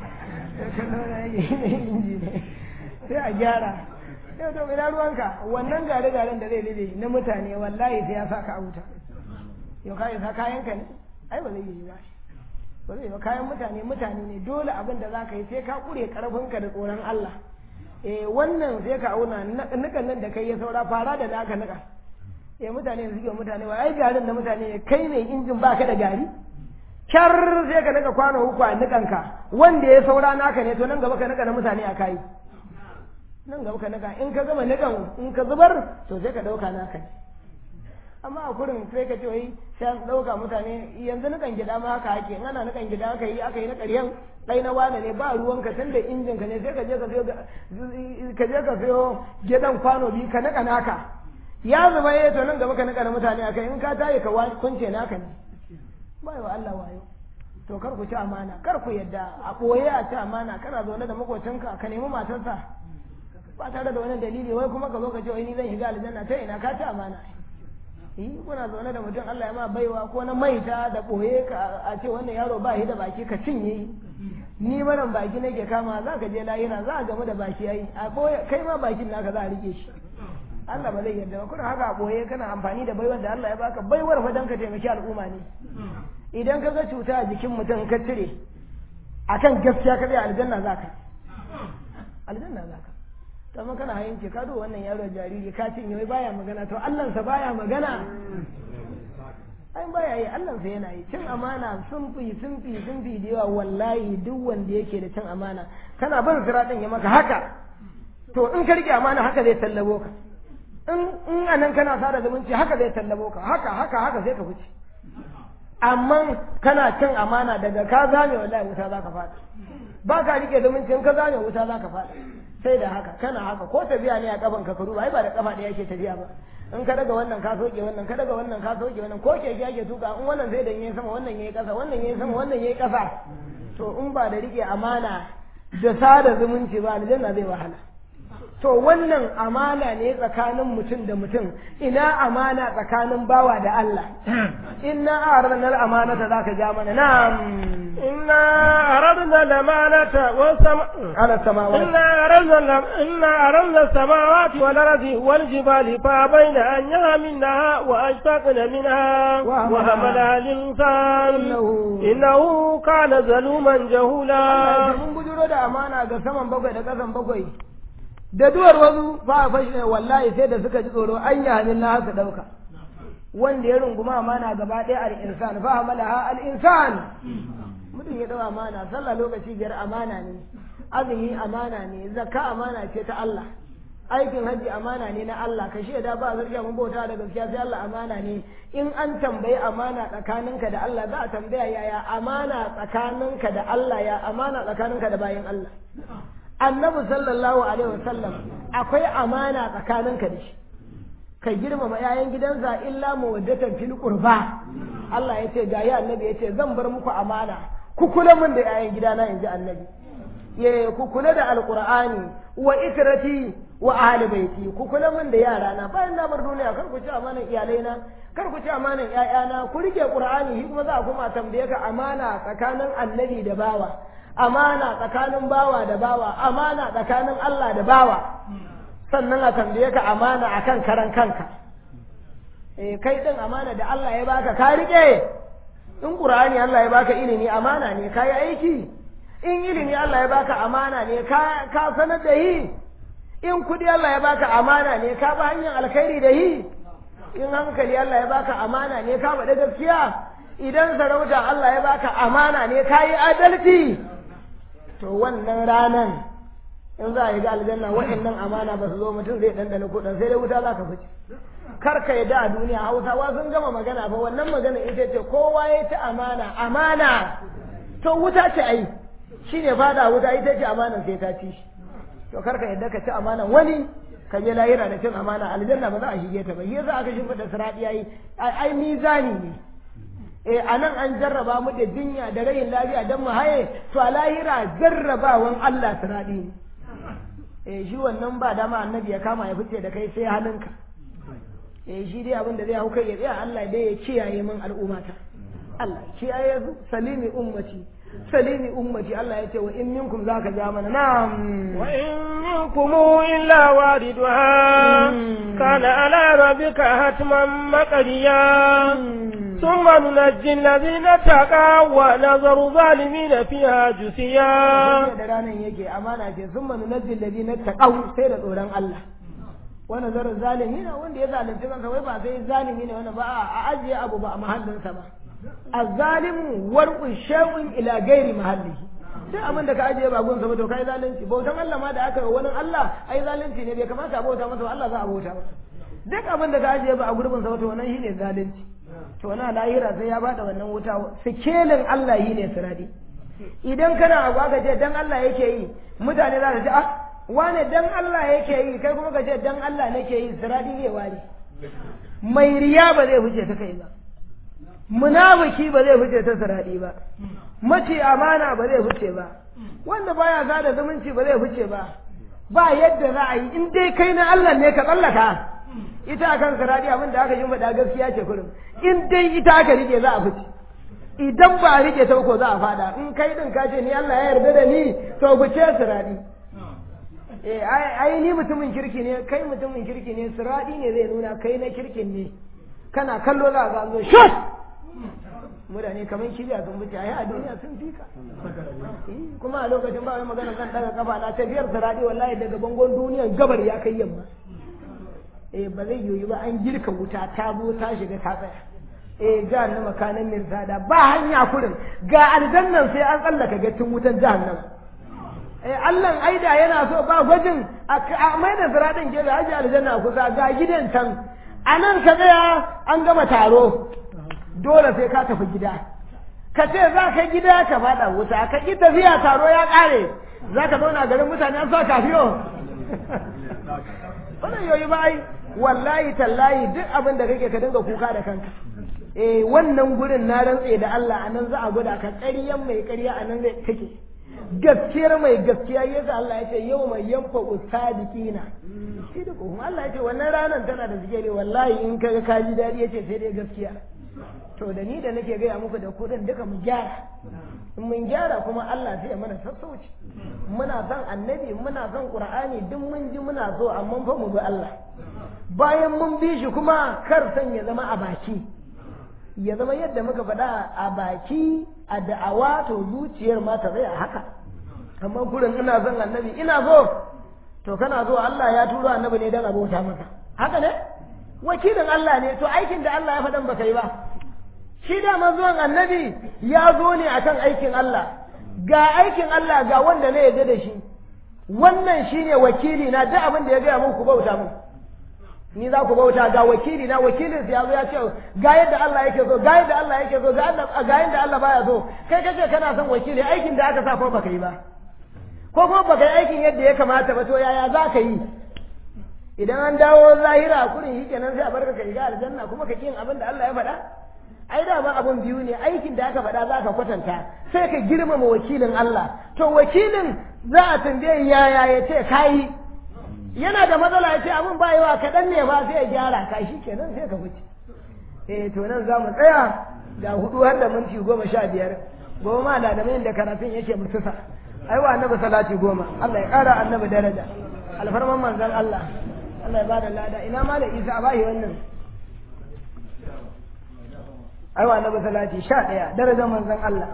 sai a gyara yau to ina ruwanka wannan gare garen da zai lide na mutane wallahi sai ya sa ka a wuta yau ka isa kayan ka ne ai ba zai yi ba ba zai ba kayan mutane mutane ne dole abin da za ka yi sai ka kure karfinka da tsoron Allah eh wannan sai ka auna nukan nan da kai ya saura fara da naka nuka eh mutane su suke mutane wa ai garin na mutane kai ne injin baka da gari kyar sai ka nuka kwano uku a nukanka wanda ya saura naka ne to nan gaba ka nuka na mutane a kai nan gaba ka nuka in ka gama nukan in ka zubar to sai ka dauka naka ne amma a kurin sai ka ce wai sai an dauka mutane yanzu nukan gida ma haka ake in ana nukan gida aka yi aka yi na ƙaryan kai na wane ne ba ruwanka tun da injin ka ne sai ka je ka sayo ka je ka sayo gidan kwano biyu ka nuka naka ya zuba ya to nan gaba ka nuka na mutane akai in ka tayi ka kunce naka ne bai wa Allah wayo to kar ku ci amana kar ku yadda a boye a ci amana kana zaune da makocinka ka nemi matarsa ba tare da wani dalili wai kuma ka zo ka ce wai ni zan shiga aljanna ta ina ka ci amana yi kuna zaune da mutum Allah ya ma baiwa ko na maita da boye ka a ce wannan yaro ba shi da baki ka cinye ni maran baki nake kama za ka je lahira za a gamu da baki yayi a boye kai ma bakin naka za a rike shi Allah ba zai yarda ba kuna haka a boye kana amfani da baiwar da Allah ya baka baiwar fa dan ka taimaki al'umma ne idan ka ga cuta a jikin mutum ka cire akan gaskiya ka zai aljanna zaka aljanna zaka to amma kana hayin ce ka do wannan yaro jariri ka cinye wai baya magana to Allah sa baya magana ai baya yi Allah sa yana yi cin amana sun fi sun fi sun fi da yawa wallahi duk wanda yake da cin amana kana bin siratin ya maka haka to in ka rike amana haka zai tallabo ka in in anan kana sada zumunci haka zai tallabo ka haka haka haka sai ka fice amma kana cin amana daga ka zame wallahi wuta za ka fada ba ka rike zumunci in ka zame wuta za ka fada sai da haka kana haka ko tafiya ne a kafan ka karu ba ba da kafa ɗaya ke tafiya ba in ka daga wannan ka soke wannan ka daga wannan ka soke wannan ko keke ake tuka in wannan sai da yayi sama wannan yayi kasa wannan yayi sama wannan yayi kasa to in ba da rike amana da sada zumunci ba aljanna zai wahala to wannan amana ne tsakanin mutum da mutum ina amana tsakanin bawa da Allah inna aradna al-amanata zaka ja mana na'am inna aradna al-amanata was-sama ala samawati inna aradna inna aradna as-samawati wal ardi wal jibali fa bayna an yahmilnaha wa ashtaqna minha wa hamala al-insan innahu kana zaluman jahula mun bujuro da amana ga saman bakwai da kasan bakwai da duwar wasu ba a fashe wallahi sai da suka ji tsoro an yi hannun na haka ɗauka wanda ya runguma amana gaba ɗaya al'insan fa hamala ha al'insan mutum ya ɗau amana sallah lokaci biyar amana ne azumi amana ne zakka amana ce ta Allah aikin hajji amana ne na Allah ka shaida ba zargiya mun bauta da gaskiya sai Allah amana ne in an tambayi amana tsakaninka da Allah za a tambaya yaya amana tsakaninka da Allah ya amana tsakaninka da bayin Allah annabi sallallahu alaihi wasallam akwai amana tsakaninka da shi ka girmama yayan gidansa illa mawaddatan fil qurba Allah ya ce ga ya annabi ya ce zan bar muku amana ku kula min da yayan gidana inji annabi ya ku kula da alqur'ani wa ikrati wa ahli baiti ku kula min da yarana bayan na bar duniya kar ku ci amanan iyalaina kar ku ci amanan ƴaƴana ku rike qur'ani shi kuma za a kuma tambaye ka amana tsakanin annabi da bawa amana tsakanin bawa da bawa amana tsakanin Allah da bawa sannan a tambaye ka amana akan karan kanka eh kai din amana da Allah ya baka ka rike in Qur'ani Allah ya baka ilimi amana ne kai aiki in ilimi Allah ya baka amana ne ka ka sanar da yi in kudi Allah ya baka amana ne ka ba hanyar alkhairi da yi in hankali Allah ya baka amana ne ka bada gaskiya idan sarauta Allah ya baka amana ne ka yi adalci to wannan ranan in za a yi ga aljanna wa'annan amana ba su zo mutum zai dandana kuɗin sai dai wuta za ka fice kar ka yadda a duniya hausawa sun gama magana fa wannan magana ita ce kowa ya ci amana amana to wuta ce ai shine fada wuta ita ce amana sai ta ci to kar ka yadda ka ci amana wani ka je lahira da cin amana aljanna ba za a shige ta ba yasa aka shimfiɗa sirati yayi ai mizani ne eh a nan an jarraba mu da jinya da rayin lafiya don mu haye to a lahira jarrabawan Allah siradi ne eh shi wannan ba dama annabi ya kama ya fice da kai sai halinka eh shi dai abin da zai hau kai ya tsaya Allah dai ya kiyaye min al'ummata Allah kiyaye salimi ummati salimi ummati Allah ya ce wa in minkum zaka ja mana na'am wa in minkum illa wariduha kana ala rabbika hatman maqdiya ثم ننجي الذين اتقوا ونذر الظالمين فيها جثيا da ranar yake amana ce sun manu na jillabi na taƙau sai da tsoron Allah wani zarar zalimi na wanda ya zalunci kansa wai ba sai zalimi ne wani ba a ajiye abu ba a mahallinsa ba a zalimu warƙun shawin ila gairi mahallihi sai abin da ka ajiye ba gunsa ba to kai zalunci bautan Allah ma da aka yi wani Allah ai zalunci ne bai kamata a bauta masa ba Allah za a bauta masa duk abin da ka ajiye ba a gurbin sa ba to wannan shine zalunci to na lahira sai ya bada wannan wuta sikelin Allah yi ne siradi idan kana abu aka ce dan Allah yake yi mutane za su ce ah wane dan Allah yake yi kai kuma ka ce dan Allah nake yi siradi ne wani mai riya ba zai fice ta kai ba munafiki ba zai fice ta siradi ba mace amana ba zai fice ba wanda baya sada zumunci ba zai fice ba ba yadda za a yi in dai kai na Allah ne ka tsallaka ita akan siradi abin da aka yi faɗa gaskiya ce kullum in dai ita aka rike za a fice idan ba a rike ta ko za a fada in kai din ka ce ni Allah ya yarda da ni to fice siradi eh ai ni mutumin kirki ne kai mutumin kirki ne siradi ne zai nuna kai na kirkin ne kana kallo za ka zo shot mutane kamar kibiya sun wuce ai a duniya sun fika kuma a lokacin ba wai magana zan daga kafa na tafiyar siradi wallahi daga bangon duniyan gabar ya kai yamma eh ba zai yiwu ba an girka wuta ta zo ta shiga ta tsaya eh jahannama kanan mirzada ba hanya kurin ga aljannan sai an tsallaka gattin wutan jahannama eh Allah aida yana so ba gwajin a mai da siradin gefe haji aljanna kusa ga gidan can a nan ka tsaya an gama taro dole sai ka tafi gida ka ce za ka gida ka faɗa wuta ka ƙi tafiya taro ya ƙare za ka zauna garin mutane an sa kafiyo wannan yoyi ba ai wallahi tallahi duk abin da kake ka dinga kuka da kanka eh wannan gurin na rantse da Allah anan za a gwada ka ƙaryan mai ƙarya anan zai take gaskiyar mai gaskiya yasa Allah ya ce yau mai yanfa usadiqina shi da kuma Allah ya ce wannan ranar tana da zikiri wallahi in kaga ka ji dadi yace sai dai gaskiya to da ni da nake gaya muku da kudin duka mu gyara in mun gyara kuma Allah sai ya mana sassauci muna son annabi muna son qur'ani duk mun ji muna so amma fa mu bi Allah bayan mun bi shi kuma kar san ya zama a baki ya zama yadda muka faɗa a baki a da'awa to zuciyar ma ta tsaya haka amma kurin ina son annabi ina so to kana so Allah ya turo annabi ne don abota maka haka ne wakilin Allah ne to aikin da Allah ya faɗan baka yi ba shi da zuwan annabi ya zo ne akan aikin Allah ga aikin Allah ga wanda ne yarda da shi wannan shine wakili na duk abin da ya gaya muku bauta mun ni za ku bauta ga wakili na wakilin ya zo ya ce ga yadda Allah yake so ga yadda Allah yake so ga yadda Allah baya so kai kace kana son wakili aikin da aka sa ko baka yi ba ko kuma baka yi aikin yadda ya kamata ba to yaya za ka yi idan an dawo zahira kurin shi kenan sai a barka ka shiga aljanna kuma ka yin abin da Allah ya faɗa ai da ma abun biyu ne aikin da aka faɗa za ka kwatanta sai ka girmama wakilin Allah to wakilin za a tambaye yaya ya ce kayi yana da matsala ya ce abin ba yawa kaɗan ne ba sai ya gyara ka shi kenan sai ka wuce eh to nan za mu tsaya ga hudu har da minti goma sha biyar goma da da da karatun yake mutusa ai wa annabi salati goma Allah ya ƙara annabi daraja alfarman manzon Allah Allah ya bada lada ina ma da Isa a bashi wannan ai wa annabi salati sha ɗaya darajar manzon Allah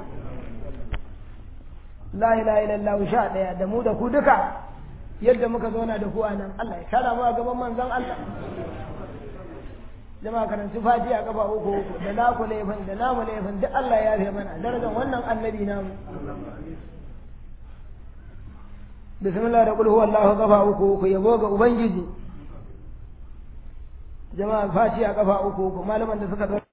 la ilaha illallah sha ɗaya da mu da ku duka yadda muka zauna da ku a nan Allah ya kara mu a gaban manzon Allah jama'a karanci fatiha kafa uku uku da naku laifin da namu laifin duk Allah ya yafe mana darajar wannan annabi namu bismillah da qul huwallahu kafa uku uku yabo ga ubangiji jama'a fatiha kafa uku uku malaman da suka